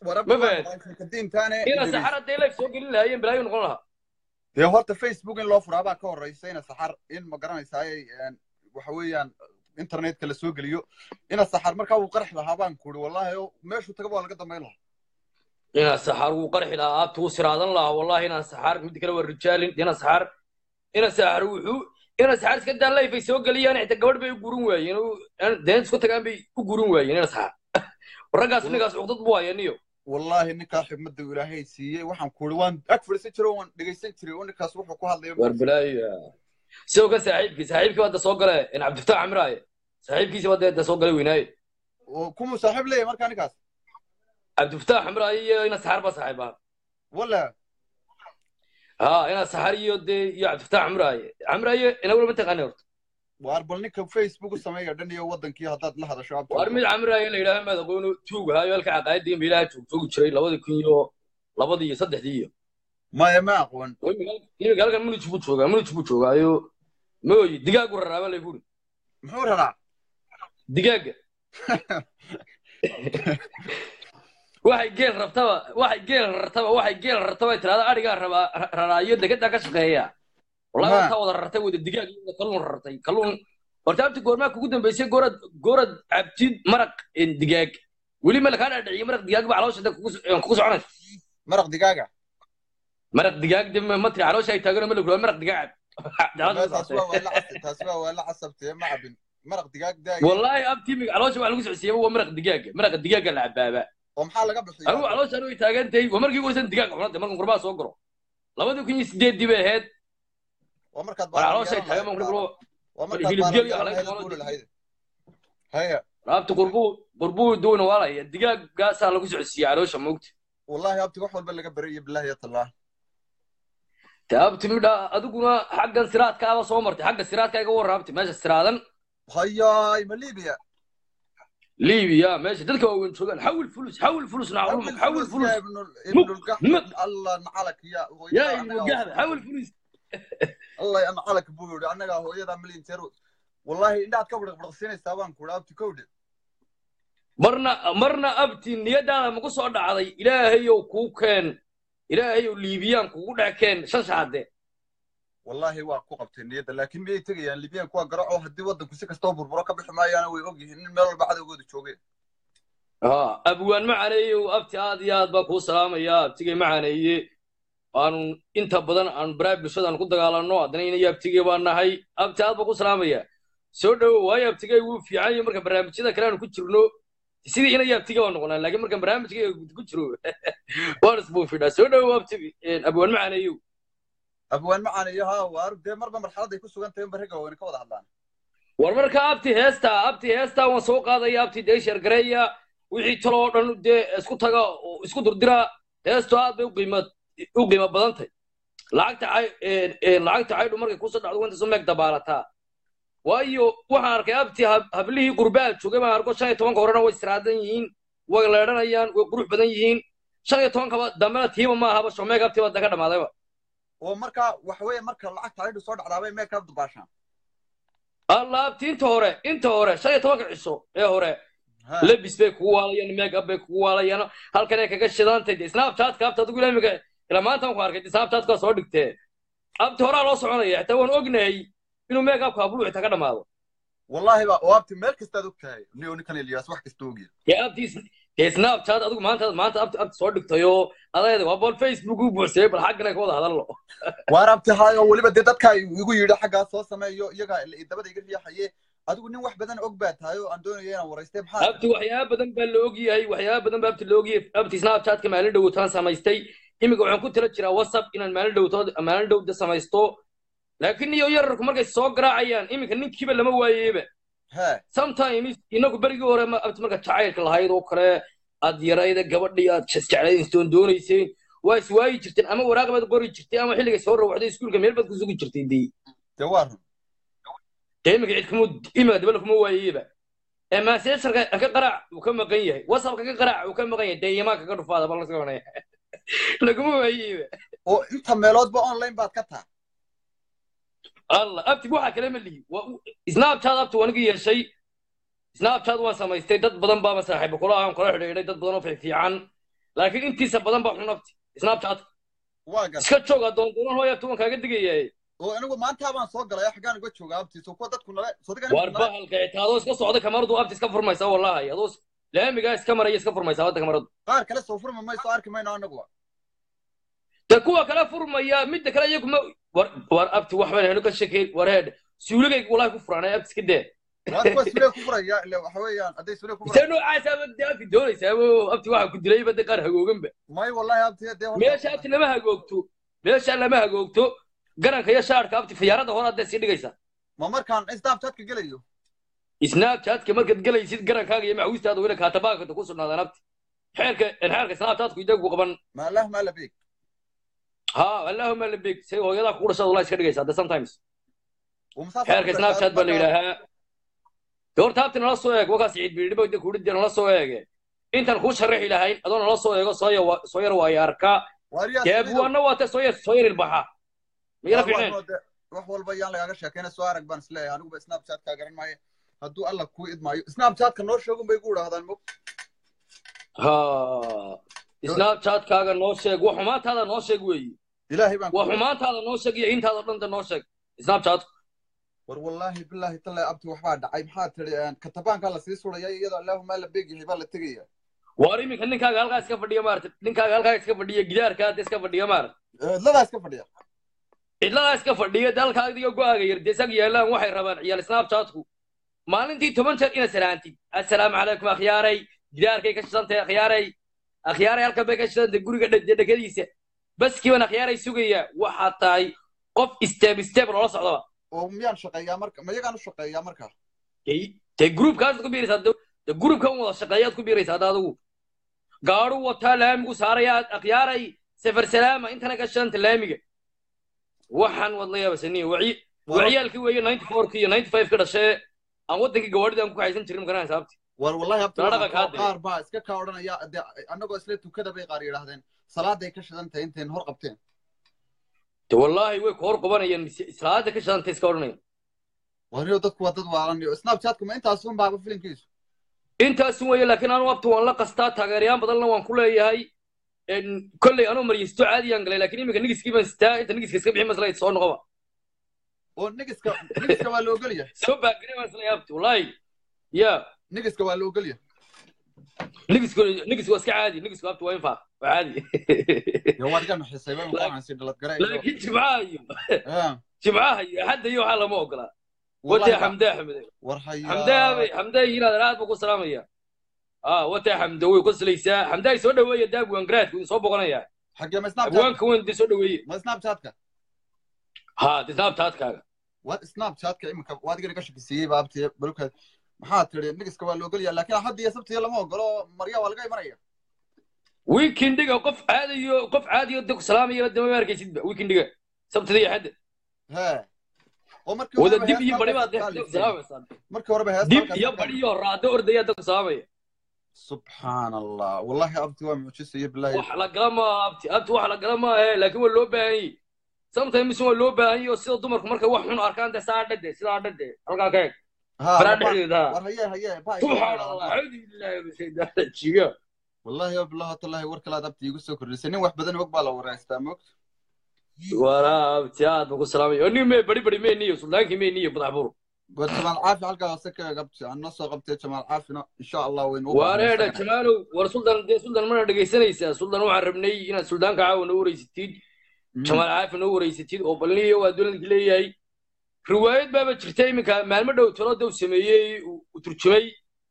warabka ma fahan kadiintaane ina saxar hadday life soo gelin lahaayeen balaayo noqon lahaa dee horta facebook in loo furaa baa ka horeysa ina saxar in ma garanaysaay waxa weeyaan internetka la soo geliyo ina saxar markaa wuu qarxi lahaa baan ku uri wallahi oo meeshuu tagaba waa laga dambayn lahaa ina saxar wuu qarxi lahaa aabta wuu siraadan lahaa wallahi ina saxar mid kale waa rijaalin ina saxar ina saxar wuxuu ina saxar iska daa life ay soo geliyaan xitaa gabadh bay u gurin waayeen oo deen isku tagaan bay u gurin waayeen ina saxar raggaas ninkaas cuqdad buu hayaniyo wallahi ninkaa xigmadda uu ilaahay siiyey waxaan ku uri waan ag fadhiisan jiray oo waan dhegaysan jiray oo ninkaas wuxuu ku hadlayo war balaayo sidoo kan saaxiibkii saaxiibkii hadda soo gale in cabdifataax camraaye saaxiibkiisi hadda hadda soo galay weynaaye oo kumuu saaxiib leeyahay markaa ninkaas cabdifataax camraaye iyo ina saxar baa saaxiib ah wala ha ina saxar iyo dee iyo cabdifataax camraaye camraaye inaguna ma taqaani horta waar bal ninka facebook u sameeya dhan iyo wadankii haddaad la hadasho abta war mid camraaye la yidhaaha madaxweyne tuug ahaayo halka caqaayadii meelaha joog joogi jiray labadii kun iyo labadii iyo saddexdii iyo maya ma aqoon iminka halkan munij buu joogaa munij buu joogaayo mooyi digaagu raraaba lay buri muxuu raraa digaaga waxay geel rabtaba waxay geel rartaba waxay geel rartaba tirada adhigaa rabaa raraayo degadaa ka shaqeeya wallahi Ma. intaa wada rartay wada digaag iyo wada kalluun rartay kalluun horta abti goormaa kugu dambeysay goorad goorad cabtid maraq een, digaag weli ma lakaa dhaadhiciyo maraq digaag ba caloosha dad kugu so- een, kugu soconaysa maraq digaaga maraq digaag de ma ma tiri caloosha ay taagano ma laguraa maraq digaag cab Ma, taasi waa waa la casab taasi waa waa la casabtee ma cabin maraq digaag daaya wallahi abti mi caloosha waxa lagu socodsiiyaba waa maraq digaaga maraqa digaaga la cabaaba oo maxaa laga bixiya anigu caloosha anigu ay taagan tahay waa markii ugu horeysan digaag cunada markan qurbaa soo garo labadii kun iyo sideedii bay ahayd waa markaad war caloosha ay taagan baaran markan lahayd qurbaa waa markaad hilibgeel iyo baaran halaag lahayd noqon buuli lahayd haya raabta qurbuu qurbuu duuna waalaya digaaggaasaa lagu socodsiiya caloosha moogta wallahi abti wax walba laga bariyo billahi ya tallah taabti midha adiguna xaggan siraadkaaba soo martay xagga siraadka iga warraabtay meesha siraadan hayaay ma libiya libiya meesha dadka waaweyn joogaan xawil fulus xawil fulus naclumag xawil fulus يا ابن ال- ابن القحط مك. الله نعلك يا هو yaa يا ilmo gahda xawil fulus الله ينعلك بوي anaga hooyada milyan jeer wallahi indhaad ka bada badqsinaysaa baan ku dhaabti kowdhe marna marna abti niyadaada maku soo dhacday ilaahayow kuu keen ilaahayow liibiyaan kugu dhex keen shan shaade wallahi waa ku qabtay niyadda laakiin miyay tegayaan libyan kuwa garaco haddii waddanku si kastoo burburo ka bixi maayaana way ogyihiin in meel walba cadowgooda joogeen ها abwaan macaneeye abti aad iyo aad baa kuu salaamaya abtigay macaneeye aanu inta badan aanu baraha bulshada aan ku dagaalanno haddana inayo abtigay baan nahay abti aad baa ku salaamaya soo dhowo waayo abtigay wuu fiican yahay marka barnaamijyada kale aanu ku jirno sidii inayo abtigay baan noqonaa laakiin markaan barnaamijkay ku jiro waan isbuufidhaa soo dhowo abti abwaan macaneeyow abwaan macaaniyo ha waar dee marba marxalad ay ku sugan tahay barriga wayna ka wada hadlaan war marka abti heesta abti heesta waan soo qaadaya abti dee sheergareeya wixii taloo dhan dee isku taga oo isku durdira heestu aad bay u qiimo u qiimo badan tahay lacagta cay een- een lacagta caydhu markay kusoo dhacdo wanta soo meeg dabaalataa waayo waxaan arkay abti hab- hablihii qurbaal joogay baan arko shan iyo tobanka horena way istiraadan yihiin way leedhanayaan way qurux badan yihiin shan iyo tobankaba dambena tiiba ma ahaba shomeeg abti baa daga dhamaadayba oo marka waxa weeye marka lacagta aydhu soo dhacdaabay meel kala dubaashaan alla abti inta hore inta hore shan iyo tobanka ciso ee hore Ha. lebis bay kugu waalayaan make up bay kugu waalayaan halkan ay kaga shidantay de snapchatka abta adigu ilaa imika ilaa maanta waan ku arkay snapchatka soo dhigtee abti horaa loo soconaya xitaa waan ognahay inuu make upka abulu xitaa ka dhamaado wallahi ba oo abti meel kastaad og tahay niyo ninkan eliyaas wax kasta ogya dee abti dee snapchat adigu maanta maanta abti abti soo dhigtayoo adayda waa bal facebook u buuxsayay bal xaggan ay ka wada hadallo waar abti hayo weliba dee dadka igu yidhi xaggaa soo sameeyo iyaga dabada iga riixaye adigu nin wax badan og baa tahay oo aan doonayo inaan waraystay maxaa abti waxyaaba badan baa la ogyahay waxyaaba badan baa abti la ogyahay abti snapchatka maalin dhowtaan samaystay iminka waxaan ku tala jiraa whatsapp inaan maalin dhowtood maalin dhowda samaysto laakiin iyo yararku markay soo garaacayaan iminka ninkiiba lama waayeyba he sometimes inagu berigii hore ma abti marka jacaylka lahayd oo kale aad yarayda gabadhii aad jeclaystoon doonayseen waa iswaayi jirteen ama waraaq baad qori jirtay ama xilligay soo rawxday iskuulka meel baad ku sugi jirtay dee dee waa run dee iminka cid kuma iminka dabala kuma waayeyba ee maaseesharka ka qaraac uu ka maqan yahay whatsappka ka qaraac uu ka maqan yahay dee yamaa kaga dhufaada bal laska wanaya laguma waayeyba oo inta meeloodba online baad ka taha allah abti waxaa kale ma lihi snapchat abti waan iga yeeshay snapchat waan samaystay dad badan baaba saaxiibo kula aan kula xidhiidhay dad badan oo fiifiican laakiin intiisa badan baa xun abti snapchatka waa gar iska joog adoondoonan hooya tuban kaaga digayaye oo anigu maanta baan soo galay xaggaan uga jooga abtiiso kuwa dadku nale sodigan waar bahalka xitaa adoo iska socda kamaradu abti iska furmaysa wallahi adoo is- laamigaa iska maraya iska furmaysa wadda kamaradu qaar kale soo furma mayso arki mayno anaguba de kuwa kale furmaya midda kale iyagu ma war war abti waxbaan heno ka shekeyn war heedh suuligayga wallahi ku furaanay abti iska dee waa kuwa sulee ku furaya ile waxa weeyaan hadday sulee ku see furaya noocaasa de abti doonaysaabo abti waxa ku dilay bade qaar hagooganba may wallahi abti dee horta- meesha abti lama hagoogto meesha lama hagoogto garanka iyo shaarka abti fayaarada hore hadda sii dhigaysa ma markaan snapchatka gelayo snapchatka markaad gelaysid garankaaga iyo macawistaada wina kaatabaakata ku sugnaadaan abti xeerka xeerka snapchatku idagu qaban ma allah ma la beeg ha allahuma labig say hooyadaa kugu dhashada wallahi iska dhigaysa hadda sometimes ومسافر xeerka snapchat baa la yidhaahaa de horta abti nala soo eeg wakaas ciid biidhiba de kuudhide nala soo eege intaan kuu sharaxi lahayn adoo nala soo eego soo ya- soo yar waayo arkaa واريا dee buwaana waate soo yar soo yar ilbaxa miyala fiicneen wax walba yaan lagaaga sheekayna soo arag baan isleeyahay aniguba snapchatka garan maayo hadduu alla kuu idmaayo snapchatka noo sheegun bay ku idhaahdaan mog ha snapchatkaaga noo sheeg wax xumaantaada noo sheeg weeyi ilaahay baan wax xumaantaada noo sheeg iyo intaada dhan de noo sheeg snapchat war wallaahi bilaahi tallahi abti waxbaa dhacay maxaa tidhi katabaankaa lasii suraya iyadoo allaahuma la beeg yahay baa la tegaya waar iminka ninkaaga halkaa iska fadhiya maarata ninkaaga halkaa iska fadhiya gidaarka hadda iska fadhiya maarata cidladaa iska fadhiya cidladaa iska fadhiya de halkaa adiga go-aaga yar dee isaga yaalaan waxay rabaan ciyaal snapchatku maalintii toban jeer inaad salaantid assalaamu calaykum akhyaaray gidaarkay ka shidantahay akhyaaray akhyaaray halkan bay ka shidantahay guriga dhe- dhekadiisa baskiiban akhyaaray sugaya waxaad tahay qof step step loola socdaba oo miyaan shaqeeyaa marka ma yagaan u shaqeeyaa marka dee dee groupkaasaad ku biiraysaa de de groupkan wada shaqeeyaad ku biiraysaa hadda adigu gaadhu wataa laamigu saaraya akhyaaray safar salaama intana ka shidanta laamiga waxaan wad la yaabasaniyo waci waciyaalkii weeye ninety fourki iyo ninety five ka dhashee aan waddankii gawaadhida aan ku haysan jirin magaranaysa abti war wallahi abti Dalaga waxaan kaa koo- diray. qaar baa iska kaa odhanaya dee annagoo isla tukada bay qaar yidhaahdeen salaaday ka shidan tahay intayn hor qabteen de wallaahi way ku hor qabanayaan islaada ka shidanta iska odhanaya wariyo dadku waa dad waalan snapchatku ma intaas un baaba filimkiisu intaasun weeye laakiin anu abti waan la qastaa taageerayaan badanna waan ku leeyahay En, kolley anuu maryisto caadiyaan galay laakiin iminka nigiskii baan sitaa inta nigiska iska bixin maslayd soo noqoba oo nigiska nigiska waa la ogol yahay soo baagare baan isla abti wallaahi ya nigiska waa la ogol yahay nigisku nigisku waa iska caadi nigisku abti waa infaaq waa caadi yo waad iga naxisay ba waxaan si dhalad garay laakiin jimcaha iyo jimcaha iyo axadda iyo waxaa lama ogola Wallahi watee ba- xamde axmede war haya xamdaabe xamdaa yiraahda aad buu ku salaamaya ah watee xamde way qoslaysaa xamdaa soo dhaweeya daab waangaraadku idin soo boqonaya xagee ma snapchat abwaanka weyn idin soo dhaweeye ma snapchatka ha disnaabtaadkaaga waa snapchatka imika waad iga naga shakisiiyey ba abti balka maxaa tidhi nigiska waa la ogol yahay laakiin hadda iyo sabtiya lama ogolo marya waa laga imanaya weekendiga qof caadiyo qof caadiyo de ku salaamaya dama ma arkaysidba weekendiga sabtida iyo xadda he oo markii wada horeba dib iyo heesta bari baad halkaas de ka ku salaamaysaa markii horeba heesta dib halkaas iyo ka bari iyo raado ordaya de ku salaamaya subxaan allah wallahi abti waa mucjisa iyo bilaahi wax la gala maaha abti abti wax la gala maahe laakiin waa loo baahan yahi sometimes waa loo baahan yahi oo sida dumarku markay wax xun arkaan de saa dhade sidaa dhade halkaa ka eg ha baraa war dhexdeeda ha war haye haye ba subxaan allah acuudu billahi min shaytaan rajiim wallahi ya billahi tallahi war kalaad abti igu soo kordhisay nin wax badan og baa la wareystaa moogta waraa abti aad baan ku salaamaya oo nin mee bari bari mee niyo suldaankii mee niyo madax bur war jamaal caafi halkaa hoose ka eeg abti aan noo soo qabtay jamaal caafina insha allah waynu u wareedha baahnaysaa jamaalow war suldan dee suldan mana dhegaysanaysaa suldan waxaan rabnay inaad suldaanka caawa noo wareysatid jamaal caafi noo wareysatid oo balniyo waa dowladki leeyahay riwaayad baaba jirta iminka maalmo dhow talo dow sameeyey uu uu turjumay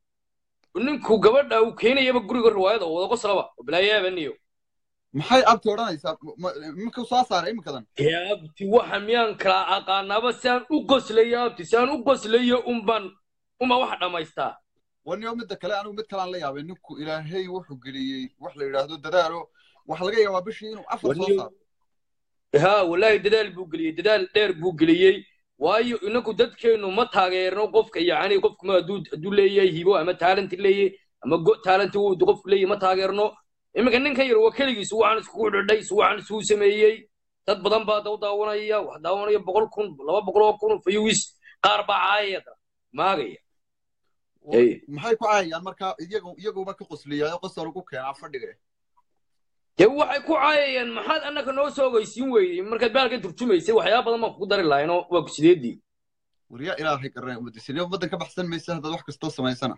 ninku gabadha uu keenayaba guriga riwaayada oo wada qoslaba oo balaayaaba niyo maxay abti odhanaysaa Ma- imika soo saaray imikadan dee abti waxa miyaan kala aqaanaaba si aan u qoslayo abti si aan u qoslayo unban unbaa waxa dhammaystaa waniyo midda kale anigu mid kalaan la yaabay ninku ilaahay wuxuu geliyey wax la yidhaahdo dadaalo waxa laga yaabaa bishii inuu afar soo waniyo saaro ha wallaahi dadaal buu geliyey dadaal dheer buu geliyey waayo inagu dadkeenu ma taageerno qofka yacni qofku ma hadduu hadduu leeyahay hibo ama talent leeyahay ama go talent uu qofku leeyahay ma taageerno iminka ninkan yar waa keligiisu waxaan iskugu dhidhay su waxaan isugu sameeyey dad badan baa daw daawanaya wax daawanaya boqol kun laba boqol oo kun fayuwis qaar baa caayaya maagaya Hey. maxay ku caayayaan marka iyagu iyaguba ka qosliyaayo qosol ugu keenaa fadhiga dee waxay ku caayayaan maxaad annaka noo soo ogeysiin weydey markaad baalka turjumaysay waxyaaba badan baan kugu dari lahaynoo waa ku sideedii waryaa ilaahay garanay ummaddiisina ummaddan ka baxsan maysa haddaad wax kastoo samaysana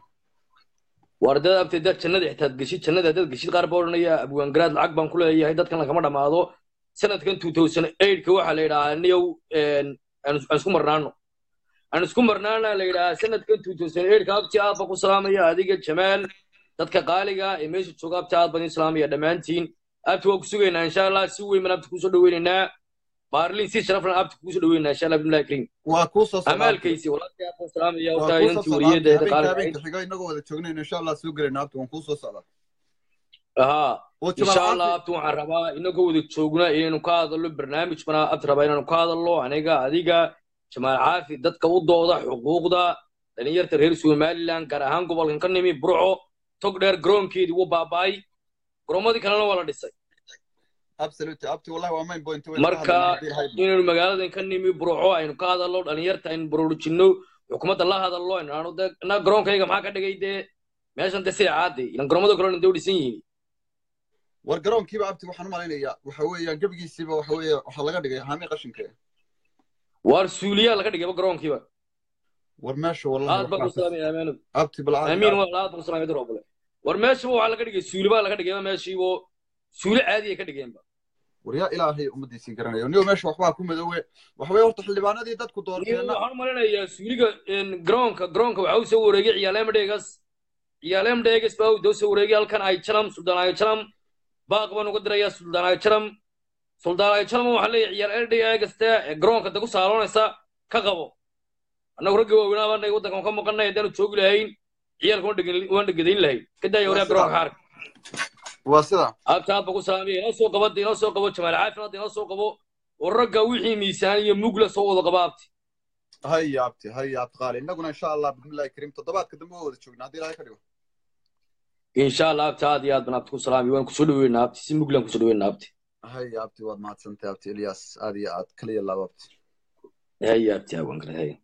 war dad abtay dad jannada xitaad geshid jannada dad geshid qaar baa odhanaya abwaangaraad lacag baan ku leeyahay dadkan lagama dhammaado sanadkan two thousand eightka waxaa la yidhahaa niyow aan aan isku marnaano aan isku marnaana la yidhahaa sanadkan two thousand eightka abti aad baan ku salaamaya adiga jamaal dadka qaaliga ee meesha jooga abti aad baan idin salaamaya dhammaantiin abti waa ku sugaynaa insha allah si weyn baan abti kuusoo dhaweynaynaa baarlin si sharaflan abti kuusoo dhaweynaynaa insha allah bimlahi kariim waa kuu soo socdaa amaalkaysi walaalkay aad baan salaamaya waa wataa kuu soo inantii socdaa wariyadeeda habeenka qaaliga ahayd habeenka xigo inagoo wada joognayno insha allah soo gelayna abti waan kuu soo socdaa ها oo إن شاء jamal الله caafi أبتو waxaan rabaa inagoo wada joogna inaynu ka hadalno barnaamij bana abti rabaa inaanu ka hadalno aniga adiga jamaal caafi dadka u dooda xuquuqda dhalinyarta reer somaliland gaar ahaan gobolkan ka nimi burco tog dheer garoonkeedii wuu baaba'ay garoomadii kalena waa la dhisay absolutely abti wallahi waa main point waynu ka marka hadlaynaa haddii lahayd inaynu magaaladan ka nimi burco aynu ka hadalno dhalinyarta aynu boroorujinno xukuumadda la hadalno inaanu de na garoonkayga maxaa ka dhigay dee meeshan de sida caadi ilan garoomada kalena dee u dhisan yihiin war garoonkiiba abti waxaan u malaynayaa waxa weeyaan gebigiisiiba waxa weeye waxaa laga dhigay haami qashinka waar suuliyaa laga dhigayba garoonkiiba war meesha wallahi aad baan ku waxaa ka salaamaya amaanow abti balcaadi amiin waa aad baan ku salaamaya darobale war meeshaba waxaa laga dhigay suuli baa laga dhigayba meeshiibo suuli caadi ay ka dhigeenba war yaa ilaahay ummaddiisii garanaya niyo meesha waxbaa ku madoowe waxa weeye horta xildhibaanadii dadku Iyo doorteenna waxaan u malinayaa suuliga een, garoonka garoonka waxaa u soo wareegay ciyaaleem dheegas ciyaaleem dheegas baa u soo wareegay halkan ay jalam suldaan ay jalam baaq baan uga dirayaa suldaan ay jalam suldaan ay jalam waxaa leeyahay ciyaal dheegaste ee garoonka da ku saaloonaysa ka qabo annagu ragga waaweynaa baan nahay waddankan ka maqannay haddaanu joogi lahayn ciyaalka waan dhegin- waan dhegadayn lahayn ka daaya waa waryaa sidaa garoonka xaarka waa sidaa abta aad baan ku salaamaya inoo soo qabo inoo soo qabo jamaal caafin hadda inoo soo qabo oo ragga wixii miisaan iyo mugla soo wada qaba abti haya abti haya abti qaali innaguna insha allah bismillahi kariim toddobaadka dambe waa wada joognaa haddii ilaahay ka dhigo insha allah abti aad iyo aad baan abti ku salaamaya waan kusoo dhaweynaa abti si muglaan kusoo dhaweynaa abti haya abti waad mahadsantahay abti ilyas aad iyo aad kaliya laabo abti haya abti awan kale haya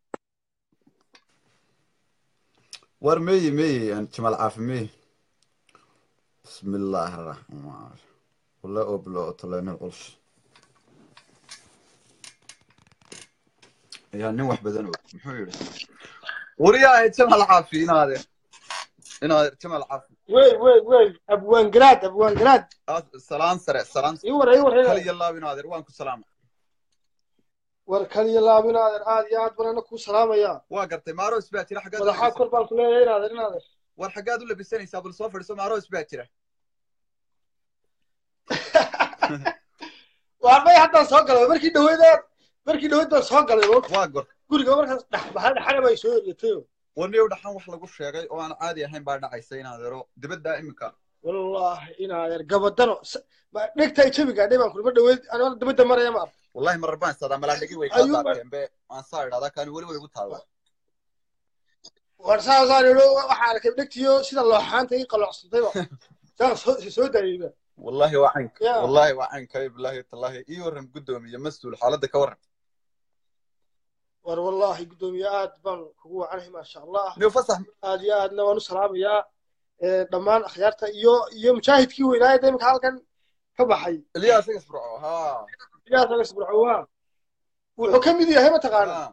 war meeye meeye aan jamal caafi meeye bismillaahi araxmaan wala oblo otoleenil culus yaa nin wax badan og muxuu yidhi wariyaahe jamal caafi inaade inaade jamal caafi wey wey wey abwaan garaad abwaan garaad Aad- salaan sare salaan ii war ii war kaliya laab inaadeer waan ku salaama war kaliya laabinaadeer aad iyo aad baan ana kuu salaamayaa waa gartay maaros baa jira xaggaad u madaxaa labisan kor baan ku leeyahay inaadeer inaadeer war xaggaad u labisanaysaa bal soo fadhiso maaros baa jira waa may haddaan soo galay markii dhaweyd markii dhaweyd baan soo galay oo waa gor guriga markaas dhex baxay dhexana bay soo eryatay waniyow dhaxan wax lagu sheegay oo aan caadi ahayn baa dhacaysa inaadeero dibaddaa iminka wallaahi inaadeer gabadano s- ma- dhegtay jabi gaadhay baan kulma dhaweyd anoo dabadda maraya maar wallahi marar baan istaadaa malaadhigi way kaa ayuu baan daateen be waan saa idhahdaa kaani weli way igu taallaa war saasaan idho waxaa arkay dhegtiyo sida looxaanta ii qaloocsantayba saan soo soo daayeyba wallahi waa caynka ya wallahi waa caynka bilaahi tallaahi ii waran guddoomiye mas-uul xaaladda ka waran war wallaahi guddoomiye aad baan kugu wacanahay maasha allah niyo fasax aad iyo aadna waan u salaamayaa ee, dhammaan akhyaarta iyo iyo mujaahidkii weynaaye iminka halkan ka baxay ilyaas igas burco ha iyaas agas burcowaa wuxuu ka mid yahay mataqaana ha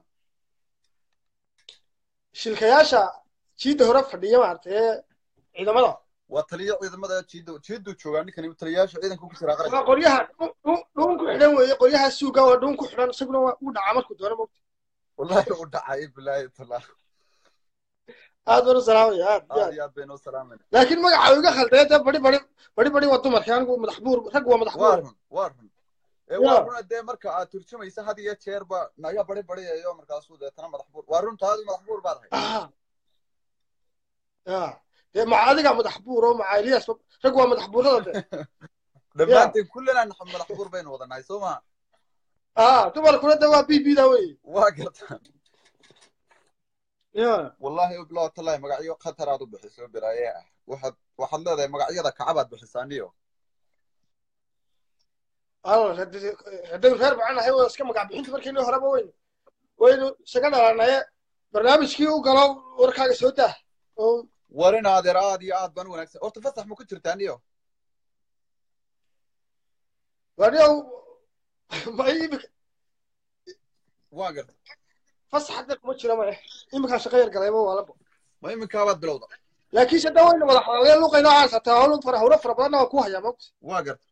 shilkayaasha jiidda hore fadhiya maaragtay ee ciidamada waa taliyo ciidamada jiidda jiidduu joogaa ninkani taliyayaasha ciidanka ku jiraa qaranka waa qoryaha dhun dhun- dhun ku xidhan weeye qoryaha suuga waa dhun ku xidhan isaguna waa u dhacaa markuu doono mogta wallahi u dhacay bilaahi tallaahi aad baan u salaamaya aad iyo aad aad iyo aad baynu u salaamayna laakiin magaca uu iga khaldaya dee bari bari bari bari waa dumarkii anigu madax buur rag waa madax waa buur run waa run ee ya waa runa dee marka aad turjumaysa had iyo jeerba naga bari bariyayo markaasuu deetana madax buur waa runta adigu madax buur baad ahay ah ya dee maca adiga madax buur oo maca elias rag waa madax buurada de ya dhammaanteen kullana madax buur baynu wadanahay soo ma ah dumarkuna de waa b b da wey waa gartaan ya wallahi bilaw tallahi magacyo khatar aad u bixiso biraaye ah waxaad waxaad leedahay magacyada kacabaad bixisaa niyo al haddaynu reer bacanahay waa iska magac bixinta markaynu horeba weynu waynu isaga dhalanaye barnaamijkii u galo warkaaga soo dah oo war in adeer aad iyo aad baan u wanaagsan horta fasax ma ku jirtaa niyo waaniyow ma imika waa garta fasax hadda kuma jiro ma eh iminkaa shaqo yar galayba waa labo ma iminkaabaad bilowda laakiin se dhawayna wada xalaaliya luqayna aan hataa hawlo fara hawlo fara badanna waa ku hayaa mogta waa garta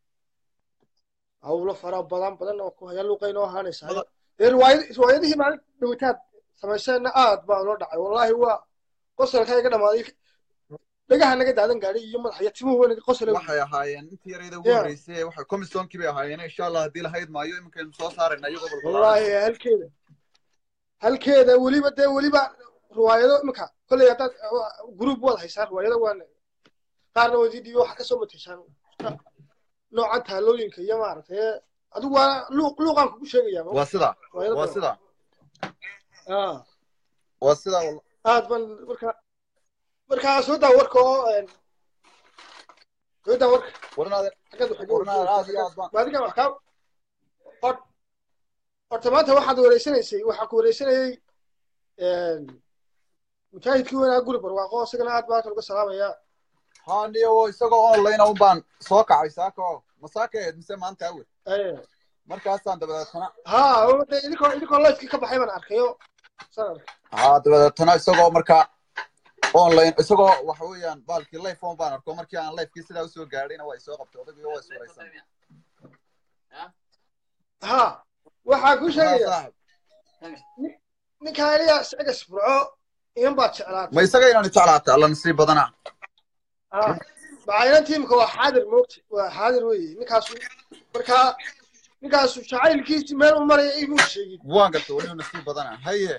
hawlo fara badan badanna waa ku hayaa luqayna waa haanaysa dee riwaayad riwaayadihii maalin dhawitaad samayseenna aad baa loo dhacay wallaahi waa qosolka iga dhamaaday dhagaha naga daadan gaadhay iyo madax iyo timuhu weynaga qosol waxay ahaayeen intii yarayda ugu Yeah. horreysay waxay komisonkii bay ahaayeen insha allah haddii lahayd maayo iminkaynu soo saarayna iyagoo balbalaaran wallaahi halkeeda halkeeda weliba dee weliba riwaayado iminka kolley haddaad gruub waad haysaan riwaayado waana qaarna wadii dhiibo waxaa kasoo mateysaan noocan taalooyinka iyo maaragtay adigu waa luuq luuqaan kugu sheegaya waa sidaa riwaayado waa badan. sidaa Ah, waa sidaa wal- aad ban marka markaa soo daa warka oo een, soo daa warka warnaade xaggeed waxay warnaade aad iyo aad baan maadiga wax kaa hor- horta maanta waxaad wareysanaysay waxaa ku wareysanayay een, mujaahidkii weynaa guri barwaaqo isagana aad baa kaluga salaamaya haa niyo isagoo online un baan soo kacay saaka oo ma saaka ahayd mise maanta awel Eh, markaasaan dabadeetana ha oo dee idinkoo idinkoo lifekii ka baxay baan arkayo saan arkay haa dabadeetana isagoo markaa online isagoo waxa weeyaan baalkii life on baan arko markii aan lifekii sidaa usoo gaadhayna waa isoo qabtay odagii waa iswaraysan ha waxaa kuu haa sheegaya saaxib ninkaa eliya isaga sifurco inan baad jeclaatay ma isaga inaan jeclaata alla nasiib badana Ah, macaynan tiimka waa xaadir moogta waa xaadir weeye ninkaasu markaa ninkaasu jacaylkiisi meel u maraya imuu sheegin waan garta weliba nasiib badana haye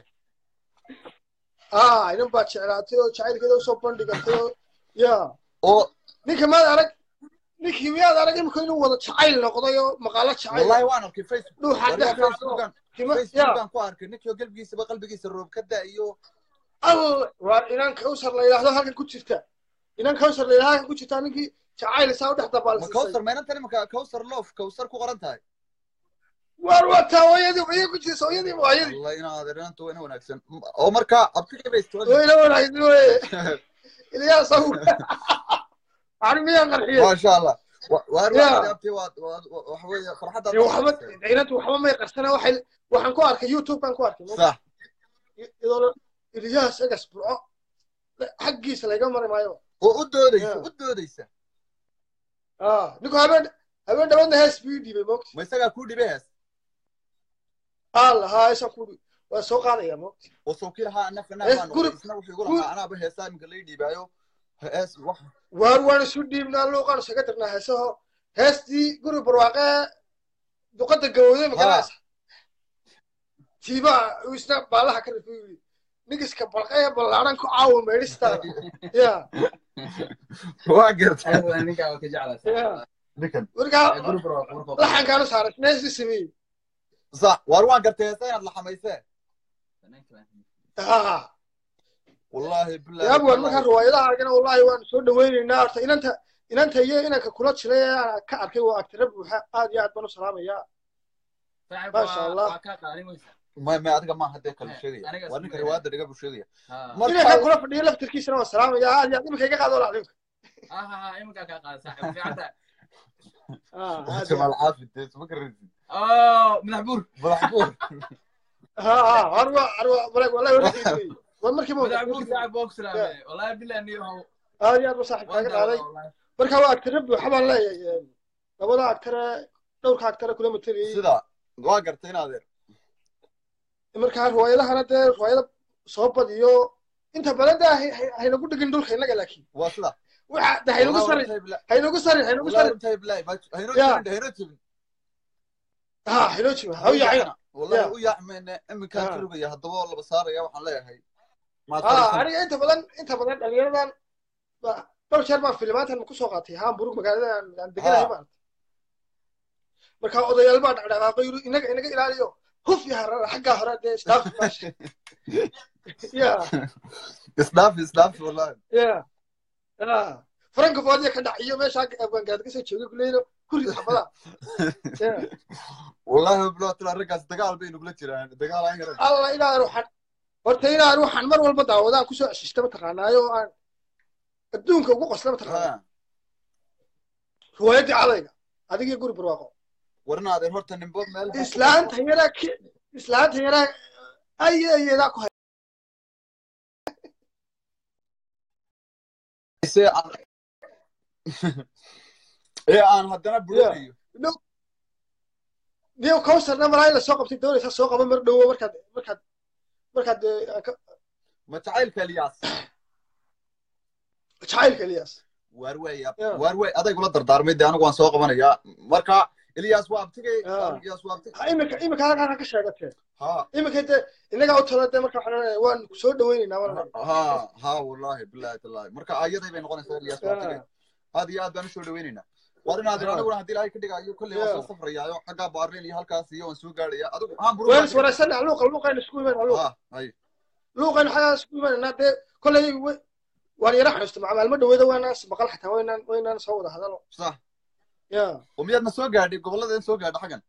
ah inan baad jeclaatay oo jacaylkeeda usoo bandhigatay oo ya oo ninka maad arag ninkii miyaad arag imika inuu wada jacayl noqday oo maqaalo jacayl wallahi waan arkay facebook dhuuxa wariga dhex raacdo facebookan kima ya facebookan ku arkay ninkii galbigiisaba qalbigiisa roob ka da iyo al waa inan kawsar la yidhaahdo halkan ku jirta inan kawsar la yidhahdo halkan ku jirta ninkii jacayl saa u dhex ma dabaalsiisay kawsar maynantan imanka kawsar loof kawsar ku qoran tahay waar wataa hooyadii hooyadii ku jirta hooyadii hooyadii wallahi inaa adeerinanta waa ina wanaagsan oo markaa abtigay bay istooda wayna wanaagsan weye ilyaas aw ani miyaan qarxiyey maasha allah Wa- waar Ya. waxaad abti waad waad waxa weeye farxaddaad dee la waxba samaysay. ciinatu waxba may qarsana waxay waxaan ku arkay youtube baan ku arkay sax iyadoo ilyaas egas burco xaggiisa laga mari maayo oo u doodaysa Ya. u doodaysa ah ninku habeen habeen dhawadna hees buu ii dhiibay moogta ma isagaa kuu dhibay hees alla haa heesaan ku dhiib waa soo qaadaya moogta oo sawkii lahaa anafka Hees naa baan guri- noqday isna wuxuu igu guri- lahaa anaaba heesaa iminka lay dhiibaayo hees wax waar waan isu dhiibnaa luuqaan isaga dirnaa heesaho heestii guri barwaaqe duqada gawowday magaraysa tiibaa uu isna baalaha ka rifay yidhi nigiska balqee ballaaran ku caawa meedhistaada ya waa gartay ninkaa waa ka jeclaa ya ninkan markaa guri barwaaqo markuu laxankaanu saaray neesi sameeyey sax waar waan gartay heesa inaad la xamaysee ha wallaahi billahi yaab waan markaa riwaayadaha argana wallahi waan soo dhawaynaynaa horta inanta inanta iyo inanka kula jiray ee aan ka arkay waa agtira buuxa aad iyo aad baan u salaamayaa Masha Allah. waa kaa qaalimaysa ma ma adiga maaha dee kala Eh, sheegaya aniga waa isku ninka dayay. riwaayadda dhiga buu sheegaya ha Marka- inanka kula fadhiyo laftirkiisana waan salaamayaa aad iyo aad iminka iga qaado lacdinka ha ha iminkaa kaa qaada saaxiib fiicanta aad iyo jamaal aad caafi dee isma garanaysid oh madax buur madax buur ha ha arwa arwa walahi wallahi wala qiimay waa markii ma madax buur saaxiib baa ku salaamay wallahi billahi niyo haw aad iyo aad ba saaxiib kaaga qaaday marka waa agtira buuxa baan leeyahay labada agtare dhowrka agtare kula mateliyey sida waa gartay in adeer markaa riwaayadahana dee riwaayada soo badiyo inta badan dee hay- hay- haynagu dhigin dhulka innaga laakiin waa sida waxa de haynagu Wallahi sarin runtahay billahi- haynagu sarin haynagu wallahi sarin runtahay billahi ma- haynoo Ya. jebin haynoo jebin ha haynoo jima ha u yaacina wallahi Ya. u yaacmayne iminkaan Ya. ka rogaya haddaba oo laba saaraya waxaan leeyahay maad ha fadhiisan aniga inta badan inta badan dhalinyaradan ba- dhowr jeer baan filimaantan kusoo qaatay hamburg magaalada aan aan deganahay Ha. maarata marka odayaal baa dhaqdhaqaaqay yiri inaga inaga ilaaliyo huf ya harara xaggaa hore dee staff maasha ya isdhaaf isdhaaf wallahi ya ya francofodia ka dhac iyo meesha afgaangaad kasoo joogay kuleyno kuri xabada ya wallahi bilaw tira raggaas dagaal bay nugula jiraan dagaal aan garan alla inaan ruuxan horta inaan ruuxan mar walba daawadaan kusoo ceshista mataqaanaayo oo aan adduunka ugu qosla mataqaanaa Ha. riwaayaddii cadayga adigii guri barwaaqo warnaadeen horta nimbood meel islaanta yaraa ki- islaanta yaraa ayayadaa ku hay se aan ee aan haddana buronayo niyo cowsarna malaa in lasoo qabtay doonaysaa soo qaba mar dhowo markaad markaad markaad eh, aan ka- ma jacaylka eliyaas jacaylka eliyaas waar wey Yeah. waar wey adaygula dardaarmay dee anigu waan soo qabanayaa marka eliyaas waa abtigay Yeah. eliyaas waa abtigay ha iminka iminka halkaa ka sheegatee ha iminka dee innagaa u tala dee marka waxaan leeyahay waan ku soo dhawaynaynaa waan ha ha wallahi billahi tallahi marka ayaday bay noqonaysaa eliyaas waa abtigay aad iyo aad baan usoo dhawaynaynaa waar inaad Yeah. aniguna haddii ilaahay ka dhigayo kolley waan soo Yeah. safrayaayo xaggaa baarleen iyo halkaas iyo waan soo gaadhaya adigu haan buru waan is wanaagsanna luuqa luuqayna isku imanaa luuqa ha hay luuqayna xagaa isku imananaa dee kolley we- waan yara xasuusta maca maalmo dhaweeda waanaan ismaqal xataa waynaan waynaan soo wada hadalo sax ya oo miyaadna soo gaadhay gobolladeen soo gaadha xaggan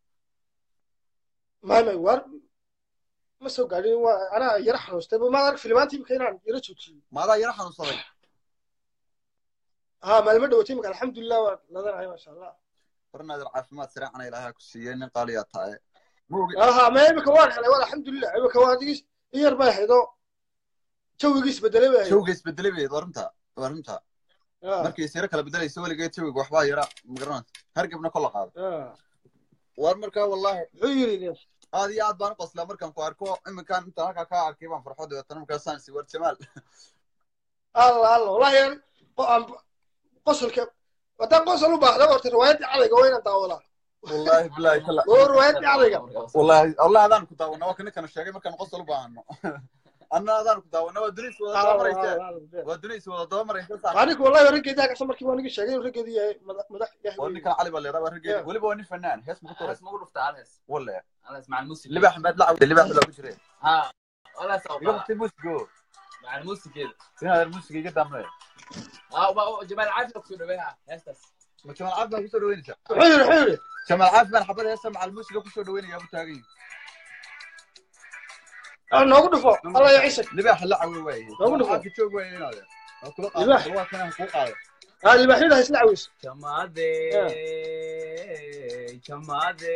may may waar ma soo gaadhin waa anaa yara xanuustay maad arag filimaantii imika inaan yara joojiyo maadaa yara xanuunsaday ha maalmo dhawatay imika alxamdulilah waa ladanahay maasha allah warnaadir caafimaad saraacana ilaahay ha ku siiyey nin qaaliyaa tahay Moogi- aha ma imika waan helay waa alxamdulilah imika waa digis in yar bay ahaydoo jawigiis bedelay bay ahayd jawga isbedelay bay waa runta waa runta Ya, markay siro kala bedelayso weligeed jawiga waxbaa yara magaranaysa hargebna kola qaado ya. waar markaa wallahi muxuu yiri Ilyas? aad iyo aad baan u qoslaa markaan ku arko iminkaan intaan halkaa kaa arkay baan farxo dabeetana markaasaan si war jamaal alla alla wallahi aan qo- aan qosolka haddaan qosol u baahda horta riwaayaddii cadayga waa inaan daawadaa wallahi billahi kala oo riwaayaddii cadayga wallahi wallahi adaan ku daawana waa kana sheegay markaan qosol u baahano anna adaan ku daawana waa dunis wada daba maraysa waa dunis wada daba maraysa sax aniga wallahi raggeedii halkaas markii waan iga sheegay inuu raggeedii yahay madax madax yahay waa ninkan cali baa leedahay waa raggeeda Yeah. weliba waa nin fanaan hees ma ku turay هس ما قلت تعال هس walle انا اسمع الموسيقى libax maad la cawday libax baa ku jiray ها ولا iga سوف waqti musigo مع الموسيقى كده inaad musiga iga dambe ها وبقى جمال عافيه كده بها هس بس ma jamaal caaf baa kusoo dhaweynaysaa wuxuu yiri wuxuu yiri jamaal caaf baan xabad heesa macal musiga kusoo dhaweynaya bu taagan yihin aan noogu dhufo alla ya ciise libax la cawe waaye Noogu dhufo. caafi joog waaye inaad waa kula Libaax. qaado waa kana ku qaado ha libaaxyada haysla caweys جمادي جمادي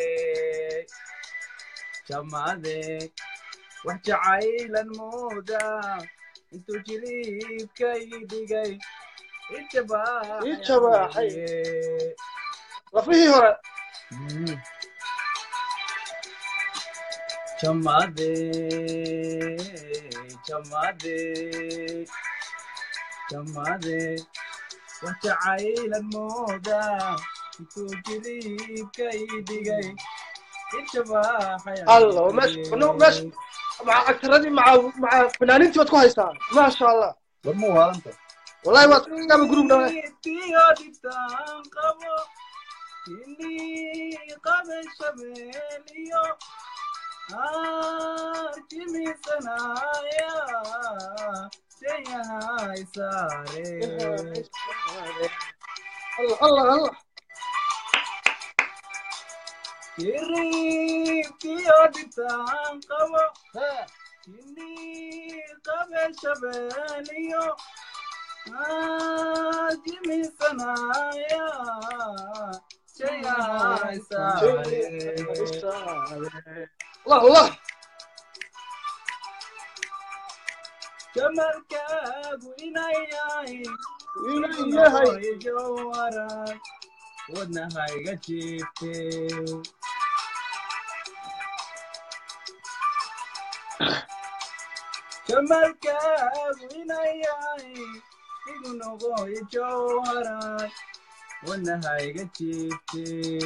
جمادي وحجعيلا مودا انتو جليب كيدي جاي اتباح Itibaaxay. lafihii hore جمادي جمادي جمادي وحجعيلا مودا انتو جليب كيدي جاي اتباح alla oo meesha no meesha maca agtaradii maca maca fanaaniintii baad ku haystaan maasha allah war ma waalanta wallahi waad gaba group dhawe allah allah allah allah allah jamalkaagu inayahay inay yahay jawaraay wadnahayga jiifte jamalkaagu inayahay igu noqoy jawaraay wadnahayga jiifte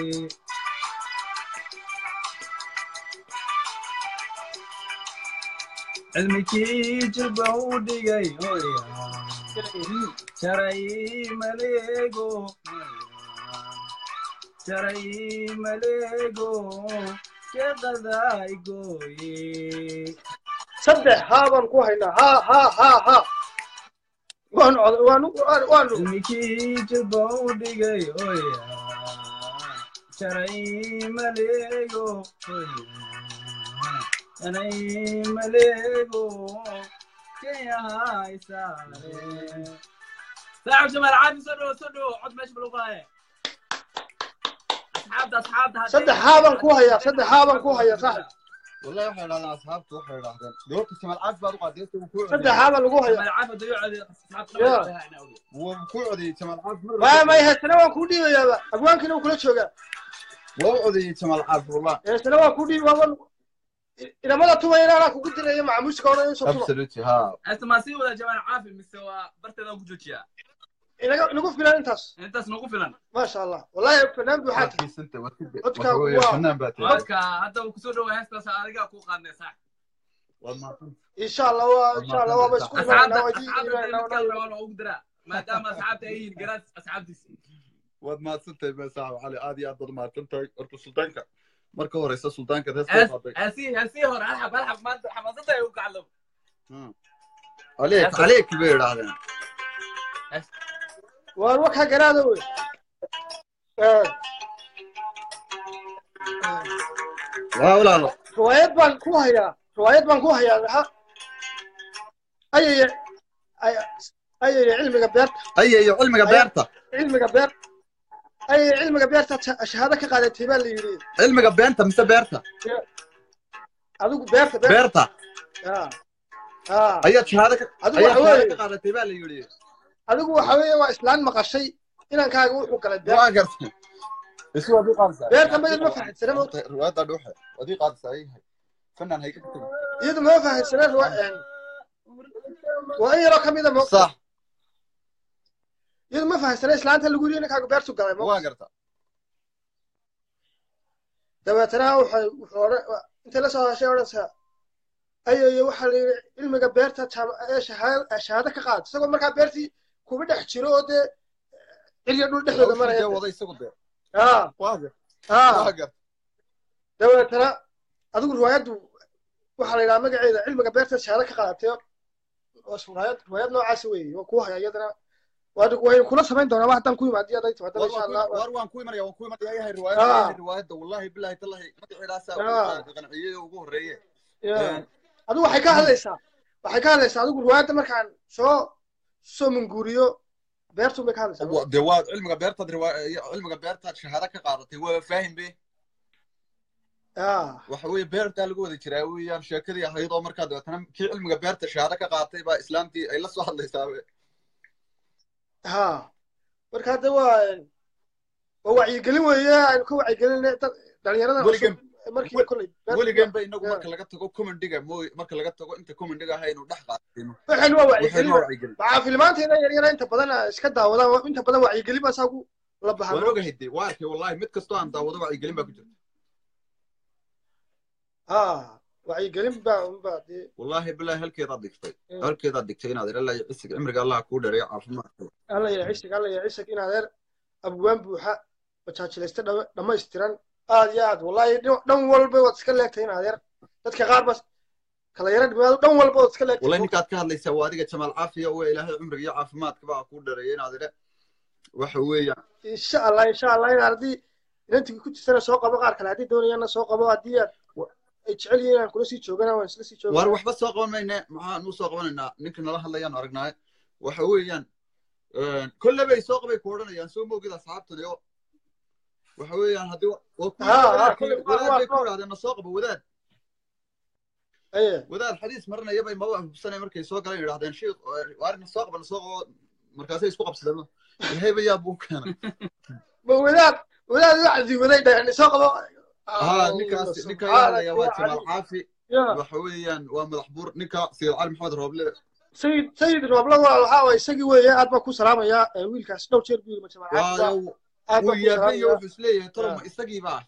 cilmikii jilba u dhigay hoya jaray maleego jaray maleego sheeqaday gooye saddex haa baan ku haynaa ha ha ha ha waan cod waan waan waan cilmikii jilba u dhigay hoya jaray maleego hoya jaray maleego keyahay saare saaxib jamaal caadi soo dhowo soo dhowo cod meesha baluu qaaye asxaabta asxaabta hadday- saddex xaaban ku hayaa saddex xaaban ku hayaa saaxib والله waxay dhahdeen asxaabtu waxay dhahdeen doorta Jamal Caaf baad u qaaday inta uu ku saddex xaaban lagu hayaa Jamal Caaf hadduu codeeyo, asxaabta Ya. dhammaan waa inaa ogeyn. wuu ku codeeyay Jamal Caaf mar maya maya heesana waan kuu dhiibayaaba abwaankiina wuu kula joogaa waa u codeeyay Jamal Caaf wallah heesana waan kuu dhiibi waan inamada tumayna anaa kugu diraya macamuuska odhan in soo tuma absolutely ha Heesta maa sii wadaa Jamal Caaf mise waa barteedaan ku joojiyaa inaga inagu filan intaas intaas nagu filan maasha allah wallahi fanaan buuxaa tahay kiisanta wadida Codka waxa weeye waa- fanaan baa tahay codka hadda uu kusoo dhawaa heestaas adigaa kuu qaadnay saax waa maaqan insha allah waa insha allah waaba isku asxaabta imaanaa waa idin asxaabta imaanaa mid kale waa loogu diraa maadaama asxaabta ay yihiin garaad asxaabtiisi waad mahadsantahay baa saaxib cali aad iyo aad baad mahadsantahay horta sultaanka marka horeysa sultaanka rees Hees- soo qaaday heesii heesii hore alxab alxab maanta xamaasada ay u kacdo عليك Hees- عليك كبير هذا waan wakaa garaada wey Eh, لا ولا لا riwaayad baan ku hayaa riwaayad baan ku hayaa ha ayaya ay- ayaya cilmiga beerta اي اي علمك بيرتا cilmiga beer ayaya cilmiga beerta sha- shahaado ka qaadatay baa la yidhi علمك بيرتا مس بيرتا adigu beerta beerta بيرتا Ah, ah. اي شهاده adigu اي waxa شهاده weeye قالت بقى اللي يقول adigu waxa weeye waa islaan maqashay inankaaga wuxuu galay beer ما قرت اسمه ابي قامسه beerta mayad ma fahansana mo روايه دوحه ودي قامسه اي فنان هيك iyadu ma fahansana riwa- waa in yaroo kamida mo صح iyadu ma fahansana islaanta lagu yidhi inankaaga beertu galay mo ما قرت dabeetana waxay wuxuu odhan intay la soo hadashay odhanaysaa ayayo waxaa la yidhi cilmiga beerta jaam- ee shahaado shahaado ka qaad isagoo markaa beertii kuba dhex jiro oo dee cirya dhul dhexdooda maraya ده وضع يسوق ده ah واضح ah ما قرت dabeetana adigu riwaayaddu waxaa la yidhaha magaceeda cilmiga beerta shahaado ka qaadatay oo riwaayad riwaayad noocaasi weeye waa kuu haya iyadana waa waynu kula samayn doonaa wax haddaan ku yimaadiyo hadday timaadaba insha allah war waan ku imanaya waan ku imanaya yahay riwaayad Ah. yahay riwaayada wallahi billahi tallahi magaceedaasa Ah. qanciyay ugu horeeye Yeah. adigu waxay ka hadlaysaa waxay ka hadlaysaa adigu riwaayadda markaan soo soo munguuriyo beertun bay ka hadlaysaa dee waa cilmiga beertaad riwaaya cilmiga beertaad shahaado ka qaadatay waa faahim be ah waxa weeye beertaa lagu wada jiraa weeyaan sheekadii ahayd oo markaa dabeetana kii cilmiga beerta shahaado ka qaatay baa islaamtii ay la soo hadlaysaa be ha marka hadda waa waa wacyigelin weeye aynu ka wacyigelinay dad dhalinyarada Weligan- cusub markii kolley beerta- weligan ba inagu Yeah. marka laga tago commendiga mooy marka laga tago inta commendiga ahaynu dhex qaatayno waxaynu waa waxaynu wacyigelin waa wacyigelin waxaa filmaanteena yaryara inta badan iska daawadaan inta badan wacyigelin baa saagu la waan bahano ogahay dee waa arkay wallahi mid kastoo aan daawado wacyigelin baa ku jirta ha wacyigelin baa unbaa dee wallahi billahi halkeedaad dhigtay Mm. halkeedaad dhigtay inaad ilaa iyo cisiga cimriga allah kuu dheereeyo caafimaadka alla ya cisig alla ya cisig in adeer abwaan buuxa bajaajilaysta dha- dhammaystiran aad iyo aad wallahi dhin- dhan walba waad iska leegtay in adeer dadka qaar bas kala yara dhimaado dhan walba waad iska leegtay wallahi ninkaad ka hadlaysaa waa adiga jamaal caafiya waa ilaahay cumriga iyo caafimaadka baa kuu dheereeyo inaad idhe waxa weeyaan insha allah insha allah in haddii inantii ku jirtana soo qabo qaar kale haddii doonayaanna soo qabo haddii aad ay jecel yihiin inaan kula sii joogana waan isla sii waar joogana waxba soo qaban mayne maxaan u soo qabanaynaa ninka nala hadlayaan aragnaaye waxa weeyaan kolle bay soo qabay ku odhanayaan soo moogid asxaabtani oo waxa weeyaan haddii wa- waa ku Ha, ha, wadaad kolley bay- waa- wadaad bay ku waa- idhahdeen na soo qabo wadaad aye wadaad xadiis marinaya bay maba hubsanay markay soo galeen yidhahdeen sheikh waar na soo qaba na soo qabo markaasay isku qabsadeen ilaahay ba yaa buu keenay ma wadaad wadaad wacdi waday dhaheen soo qabo ها نيكاس نيكا Subxaanaka يا ya waa Jamal cali. Caafi ya waxa weeyaan waa madax buur ninka Sayid Cali Maxamed Rooble sayid sayid roobla waa waxaa waay isagii weeye aad baa ku salaamayaa ee wiilkaas dhowr jeer buu yiri majamac waa aad uu baa ku yaabay salaamayaa wuxuu isleeyahay tolo Ya. ma isagii baa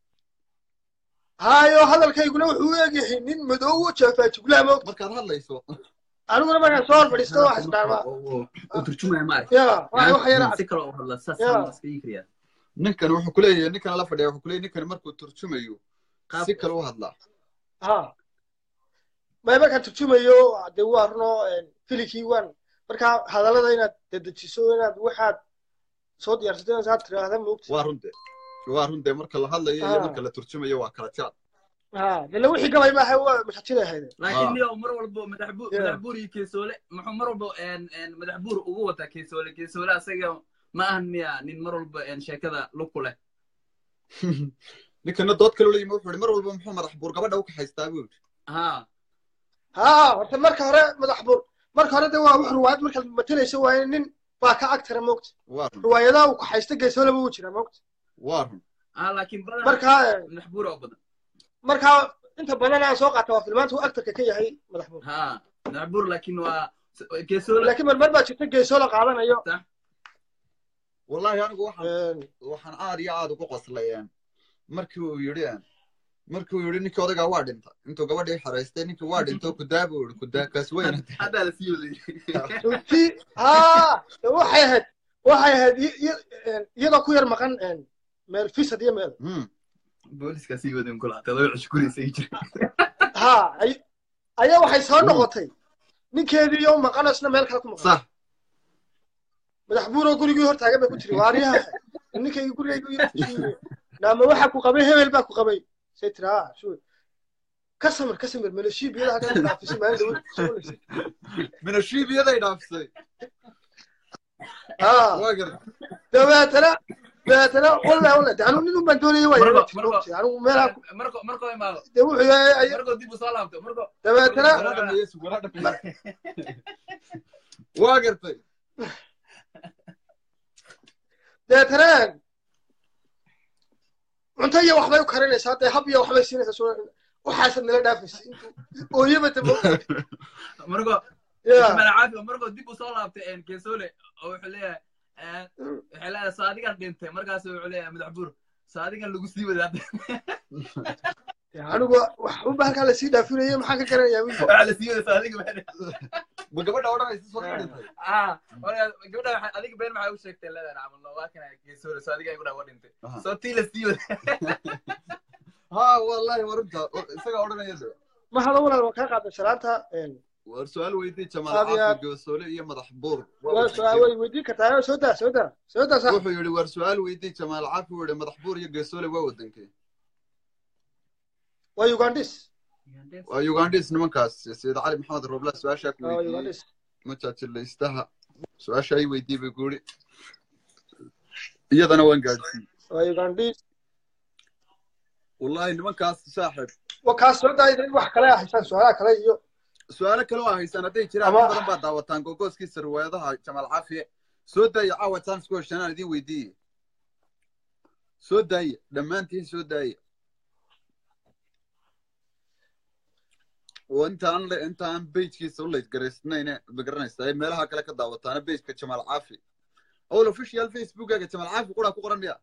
hayo hadalkayguna wuxuu u egyahay nin madow oo jeefaa juglaha moogta markaad hadlayso aniguna markaan soo horfadhiisto wax isdhaarmaa oo turjumaya ma arag ya waxa waxa yara si kale oo hadla saas Ya. aan iska yikriya ninkan wuxuu ku leeyahay ninkan la fadhiya wuxuu ku leeyahay ninkan markuu turjumayo si kale u hadlaa ha may markaan turjumayo dee waa runo filikii waan markaa hadallada inaad dedejiso inaad waxaad soo diyaarsato inaad tiraahda moogta waa runte waa runte marka la hadlayo iyo Ah. marka la turjumayo waa kala jaad ha dee wixii gabay maaha waa mashajilay ahayd laakiin niyo mar walbo madax buur Ya. madax buur iyo keesoole muxuu mar walbo een een madax buur ugu wataa keesoole keesoole asaga ma ahan miya nin mar walba een sheekada lug ku leh ninkana dood kale la yimi wuxuu ihi mar walba muxuu madax buur gabadha u kaxaystaa buu yidhi ها ها horta marka hore madax bur marka hore de waa wax ruwaayad markaad matalayso waa nin baa ka agtara moogta waa run ruwaayadaha uu kaxaysta geesoolaba uu jira moogta waa run اه لكن بدل marka محبور او بدل marka inta badan aan soo qaata waa filmaanta uu agtarka ka yahay madax bur ها محبور لكن و كيسول laakiin marmar baa jirta geesoola qaadanayo wallahi anigu waxaan waxaan aad iyo aad ugu qoslayeen markii uu yidhi markii uu yidhi ninkii odagaa waa dhintay intuu gabadhii xaraystay ninkii waa dhintay kudaa buu yidhi kudaa kaas weyna هذا لا سيولي runtii haa de waxay ahayd waxay ahayd i- i- iyadoo ku yar maqan meel fisad iyo meel بوليس كاسي ودن كل حتى لو يشكري سيجري haa ay- ayaa waxay soo noqotay ninkeedii iyo maqan isna meel kale ku maqan صح madax buuroo gurigii hor taagan bay ku tiri waaryaha ninkaygii gurigaygu naama waxa ku qabay hebel baa ku qabay say tiri haa shuur ka samir ka samir maleshiib iyada hagan dhaafisay maalin dhawo min ashiibiyaday dhaafsay haa waa garta dabeetana dabeetana wallahi wallahi de anuu nin un baan doonayay waa Marba, yara marba. jirta anigu meelaha ku- مركو مركو ما de wuxuu yahay ay- مركو دي بصالة مركو dabeetana wala dhameeyey wala dhameeyey waa gartay dabeetana cunto iyo waxbay u karinaysaa dee hab iyo waxbay siinaysaa soo waxaasad nala dhaafaysa intuu ooyaba dabo مركو ya ما عارف مركو دي بصالة ان كيسولي او حليه حليه صادقا دينتي مركاس وحليه مدحبور صادقا لو سي ودا anigu waxba halkaa lasii dhaafinaya maxaan ka garanayaa wiil على سي ودا صادقا ma gabadha odhanaysa soo dhintay اه gabadha adiga been maxay u sheegtay leedahay camal waa kana geesoole soo adiga gabadha waa dhintay soo tii la sii wada ha wallahi warunta isagaa odhanaya de ma hado walaal waan kaa qaaday sharaanta war su-aal weydii jamaal Aad iyo caafi aad. goosoole iyo madax buur waa su-aal way weydiin kartaa soo daa soo daa soo daa sax wuxuu yidhi war su-aal weydii jamaal caafi uu yidhi madax buur iyo geesoole waa wadankee waa ugandis waa ugandhis nimankaas sayid cali maxamed roobla su-aashaa ku waa weydiiyey ugandis majaajilaystaha su-aasha ay weydii bay ku yidhi iyadana waan gaadhsiiyey waa ugandis wallahi nimankaas saaxib waa kaas soo daa in wax kale haysaan su-aalaha kale iyo su-aalo kale oo haysaan hadday jiraan Ama- in badan baad daawataan gogooskiisa riwaayadaha jamaal caafiye soo daaya caawa chance ku heshanaan idin weydiiye soo daaya dhammaantiin soo daaya oo intaan le intaan bejkiisa u laysgaraysnayne magaranaysaa ee meelaha kale ka daawataana bejka jamaal caafi owl official facebookaga jamaal caafi quraa ku qoran miya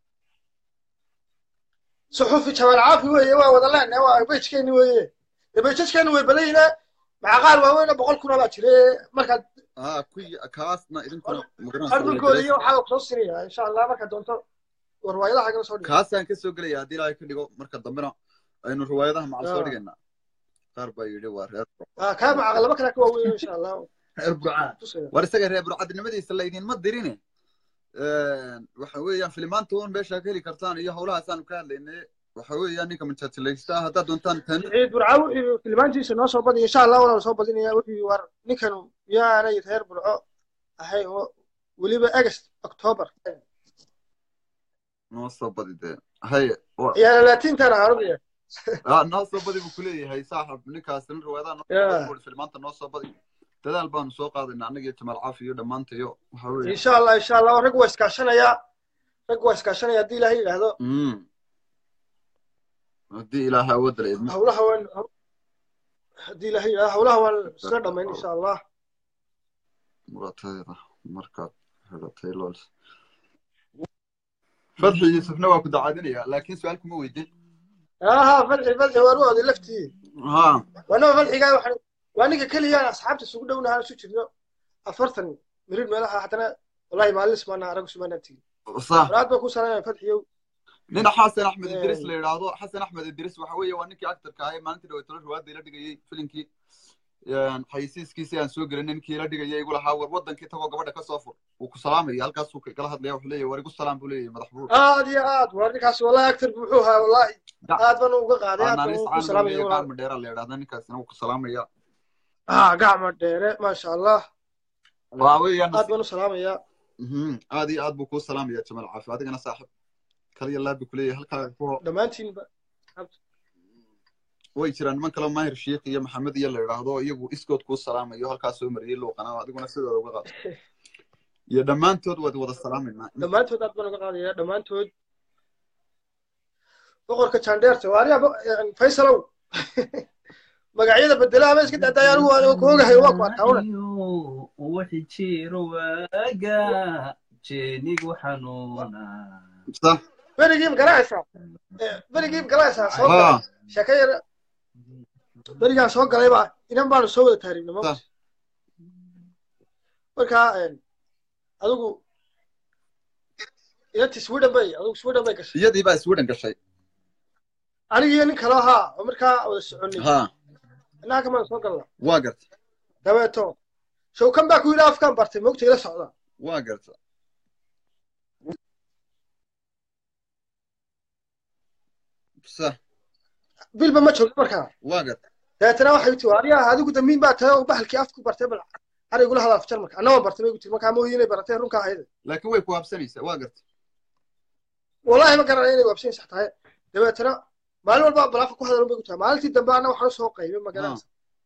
suxufi jawaal caafi weeye waa wada leenahay waa bejkeeni weeye dee bejajkeeni way balayna maca qaar waaweyn oo boqol kuna baa jire markaad ah kuy kaasna idinkuna magaranaysaa ardulkooda iyo waxaa kusoo sinaya insha allah markaad doonto warwaayadaha kala soo dhigo kaasaan ka soo gelaya haddii ilaahay ka dhigo marka dambena aynu riwaayadaha macal soo Ah. dhigaynaa qaar baa yidhi waa reer Ah, kaa maca laba kale ka waaweyn insha allah reer burcaa tusaya war isaga reer burcadnimadiisa laydinma dirine waxa weeyaan filimaanta un meeshaa ka heli kartaan iyo howlahaasaanu ka hadlaynay waxa weeyaan ninka majaajilaysta haddaad doontaan tan ciid burca wuxuu tilmaantiisa noo soo badiya insha allah waana soo badinaya wuxuu war ninkan miyaanay reer burco ahayn oo weliba agast october noo soo badi dee haye wa- ciyaala laatiintana arugaya ah, noo soo badi buu kuleeyahay saaxib ninkaas nin riwaayadaha noo Yeah. soo badi filimaanta noo soo badi dadaal baanu soo qaadayna annaga iyo jamaal caafi iyo dhammaantayo waxa weeye insha allah insha allah rag waa iskaashanaya rag waa iskaashanaya haddii ilaahay yidhaahdo Mm. haddii ilaahay awoodda la idmo hawlaha waan haddii ilaahay yidhaahdo hawlaha waan isla dhamayn insha allah muraatadeeda markaad xidhatay lols fadxi yuusufna waa ku dacaadinaya laakiin su-aal kuma weydin aha fadxi fadxi waan u oday laftii ha waanaba fadxigaa waxaan waa ninka keliya asxaabta isugu dhownaha isu jirno afartan mirir meelaha haddana wallahi maalis maana arag sumaanaan tegin sax walaad baa ku salaamaya fadxiyow nina xasan axmed Eh. idris la yidhaahdo xasan axmed idris waxa weeye waa ninkii actorka ahay maalintii dhaweytalo riwaayadda ila dhigayey filinkii xayisiiskiisii aan soo gelin ninkii ila dhigayay igu lahaa war wadankii tagoo gabadha ka soo fur wuu ku salaamaya halkaasuu kala hadlaya wuxuu leeyahay war igu salaam buu leeyahay madax buur aad iyo aad waa ninkaas wallahi actor buu wuxuu ahaa wallahi aad baan uga qaaday aad baan naanis ugu caan buu salaamaya leeyahay walaal gacma dheera la yidhahda ninkaasina wuu ku salaamaya ah gacma dheere maasha allah waa weeyaan aad baan u salaamaya Mhm, aad iyo aad buu kuu salaamaya jamaal caafi adigana saaxib kaliya laabi kuleeyahay halkaa kuwa dhammaantiinba way jiraan niman kale maahir sheikh iyo maxamed iyo la idhaahdo iyagu iskood kuu salaamayo halkaa soo mariyey luuqana adiguna sidooda uga qaado iyo dhammaantood waad wada salaamaynaa dhammaantood aad baan uga qaadaya dhammaantood boqorka jandheerta waariya faysalow magacyada bedelaha ma iska dacdaaya anigu waan ku ogahay waa ku arkaawna wixii jiro waaga jeenigu xanuuna sa berigii magaranaysaa berigii magaranaysaa soo galay ha sheeko yar berigaan soo galay baa inan baanu soo wada taariibna sa mawti markaa adigu inantii sweden bay adigu sweden bay gashay iyadii baa sweden gashay anigiyo nin kale ahaa oo markaa wada soconay ha innaha kamaan soo galna waa garta dabeeto showkan baa ku yidhi afkaan bartay mogta ila socda waa garta sa bilba ma joogto markaa waa garta dabeetana waxay tii ariyaha adigu dambiin baa tahay oo bahalkii afku bartay bal har igula hadal afjar marka annagoo bartay bay gu tiri markaa mooyi inay baratay runka ahayde laakiin way ku habsanaysaa waa garta wallahi ma garanaya inay waabsan sax tahay dabeetana maalin walba balaafa ku hadal bay ku tahay maalintii dambe anna waxaan usoo qaybay ma garanaysa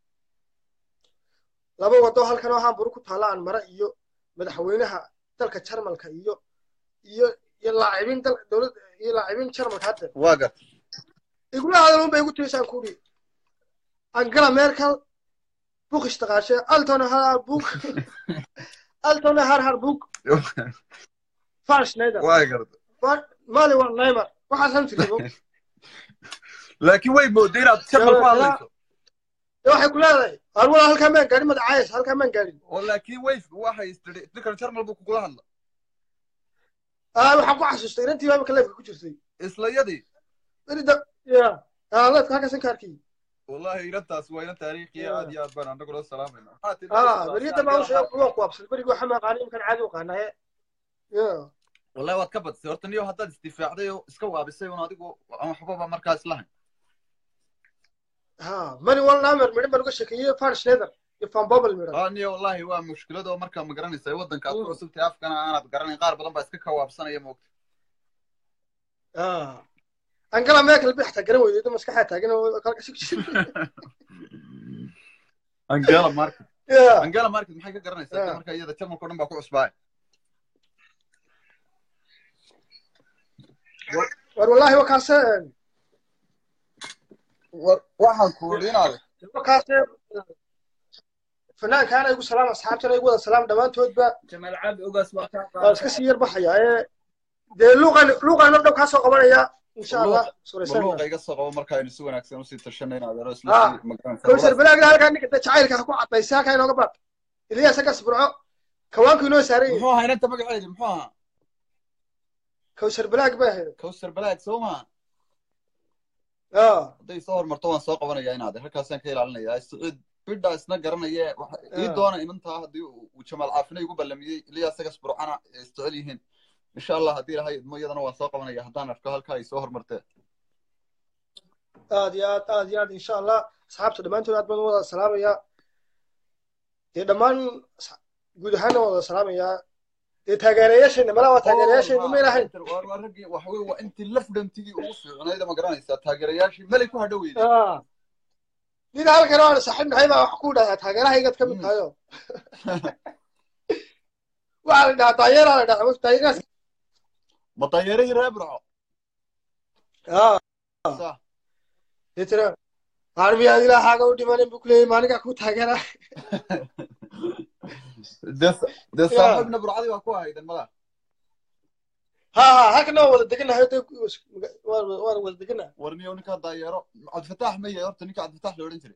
laba wado halkan oo hamburu ku taalla aan mara iyo madaxweynaha dalka jarmalka iyo iyo iyo laacibiin dal dowlad iyo laacibiin jarmalka hadda waa garta igula hadal un bay igu tirisaan ku uri angela merkel bukish taqaashe altona har buk altona har har buk far schneider waa garta mali waa neymar waxaasan tiri bog laakiin way mooday inaad jarmal ku hadlayso waxay ku leedahay har walaa halkaa maan gaadhin magacaayas halkaa maan gaadhin oo laakiin way waxay istiri ninkan jarmal buu kugula hadla ah waxaan ku xasuustay inantii baa imika leefka ku jirtay isla yadii berida ya ah leefka halkaasan ka arkay wallahi inantaas waa inan taariikhiya aad iyo aad baan anagula salaamayna maxaa tiri ah beriyada baa usheeg waa ku absan berigi waxa ma aqaani imkan caadi u qaanaye ya wallahi waad ka badisay horta niyo haddaad isdifaacday oo iska waabisay un adigu aan waxbaba markaas lahayn ha mani wal namer midhan baan uga sheekeeyey far schneider iyo van bobel midhan ah niyo wallahi waa mushkilad oo markaa ma garanaysa waddanka aad ku cusubtay afkana aanaad garanayn qaar badan baa iska kawaabsanaya moogta ah angela merkel bay xataa garan weyday maskaxaa taagan oo kalka sug angela market ya angela market maxay ka garanaysaa Yeah. marka iyada jarmalka o dhan baa ku cusbaay war wallahi wakaase waxaan ku uri inaad wakaase fanaankaana igu salaam asxaabtana igu wada salaam dhammaantoodba jamaal cabdi ogaas waa kaa waan iska sii yar baxaya ee dee luuqan luuqan dhow kaa soo qabanaya insha allah suuraysan maluuqa iga soo qabo marka aynu si wanaagsan usii tashanay inaad ero isla Ah. sii magaranaysa kowsar balaagna halkaa ninka dee jacaylka ha ku cadaysa halkaa inooga baad ilyaas hagas burco kawaanku inoo saaran yahay muxuu ahaa inanta magaceedi muxuu ahaa kowsar balaag bay ahayd kowsar balaag soo maha ah hadday soo hormarto waan soo qabanaya inaad halkaasaan ka ilaalinaya siciid bidha isna garanaya waxa- ii Ah. doona inantaa haddii uu jamaal caafina igu ballamiyey ilyaas sagas burcana ay isjecel yihiin insha allah haddii ilahay idmo iyadana waan soo qabanaya haddaan arko halkaa ay soo hormartee aad iyo aad aad iyo aad insha allah asxaabta dhammaantood aad baan u wada salaamayaa dee dhammaan asxa- guud ahaanna waan wada salaamayaa dee taageerayaashayna malaa waa taageerayaashayna ma ilahayn waa waa raggii waxa weye waa intii lafdhantigii ugu fiicnayda ma garanaysaa taageerayaashii melay ku hadho weyday ah nin halkan oo aan saaxiib nahay baa wax ku dhahaa taageerahaygaad ka mid tahayo waxaa la dhahaa daayeeraa la dhahaa daayeeraas ma daayeerihii reer burco ah Sa- dee tira armiyaad ilaahaaga u dhimanin buu kuleeyay maalinkaa kuu taageera dee dee Ya. saaxiibna burcadii waa ku ahayden mada ha ha halkan waan wada deganahay dee waan waan wada deganahay warniyo ninkaa daayeero cabdifataax ma yahay horta ninka cabdifataax la odhan jiray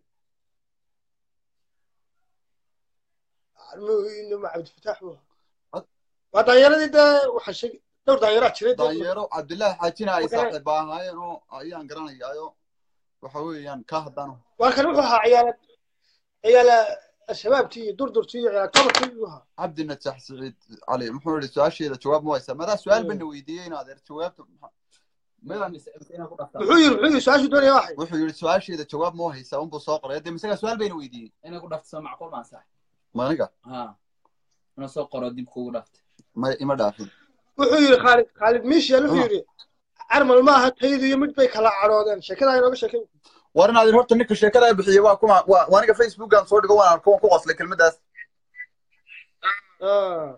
ma cabdifataax buu waa daayeeradii dee waxaa sheegi dhowr daayeeraa jiray dee daayeero cabdillaahi xaajina ay Marka- saaxiib ahaayeen oo ayaan garanayaayo waxa weeyaan ka haddaan waa kan wuxuu ahaa ciyaala ciyaala shabaabtii iyo durdurtii iyo ciyaal tobarkii buu ahaa cabdi najax siciid cali muxuu yihi su-aasheeda jawaab ma haysaa madaa su-aal bana weydiiyey in adeer jawaabta maxaa- midaan muxuu yiri muxuu yiri su-aashuu doonaya waxay wuxuu yihi su-aasheeda jawaab ma haysaa unbuu soo qoray dee misagaa su-aal bayna weydiiyey inay ku dhafto soo macquul maan sax maniga ha ina soo qoro dib kugu dhaftay ma ima dhaafin wuxuu yiri khaalid khaalid miishiyal wuxuu yiri carmal ma aha tayadu iyo mid bay kala cadhoodeen sheekadaa inooga sheekay war inaad horta ninka sheekada bixiyey waa kuma waa waa aniga facebookan soo dhigo waan arko waan ku qoslay kelmaddaas Ah.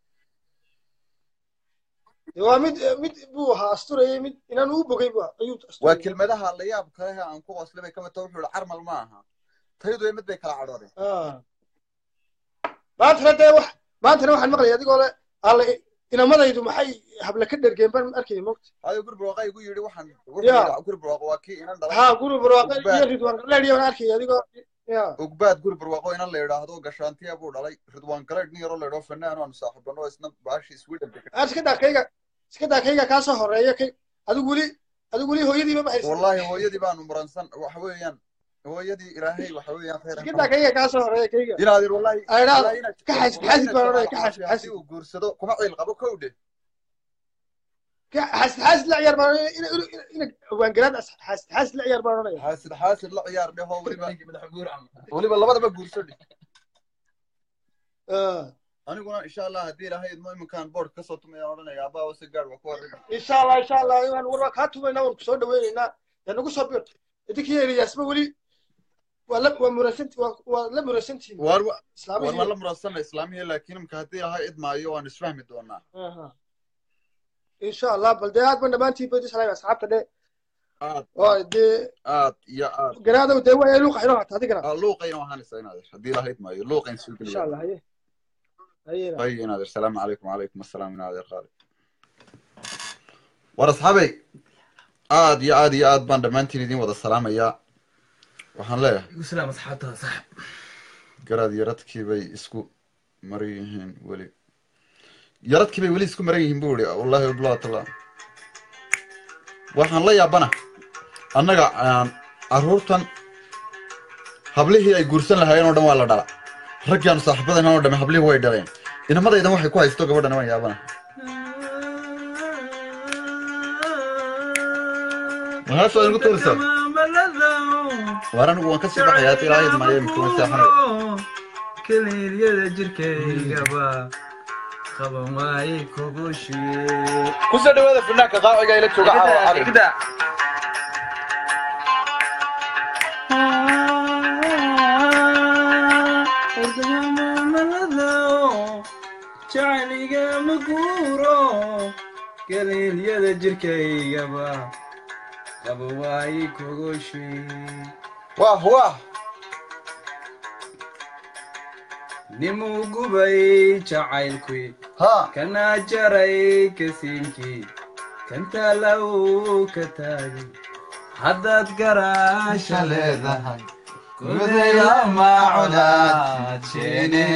Dee waa mid mid buu ahaa asturayay mid inaan u bogay buu ahaa, ayuu waa asturayay kelmadaha la yaab kale aan ku qoslay bay ka mid tahay wuxuu yihi carmal ma aha tayadu iyo mid bay kala cadhoodeen Ah. maantana dee wax maantana waxaan maqlayay adigoo le alle inamadaydu maxay habla ka dhergeen baan arkayay mogta adiga guri barwaaqo igu yidhi waxaan wuxuu Ya. yidhi guri barwaaqo waa kii inan dhalay haa guri barwaaqe iyo ugbaad ridwaan galeedhiya baan arkayay adigoo ya ugbaad guri barwaaqo inan la yidhaahdo gashaantiya buu dhalay ridwaan galeed nin yaroo la yidhaho fanaan aanu saaxiibano isna baashi sweden degan aad iska daa kayga iska daa kayga kaa soo horeeya kay adigu weli adigu weli hooyadiiba ma haysan wallahi hooyadii baanu muransan waxa weeyaan hooyadii ilaahay waxa weeyaan khayr iska daa kayga kaa soo horeeya kayga inaadir wallahi aydhaa wallahi inaad ka xasid wallahi xasid inaad baan odhanaya jabaan ka xasid caafi haddii xasid uu guursado kuma ciil qabo kowdhe ka xasid xasid la ciyaar baan odhanaya ina ina ina waangaraad xasid xasid la ciyaar baan odhanaya xaasid xaasid la ciyaar dheho weliba weliba labadaba guurso dheh Ah. aniguna insha allah haddii ilaahay idmo iminkaan board kasoo tumayaan odhanaya abbaa wase gaadh waa ku horrega insha allah insha allah waan war waa kaa tumaynaa waan kusoo dhaweynaynaa dee nagu soo bir idinkii eliyaasba weli waa la waa murasanti waa waa la murasantihiin waar wa- waar islaamihii waan la murasanna islaamihii laakiin imika haddii ilaahay idmaayo waan isfahmi doonaa aha insha allah bal dee aad ban dhammaantiin badi salaam asxaabta dhe aad oo dee aad iyo aad garaadow dee waa luuqa inoo hata adigana aa luuqayna waxaanaysa inaadir haddii ilaahay idmaayo luuqayn soo insha geliya allah haye hayena طيب نادر السلام عليكم وعليكم السلام نادر خالد war asxaabay aad iyo aad iyo aad baan dhammaantiin idin wada salaamayaa waxaan leeyahay igu salaam asxaabtada sax garaad yaradkii bay isku maran yihiin weli yaradkii bay weli isku maran yihiin buu ihi wallahi bilaatallah waxaan la yaabana annaga aan carruurtan hablihii ay guursan lahaayeen oo dhan waa la dhala raggaan saaxiibadan oo dhamme hablihii way dhaleen inamadaydan waxay ku haysto gabadhan waan yaabana maxaasoo igu tuurisa waar anigu waan kasii baxayaa hata ilaahay idmaayo imikuma seexanayo kaliilyada jirkaygaba qaban waaye kugu shiye kusoo dhawaada fanaanka qaaciga ila jooga caawa cali jacayliga ma guuro galiilyada jirkaygaba qaba waaye kugu shiye wah wah nimuu gubay jacaylkii ha kana jaray kasiinkii kantaala uu ka taagay haddaad garaasha leedahay gudayla macunaadjeene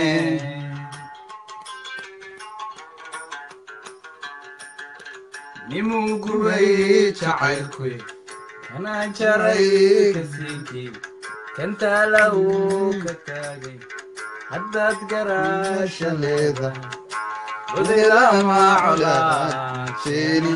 nimuu gubay jacaylkii kana jaray kasiinkii kantaala uu ka taagay haddaad garaasha leedahay gudayla macunaadjeene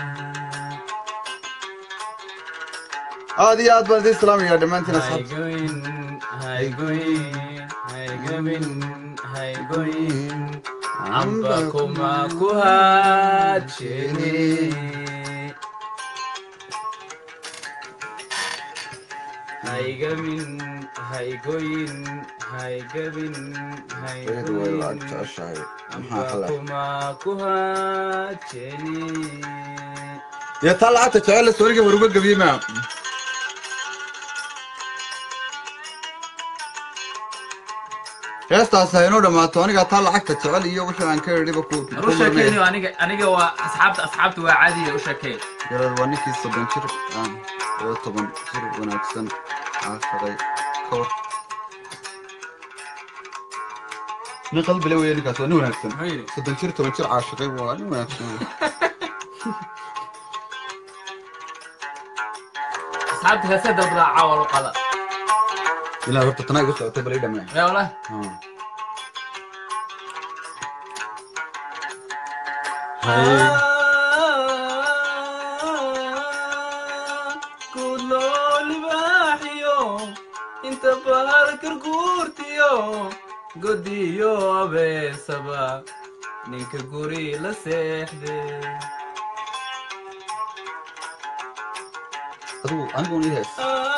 aad iyo aad baan idin salaamayaa dhammaantiin asxaabta Haygoyn, haygoyn, haygoyn, haygoyn, amba kuma ku haajene. Haygamin, haygoyn, haygabin, ayadu way lacag haygoyn, jeceshahay amba maxaa xala kuma ku haajene. dee taa lacagta jecel la sooriga war uga gebiyey maa heestaas ha inoo dhammaato aniga taa lacagta jecel iyo wixii aan ka idhiba ku ku u sheekeeni murmay aniga aniga waa asxaabta asxaabta waa caadiya u sheekeen yarar waa ninkii soddon jir aan oo toban jir wanaagsan caashaday ka hor nin qalbile weeye ninkaas waa nin wanaagsan muxuu yidhi soddon jir toban jir caashaday waa nin wanaagsan asxaabta heesee dalbadaa caawa luqada ilaa horta tanaa igu socotay bal ii dhamee yaa wallah kudloo libaaxiyo inta bahalkar guurtiyo godiyo abeesaba ninka guri la seexde adigu anigu ii hees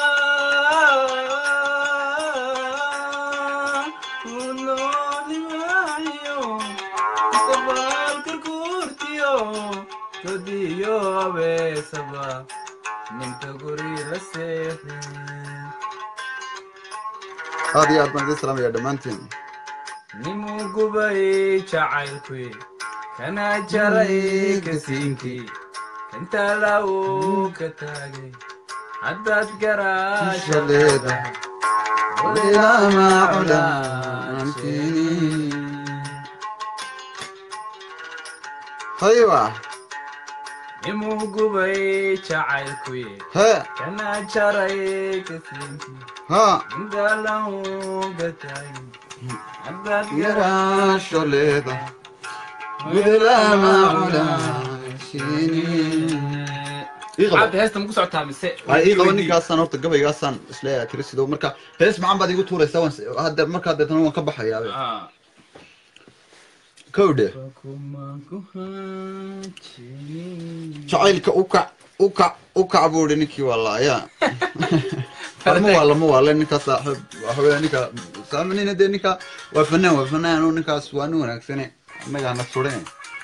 aad iyo aad baan idin salaamaya dhammaantiin nimuu gubay jacaylkuy kana jaray kasiinkii intaa lauu ka taagay haddaad garaasha leedahay Ilama culaamtini. hayba nimuu gubay jacaylkuy he kana jaray kasiinkii ha intaa lauu ka taagay haddaad garaasho leedahay ilama culaamtini. Ii qabo. cabdi heesta maku socotaa mise ay ii qaba ninkaasaan horta gabaygaasaan isleeyahay kirisido marka hees macaan baad igu tuuraysaa waan s- hadda markaa deetana waan ka baxayaa Ah. kowdhe jacaylka ukac ukac ukac buu ihi ninkii walaaya lama waa lama waale ninkaa saaxiib waxaweye ninka saaminina dee ninka waa fanaan waa fanaan oo ninkaas waa nin wanaagsane annaga hana surine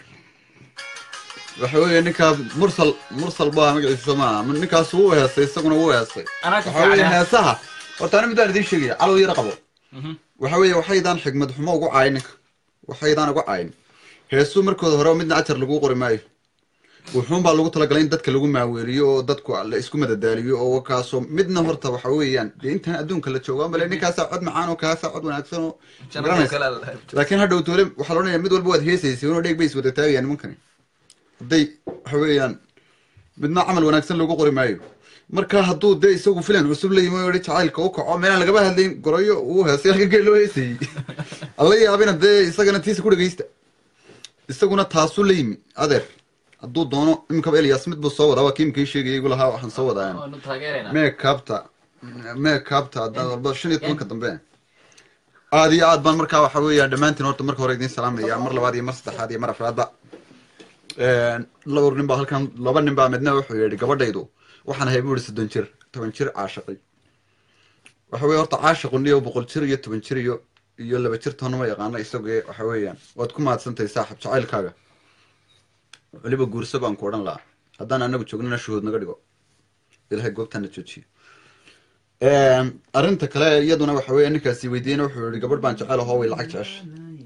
waxa weeye ninka mursal mursal baa magaciisa maaha ninkaas wuu heestay isaguna wuu heestay Anaa ka waxa weeye fiicnaa. heesaha horta ani midaan idiin sheegaya calow yara qabo Mhm. waxa weeye waxaydaan xigmad xumo ugu caayin ninka waxaydaan ugu caayin heesuu markooda hore midna ajar lagu qori maayo wuxuun baa lagu talagalay in dadka lagu maaweeliyo oo dadku la isku madadaaliyo oo kaasoo midna horta waxa weeyaan dee intaan adduunka la joogo ambale ninkaasaa cod macaan oo kaasaa cod wanaagsan oo garanaysa laakiin hadhow toole waxaa la odhanaya mid walba waad heesaysay unoo dheeg bay is wada taagayaan nimankani hadday waxa weeyaan midna camal wanaagsan lagu qori maayo marka hadduu dee isagu filan cusub la yimi oo yihi jacaylka u kaco meelaan lagaba hadlayn gorayo uu heesay halka geel loo heesayey alla yaabina dee isagana tiisa ku dhegeysta isaguna taasuu la yimi adeer hadduu doono iminkaba elias mid buu soo wadaa waa kii imkii sheegayay igu lahaa waxaan soo wadaa mee kaabta mee kaabta haddaad walba shan iyo tobanka dambe aad iyo aad baan markaa waxa weeya dhammaantiin horta marka hore idiin salaamaya mar labaad iyo mar saddexaad iyo mar afraadba laba nin baa halkan laba nin baa midna wuxuu yidhi gabadhaydu waxaan ahay buu yihi soddon jir toban jir caashaqay waxa weye horta caashaqun iyo boqol jir iyo toban jir iyo iyo laba jir toona ma yaqaana isagoo waxa weeyaan waad ku mahadsantahay saaxib jacaylkaaga weliba guurso baan ku odhan lahaa haddaan anagu joognana shuhuud naga dhigo ilahay goobtaana joojiyo arrinta kale iyaduna waxa weeye ninkaasi weydiiyena wuxuu yihi gabadh baan jecel ahoo way lacag jecesha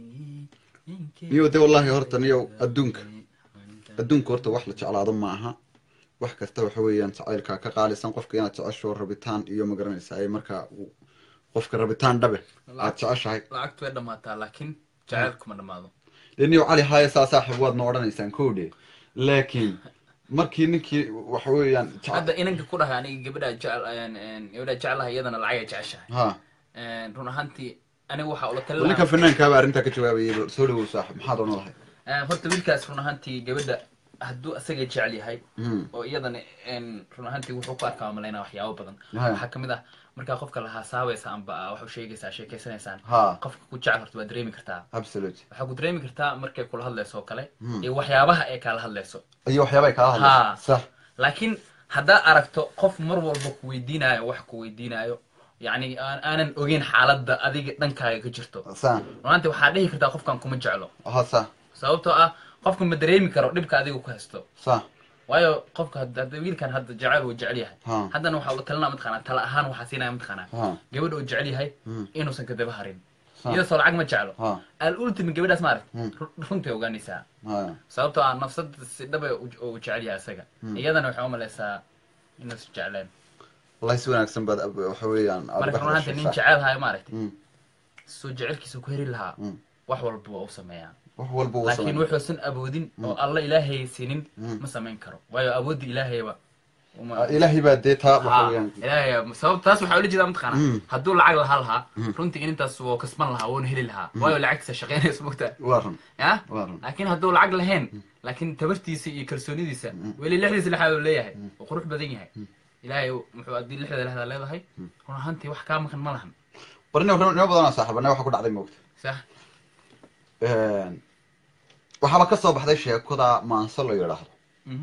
niyo de wallahi horta niyo adduunka adduunka horta wax la jeclaado ma aha wax kasta waxa weeyaan jacaylkaa ka qaalisan qofka inaad jecesho rabitaan iyo magaranaysa ay markaa uu- qofka rabitaan dhabe aad jeceshahay lacagtu way dhammaataa laakiin jacaylku ma dhammaado dee niyo cali haaye saa saaxib waadna odhanaysaan kowdhe laakiin markii ninkii waxa weeyaan jece- hadda inanka ku dhahay aniga gabadha jecel ayaan een, gabadha jecelahay iyadana lacagay jeceshahay ha Een, run ahaantii aniga waxaa ula talin ninka lahaa fanaankaaba arrintaa ka jawaabayay bal soo dhawow saaxib maxaad odhan lahay Een, horta wiilkaas run ahaantii gabadha hadduu asaga jecel yahay Mhm. oo iyadana een, run ahaantii wuxuu ku arkaa malaynaa waxyaabo badan Haya. waxaa kamid ah markaa qofka la hasaabaysa amba wax u sheegaysaa sheekeysanaysaan Ha. qofka ku jecel horta waa dareemi kartaa absolute waxaa ku dareemi kartaa markay kula hadlayso oo kale Mhm. iyo waxyaabaha ay kala hadlayso iyo waxyaaba ay kala Ha. hadlaysa sax laakiin haddaa aragto qof mar walba ku weydiinayo wax ku weydiinayo yacni aan aanan ogeyn xaaladda adiga dhankaaga ka jirto sa runaanti waxaa dhihi kartaa qofkan kuma jeclo ha sa sababtoo ah qofka ma dareemi karo dhibka adiga ku haysto sa waayo qofka had- hadda wiilkan hadda jecel uu jecel yahay Ha. haddana waxaa ula talinaa mataqaanaa tala ahaan waxaa siinaya mataqaanaa Ha. gabadha uu jecel yahay Hmm. inuusan ka daba harin Ha. iyadoo soo lacag ma jeclo Ha. al ultimi gabadhaas maaragt Hmm. runtii ogaanaysaa ha sababtoo ah nafsada si dhaba uu jecel yahay isaga Hmm. iyadana waxay umalaysaa inuusan jecleen wallahi si wanaagsan baad ab- waxa weeyaan aad marka uga runaanta hadashay, nin sax. jecel hayo maaragtay Mm. soo jecelkiisa ku heri lahaa Mm. wax walba waa u sameeyaa wax walba uu laakiin sameeyaa. wuxuusan awoodin oo alla ilaahay siinin Mm. ma samayn karo waayo awoodda ilaahayba uma- Ah, ilaahay baa dee taa waxa Ha, weeyaan ilaahay sabab taas waxaa ula jeedaa mataqaana Mm. hadduu lacag lahaa lahaa Mm. runtii inintaas wuu kasban lahaa wuuna heli lahaa waayo lacagtiisa shaqeynaysa mogtaa waa run ya waa run laakiin hadduu lacag lahayn laakiin tabartiisa iyo kalsoonidiisa weli lixdiisa lexaad uu leeyahay uu qurux badan yahay ilaahay muxuu haddii lixda lexdaa leedahay run ahaantii wax kaa maqan ma lahan barni nimo badanaa saaxiibana waxa ku dhacday moogta sax waxaaba ka soo baxday sheekada maanso la yidhaahdo Mhm.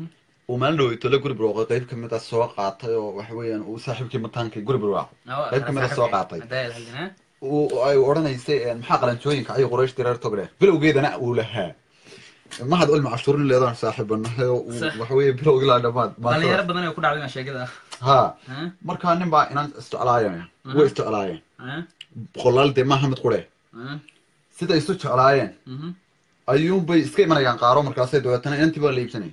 uu maalin dhaweyto la guri barwaaqo qayb ka mid a soo qaatay oo waxa weeyaan uu saaxiibkii mataankii guri barwaaqo qayb ka mid a soo qaatay uu ay odhanaysay maxaa qalanjooyinka ayuu quraysh direer togdhe bilowgeedana uu lahaa mahad ulma cashuurin leedaan saaxiibanahay oo uu Sax. waxa weeye bilowgii laa dhamaad dhalinyaro badan ay ku dhacday maa sheegada ha ah markaa nin baa inaan isjeclaayeen way isjeclaayeen ah boqolaal dee maaha mid qure ah sida isu jeclaayeen mhm ayuunbay iska imanayaan qaaro markaasay dabeetana inantii baa la iibsanaya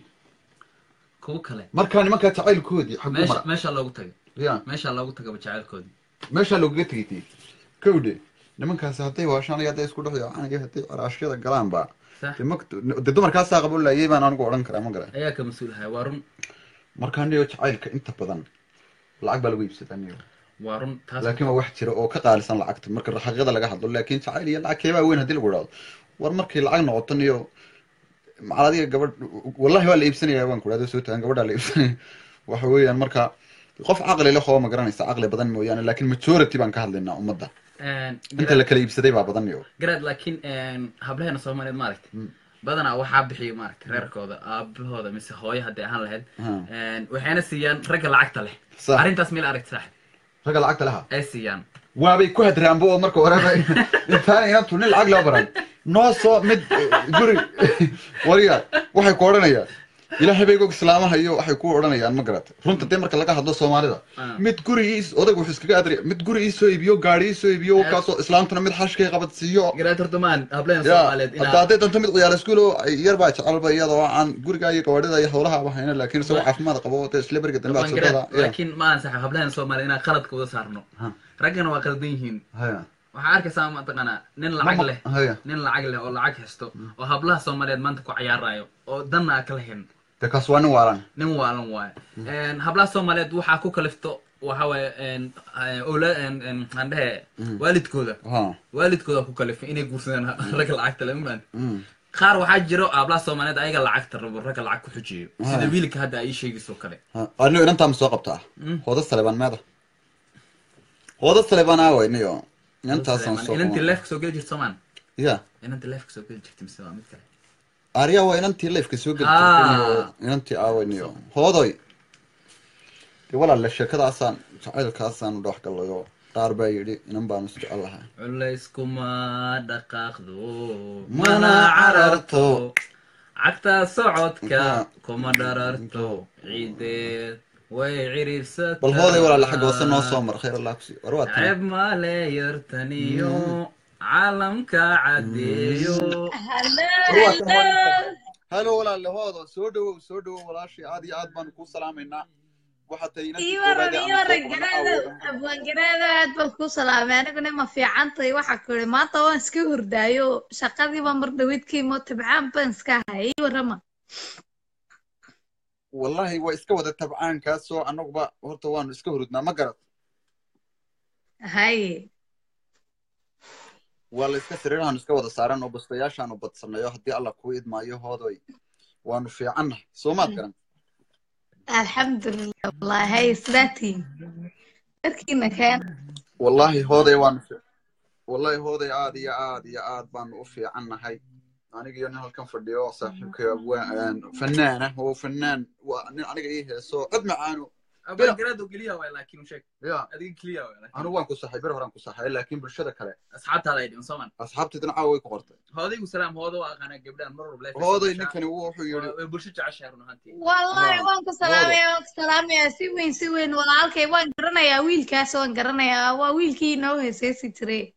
kuwo kale markaa nimankaa jacaylkoodii xaguu meesha mara meesha loogu tagay ya meesha loogu tagaba jacaylkoodii meeshaa loogaga tegaytay kowdhe nimankaasi hadday waashaan iyo hadday isku dhex yaacaan iyo hadday caraashyada galaanba sax dee makt dee dumarkaasaa qabo laayay baan anigu odhan karaa ma garan ayaa ka mas-uul ahaa waa run markaa niyo jacaylka inta badan lacag baa lagu iibsadaa niyo waa run taas laakiin waa wax jira oo ka qaalisan lacagta marka xaqiiqada laga hadlo laakiin jacayl iyo lacag keebaa weyn haddii lagu idhaahdo war markay lacag noqoto niyo macal adiga gabadh wallahi waa la iibsanaya waan ku idhahdo soo tagan gabadhaa la iibsanaya waxa weeyaan marka qof caqli leh oo ma garanaysa caqli badan mooyaane laakiin majority baan ka hadlaynaa ummadda inta la kala iibsaday baa badan niyo garaad laakiin hablaheena soomaaliyeed maaragtay Mm. badanaa waxaa bixiya maaragtay reerkooda aabahooda mise hooyo hadday ahaan lahayd Ha. waxayna siiyaan ragga lacagta leh Sax. arrintaas meel aragti saaxib ragga lacagta laha ay siiyaan waabay ku hadraanbo oo marka horeba intaan inantu nin lacag loo baran noo soo mid eh, guri wariya waxay ku odhanayaan ilaahay bay og islaamaha iyo waxay ku odhanayaan ma garata runta dee marka laga hadlo soomaalida Ah. mid guri ii odayg wuxuu iskaga adriya mid guri ii soo iibiyo gaari ii soo iibiyo kaasoo islaamtuna mid xashkay qabadsiiyo garaad horta maan hablaheena ya soomaaliyeed hadda inaa hadday danto mid ciyaal iskuul oo yar baa jecelba iyadoo aan guriga iyo gawaadhida iyo howlaha ba hayna laakiin isagoo caafimaad qabo dee isla berga dambe Waan garaad, adsodada laakiin maahan saxib hablaheena soomaaliyeed inaan qaladka wada saarno Ha. raggana waa qaldan yihiin haya waxaa arkaysaa mataqaanaa nin lacag leh haya nin lacag leh oo lacag haysto oo hablaha soomaaliyeed maanta ku cayaarayo oo danna aa kala hen dee kaas waa nin waalan nin waalan waaye hablaha soomaaliyeed waxaa ku kalifto waxa waaye ola aan dhehe waalidkooda ha waalidkooda ku kalifay inay guursadaan ragga lacagta le maan Mm. qaar waxaa jiro hablaha soomaaliyeed ayaga lacagta rabo ragga lacag ku xujiyo sida Ah. wiilka hadda ay sheegayso kale Ha, anigo inantaa ma soo qabtaa Mm. hooda saleebaan meeda hooda saleebaan aaway niyo inantaasaan soo inantii qaban. leefka soo geli jirta soomaan ya inantii leefka soo geli jirta mise waa mid kale arya waa inantii leifka soo geli Ah. jirtay niyo inantii aaway niyo hoodoy dee walaalle sheekadaasaan jacaylkaasaan u dhex gallayo qaar baa yidhi inan baanu is jecel lahaa culeyskuma dhaqaaqdo Mana mana cararto. cararto cagta socodka Aha. kuma dhararto ciideed way ciriirsataa bal hooday walaalle xagga hoose noo soo mar khayr allah kusi war waa tan ceeb male yartaniyo caalamka cadeeyo halo walaalle hoodo soo dhawow soo dhawow walaashii aad iyo aad baanu kuu salaamaynaa waxaa tahay inantii iyo koowaad waran ee iyo aan soo waran qabanno garaada aawoodan abwaangaraada aad baan kuu salaamay aniguna ma fiican tahay waxaa ku ihi maanta waan iska hurdaayo shaqadiiba mar dhawidkiimo tibcaan baan iska hayay ii warrama wallahi waa iska wada tabcaankaasoo annaguba horta waanu iska hurudnaa ma garad haye waa la iska sariirahaanu iska wada saaran oo bastayaashaanu badsanayo haddii alla kuu idmaayo hoodoy waanu fiicannahay soo maad garan alxamdulilah wallahi haye sidaatiin darkiina keen wallahi hooday waanu fi- wallahi hooday aad iyo aad iyo aad baanu u fiicannahay aniga iyo nin halkan fadhiyo oo saaxiibkay abwaan fanaan ah oo fanaan waa nin aniga ii heeso cod macaano abangaraad oo keliya waay laakiin u sheeg ya adiga keliya waay laakiin anigu waan ku saxay bir horaan ku saxay laakiin bulshada kale asxaabtaada ay dhiman soomaan asxaabtaydana caawa way ku qortay hoodaygu salaam hoodo waa aqaanaa gabdhaan mar walba leefka hooday soo gashaa. ninkani wuxuu yidhi Waa- way bulsho jeceshahay run ahaantii wallahi Haa, waan ku salaamaya waan ku salaamaya si weyn si weyn walaalkay waan garanayaa wiilkaas waan garanayaa waa wiilkii inoo heeseysi jiray